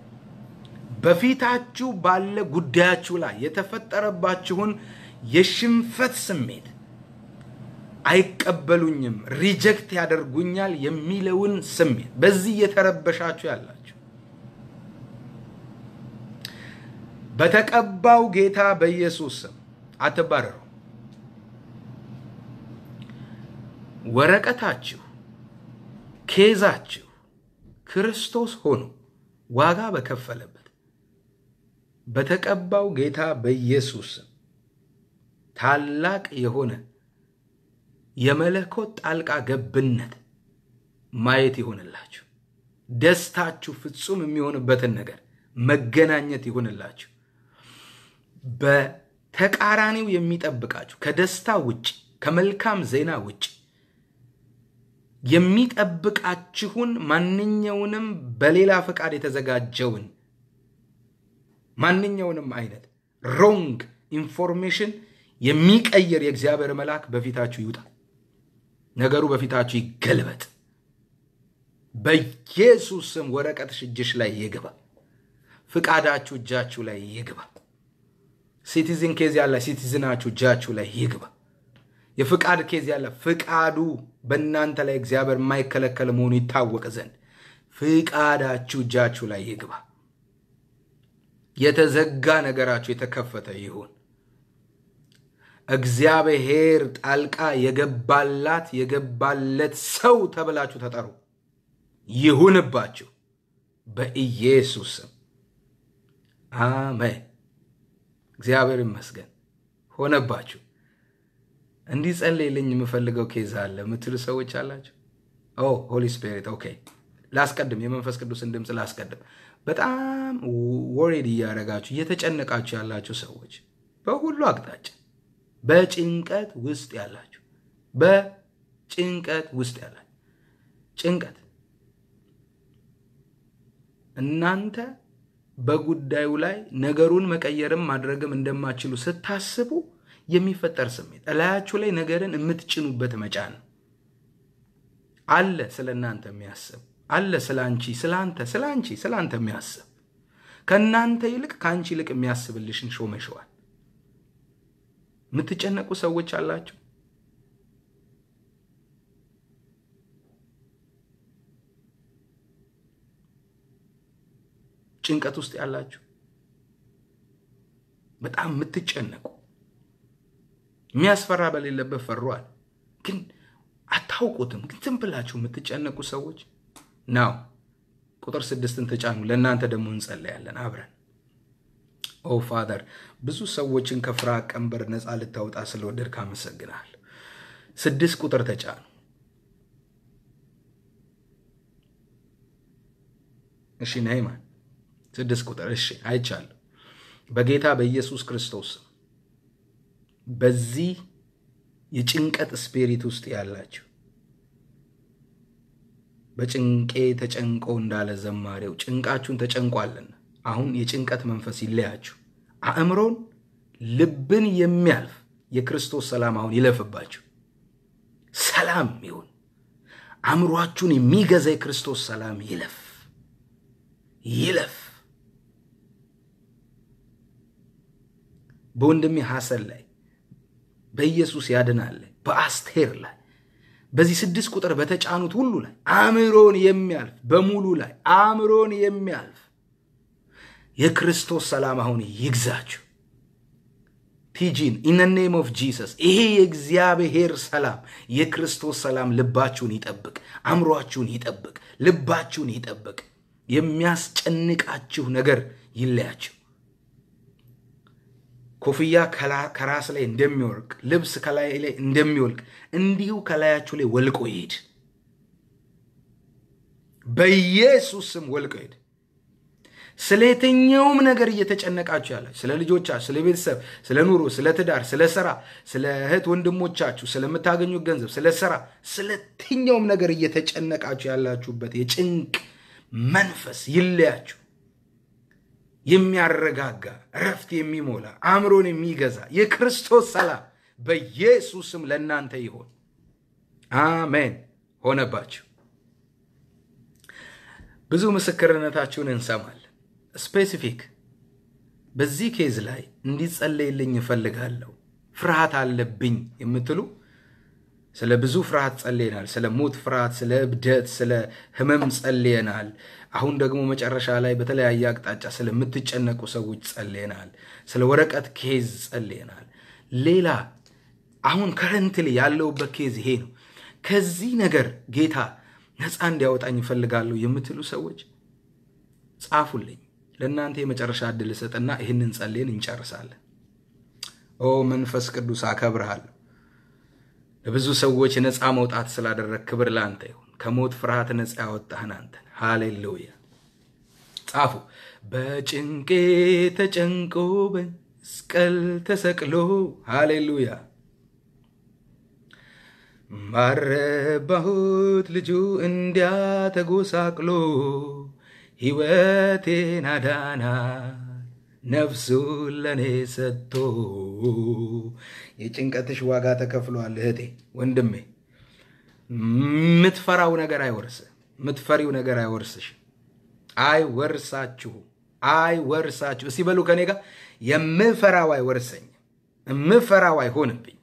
Speaker 1: በፊታችሁ ባለ ጉዳያችሁ ላይ የተፈጠረባችሁን የሽንፈት ስሜት አይቀበሉኝም፣ ሪጀክት ያደርጉኛል የሚለውን ስሜት በዚህ እየተረበሻችሁ ያላችሁ በተቀባው ጌታ በኢየሱስ ስም አትባረሩ። ወረቀታችሁ፣ ኬዛችሁ ክርስቶስ ሆኖ ዋጋ በከፈለበት በተቀባው ጌታ በኢየሱስ ስም ታላቅ የሆነ የመለኮት ጣልቃ ገብነት ማየት ይሆንላችሁ። ደስታችሁ ፍጹም የሚሆንበትን ነገር መገናኘት ይሆንላችሁ። በተቃራኒው የሚጠብቃችሁ ከደስታ ውጭ ከመልካም ዜና ውጭ የሚጠብቃችሁን ማንኛውንም በሌላ ፈቃድ የተዘጋጀውን ማንኛውንም አይነት ሮንግ ኢንፎርሜሽን የሚቀይር የእግዚአብሔር መልአክ በፊታችሁ ይውጣ። ነገሩ በፊታችሁ ይገልበጥ። በኢየሱስ ስም ወረቀትሽ እጅሽ ላይ ይግባ። ፍቃዳችሁ እጃችሁ ላይ ይግባ። ሲቲዝን ኬዝ ያለ ሲቲዝናችሁ እጃችሁ ላይ ይግባ። የፍቃድ ኬዝ ያለ ፍቃዱ በእናንተ ላይ እግዚአብሔር የማይከለከል መሆኑ ይታወቅ ዘንድ ፍቃዳችሁ እጃችሁ ላይ ይግባ። የተዘጋ ነገራችሁ የተከፈተ ይሁን። እግዚአብሔር ጣልቃ የገባላት የገባለት ሰው ተብላችሁ ተጠሩ። ይሁንባችሁ በኢየሱስ ስም አሜን። እግዚአብሔር ይመስገን። ሆነባችሁ። እንዲጸልይልኝ የምፈልገው ኬዝ አለ የምትሉ ሰዎች አላችሁ። ኦ ሆሊ ስፒሪት ኦኬ። ላስቀድም፣ የመንፈስ ቅዱስን ድምፅ ላስቀድም። በጣም ወሬድ እያደረጋችሁ እየተጨነቃችሁ ያላችሁ ሰዎች በሁሉ አቅጣጫ በጭንቀት ውስጥ ያላችሁ በጭንቀት ውስጥ ያላችሁ ጭንቀት እናንተ በጉዳዩ ላይ ነገሩን መቀየርም ማድረግም እንደማችሉ ስታስቡ የሚፈጠር ስሜት እላያችሁ ላይ ነገርን የምትጭኑበት መጫን ነው። አለ ስለ እናንተ የሚያስብ አለ ስለ አንቺ ስለ አንተ ስለ አንቺ ስለ አንተ የሚያስብ ከእናንተ ይልቅ ከአንቺ ይልቅ የሚያስብልሽን ሾመሸዋል። የምትጨነቁ ሰዎች አላችሁ። ጭንቀት ውስጥ ያላችሁ በጣም የምትጨነቁ የሚያስፈራ በሌለበት ፈሯል፣ ግን አታውቁትም። ግን ዝም ብላችሁ የምትጨነቁ ሰዎች ናው ቁጥር ስድስትን ተጫኑ። ለእናንተ ደግሞ እንጸለያለን አብረን። ኦ ፋደር ብዙ ሰዎችን ከፍርሃት ቀንበር ነፃ ልታወጣ ስለወደድክ አመሰግናለሁ። ስድስት ቁጥር ተጫኑ። እሺ ናይማን ስድስት ቁጥር እሺ፣ አይቻለሁ። በጌታ በኢየሱስ ክርስቶስ በዚህ የጭንቀት ስፒሪት ውስጥ ያላችሁ በጭንቄ ተጨንቆ እንዳለ ዘማሪው ጭንቃችሁን ተጨንቋልና አሁን የጭንቀት መንፈስ ይለያችሁ። አእምሮን ልብን የሚያልፍ የክርስቶስ ሰላም አሁን ይለፍባችሁ። ሰላም ይሁን። አእምሯችሁን የሚገዛ የክርስቶስ ሰላም ይለፍ ይለፍ። በወንድሜ ሐሰን ላይ በኢየሱስ ያድናል ላይ በአስቴር ላይ በዚህ ስድስት ቁጥር በተጫኑት ሁሉ ላይ አእምሮን የሚያልፍ በሙሉ ላይ አእምሮን የሚያልፍ የክርስቶስ ሰላም አሁን ይግዛችሁ። ቲጂን ኢን ኔም ኦፍ ጂሰስ ይሄ የእግዚአብሔር ሰላም የክርስቶስ ሰላም ልባችሁን ይጠብቅ፣ አእምሯችሁን ይጠብቅ፣ ልባችሁን ይጠብቅ። የሚያስጨንቃችሁ ነገር ይለያችሁ። ኮፍያ ከራስ ላይ እንደሚወልቅ ልብስ ከላይ ላይ እንደሚወልቅ እንዲሁ ከላያችሁ ላይ ወልቆ ይሄድ። በኢየሱስ ስም ወልቆ ይሄድ። ስለ የትኛውም ነገር እየተጨነቃችሁ ያላችሁ ስለ ልጆቻችሁ፣ ስለ ቤተሰብ፣ ስለ ኑሮ፣ ስለ ትዳር፣ ስለ ስራ፣ ስለ እህት ወንድሞቻችሁ፣ ስለምታገኙት ገንዘብ፣ ስለ ስራ፣ ስለ የትኛውም ነገር እየተጨነቃችሁ ያላችሁበት የጭንቅ መንፈስ ይለያችሁ። የሚያረጋጋ እረፍት የሚሞላ አእምሮን የሚገዛ የክርስቶስ ሰላም በኢየሱስም ለእናንተ ይሆን። አሜን። ሆነባችሁ። ብዙ ምስክርነታችሁን እንሰማለን። ስፔሲፊክ በዚህ ኬዝ ላይ እንዲጸለይልኝ እፈልጋለሁ፣ ፍርሃት አለብኝ የምትሉ ስለ ብዙ ፍርሃት ጸልየናል። ስለ ሞት ፍርሃት፣ ስለ እብደት፣ ስለ ህመም ጸልየናል። አሁን ደግሞ መጨረሻ ላይ በተለያየ አቅጣጫ ስለምትጨነቁ ሰዎች ጸልየናል። ስለ ወረቀት ኬዝ ጸልየናል። ሌላ አሁን ከረንትሊ ያለውበት ኬዝ ይሄ ነው። ከዚህ ነገር ጌታ ነፃ እንዲያወጣኝ ይፈልጋለሁ የምትሉ ሰዎች ጻፉልኝ። ለእናንተ የመጨረሻ እድል እሰጥና ይህንን ጸልየን እንጨርሳለን። ኦ መንፈስ ቅዱስ አከብርሃለሁ። ለብዙ ሰዎች ነፃ መውጣት ስላደረግ ክብር ለአንተ ይሁን። ከሞት ፍርሃት ነፃ ያወጣህን አንተን። ሃሌሉያ። ጻፉ። በጭንቄ ተጨንቆ በመስቀል ተሰቅሎ ሃሌሉያ። ባረባሁት ልጁ እንዲያ ተጎሳቅሎ ሕይወቴን አዳናት ነፍሱን ለእኔ ሰጥቶ። የጭንቀትሽ ዋጋ ተከፍሏል እህቴ፣ ወንድሜ። የምትፈራው ነገር አይወርስ፣ የምትፈሪው ነገር አይወርስሽ፣ አይወርሳችሁ፣ አይወርሳችሁ። እስቲ በሉ ከኔ ጋር የምፈራው አይወርሰኝም፣ የምፈራው አይሆንብኝ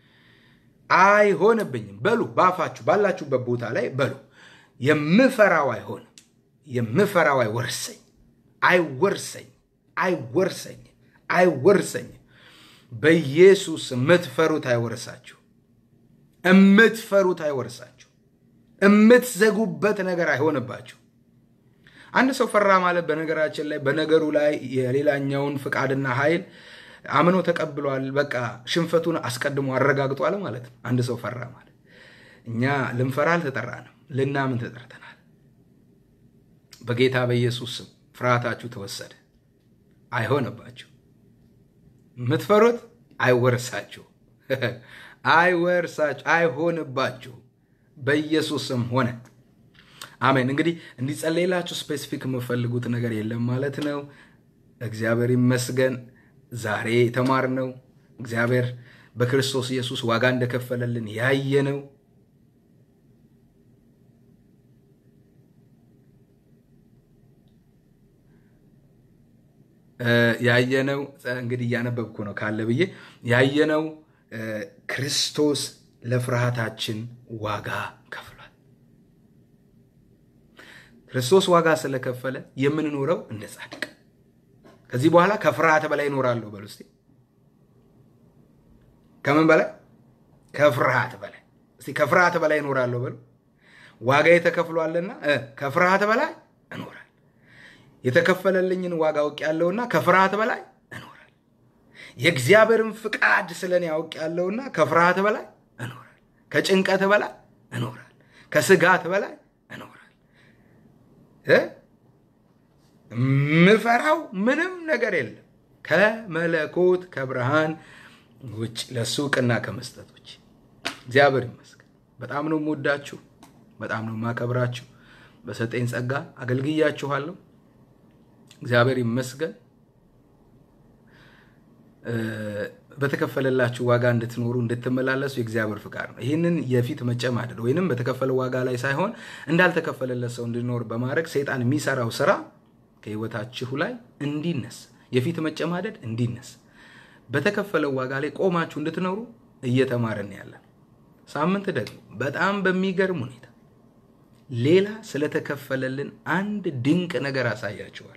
Speaker 1: አይሆንብኝም በሉ። ባፋችሁ ባላችሁበት ቦታ ላይ በሉ። የምፈራው አይሆንም፣ የምፈራው አይወርሰኝ፣ አይወርሰኝ፣ አይወርሰኝ፣ አይወርሰኝ። በኢየሱስ የምትፈሩት አይወርሳችሁ፣ የምትፈሩት አይወርሳችሁ፣ የምትዘጉበት ነገር አይሆንባችሁ። አንድ ሰው ፈራ ማለት በነገራችን ላይ በነገሩ ላይ የሌላኛውን ፍቃድና ኃይል አምኖ ተቀብሏል። በቃ ሽንፈቱን አስቀድሞ አረጋግጧል ማለት ነው። አንድ ሰው ፈራ ማለት እኛ ልንፈራ አልተጠራንም፣ ልናምን ተጠርተናል። በጌታ በኢየሱስ ስም ፍርሃታችሁ ተወሰደ፣ አይሆንባችሁ። የምትፈሩት አይወርሳችሁ፣ አይወርሳችሁ፣ አይሆንባችሁ። በኢየሱስ ስም ሆነ። አሜን። እንግዲህ እንዲጸለይላችሁ ስፔሲፊክ የምፈልጉት ነገር የለም ማለት ነው። እግዚአብሔር ይመስገን። ዛሬ የተማርነው እግዚአብሔር በክርስቶስ ኢየሱስ ዋጋ እንደከፈለልን ያየነው ያየነው እንግዲህ እያነበብኩ ነው ካለ ብዬ ያየነው ክርስቶስ ለፍርሃታችን ዋጋ ከፍሏል። ክርስቶስ ዋጋ ስለከፈለ የምንኖረው እንደ ጻድቅ ከዚህ በኋላ ከፍርሃት በላይ እኖራለሁ በሉ እስቲ። ከምን በላይ? ከፍርሃት በላይ እስቲ ከፍርሃት በላይ እኖራለሁ በሉ። ዋጋ የተከፍሏልና ከፍርሃት በላይ እኖራል። የተከፈለልኝን ዋጋ አውቄያለሁና ከፍርሃት በላይ እኖራል። የእግዚአብሔርን ፍቃድ ስለ እኔ አውቄያለሁና ከፍርሃት በላይ እኖራል። ከጭንቀት በላይ እኖራል። ከስጋት በላይ እኖራል። ምፈራው ምንም ነገር የለም ከመለኮት ከብርሃን ውጭ ለሱ እውቅና ከመስጠት ውጭ። እግዚአብሔር ይመስገን። በጣም ነው የምወዳችሁ፣ በጣም ነው የማከብራችሁ። በሰጠኝ ጸጋ አገልግያችኋለሁ። እግዚአብሔር ይመስገን። በተከፈለላችሁ ዋጋ እንድትኖሩ እንድትመላለሱ የእግዚአብሔር ፍቃድ ነው። ይህንን የፊት መጨማደድ ወይንም በተከፈለ ዋጋ ላይ ሳይሆን እንዳልተከፈለለት ሰው እንድኖር በማድረግ ሰይጣን የሚሰራው ስራ ከህይወታችሁ ላይ እንዲነስ የፊት መጨማደድ እንዲነስ በተከፈለው ዋጋ ላይ ቆማችሁ እንድትኖሩ እየተማርን ያለን። ሳምንት ደግሞ በጣም በሚገርም ሁኔታ ሌላ ስለተከፈለልን አንድ ድንቅ ነገር አሳያችኋለሁ።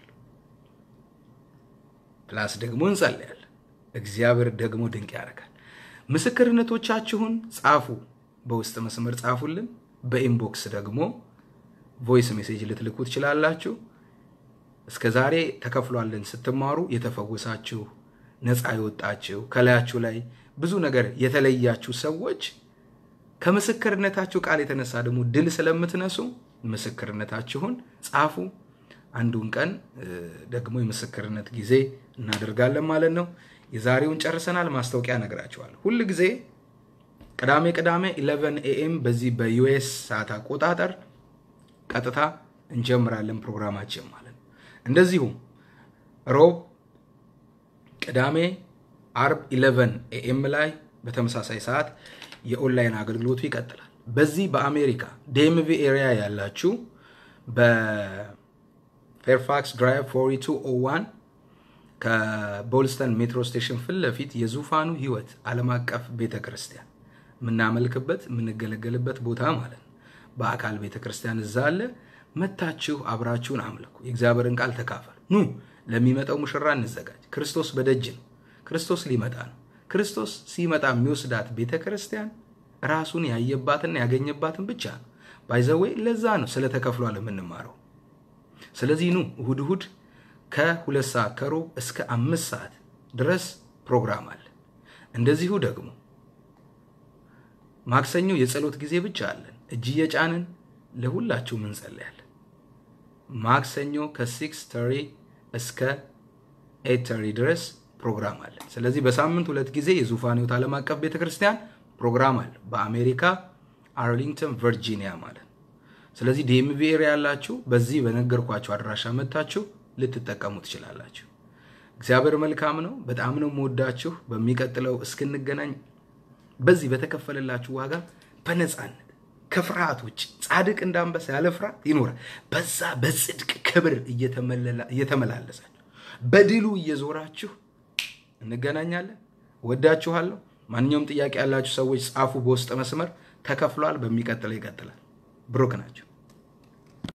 Speaker 1: ፕላስ ደግሞ እንጸልያለን። እግዚአብሔር ደግሞ ድንቅ ያደርጋል። ምስክርነቶቻችሁን ጻፉ፣ በውስጥ መስመር ጻፉልን። በኢንቦክስ ደግሞ ቮይስ ሜሴጅ ልትልኩ ትችላላችሁ። እስከ ዛሬ ተከፍሏልን ስትማሩ የተፈወሳችሁ ነፃ የወጣችሁ ከላያችሁ ላይ ብዙ ነገር የተለያችሁ ሰዎች ከምስክርነታችሁ ቃል የተነሳ ደግሞ ድል ስለምትነሱ ምስክርነታችሁን ጻፉ። አንዱን ቀን ደግሞ የምስክርነት ጊዜ እናደርጋለን ማለት ነው። የዛሬውን ጨርሰናል። ማስታወቂያ እነግራችኋለሁ። ሁል ጊዜ ቅዳሜ ቅዳሜ 11 ኤኤም በዚህ በዩኤስ ሰዓት አቆጣጠር ቀጥታ እንጀምራለን ፕሮግራማችን ማለት ነው። እንደዚሁም ሮብ፣ ቅዳሜ፣ አርብ 11 ኤኤም ላይ በተመሳሳይ ሰዓት የኦንላይን አገልግሎቱ ይቀጥላል። በዚህ በአሜሪካ ዴምቪ ኤሪያ ያላችሁ በፌርፋክስ ድራይቭ 4201 ከቦልስተን ሜትሮ ስቴሽን ፊት ለፊት የዙፋኑ ሕይወት ዓለም አቀፍ ቤተ ክርስቲያን የምናመልክበት የምንገለገልበት ቦታ ማለት ነው። በአካል ቤተ ክርስቲያን እዛ አለ። መታችሁ አብራችሁን አምልኩ። የእግዚአብሔርን ቃል ተካፈሉ። ኑ ለሚመጣው ሙሽራ እንዘጋጅ። ክርስቶስ በደጅ ነው። ክርስቶስ ሊመጣ ነው። ክርስቶስ ሲመጣ የሚወስዳት ቤተ ክርስቲያን ራሱን ያየባትና ያገኘባትን ብቻ ነው። ባይዘዌ ለዛ ነው ስለ ተከፍሏል የምንማረው። ስለዚህ ኑ እሁድ እሁድ ከሁለት ሰዓት ከሩብ እስከ አምስት ሰዓት ድረስ ፕሮግራም አለ። እንደዚሁ ደግሞ ማክሰኞ የጸሎት ጊዜ ብቻ አለን። እጅ እየጫንን ለሁላችሁም እንጸለያለን። ማክሰኞ ከሲክስ ተሪ እስከ ኤት ተሪ ድረስ ፕሮግራም አለን። ስለዚህ በሳምንት ሁለት ጊዜ የዙፋን ሕይወት ዓለም አቀፍ ቤተክርስቲያን ፕሮግራም አለ። በአሜሪካ አርሊንግተን ቨርጂኒያ ማለት ነው። ስለዚህ ዲኤምቪ ኤሪያ ያላችሁ በዚህ በነገርኳችሁ አድራሻ መታችሁ ልትጠቀሙ ትችላላችሁ። እግዚአብሔር መልካም ነው። በጣም ነው የምወዳችሁ። በሚቀጥለው እስክንገናኝ በዚህ በተከፈለላችሁ ዋጋ በነፃነት ከፍርሃት ውጭ ጻድቅ እንዳንበሳ ያለ ፍርሃት ይኖራል። በዛ በጽድቅ ክብር እየተመላለሳችሁ በድሉ እየዞራችሁ እንገናኛለን። ወዳችኋለሁ። ማንኛውም ጥያቄ ያላችሁ ሰዎች ጻፉ። በውስጥ መስመር ተከፍሏል። በሚቀጥለው ይቀጥላል። ብሩክ ናቸው።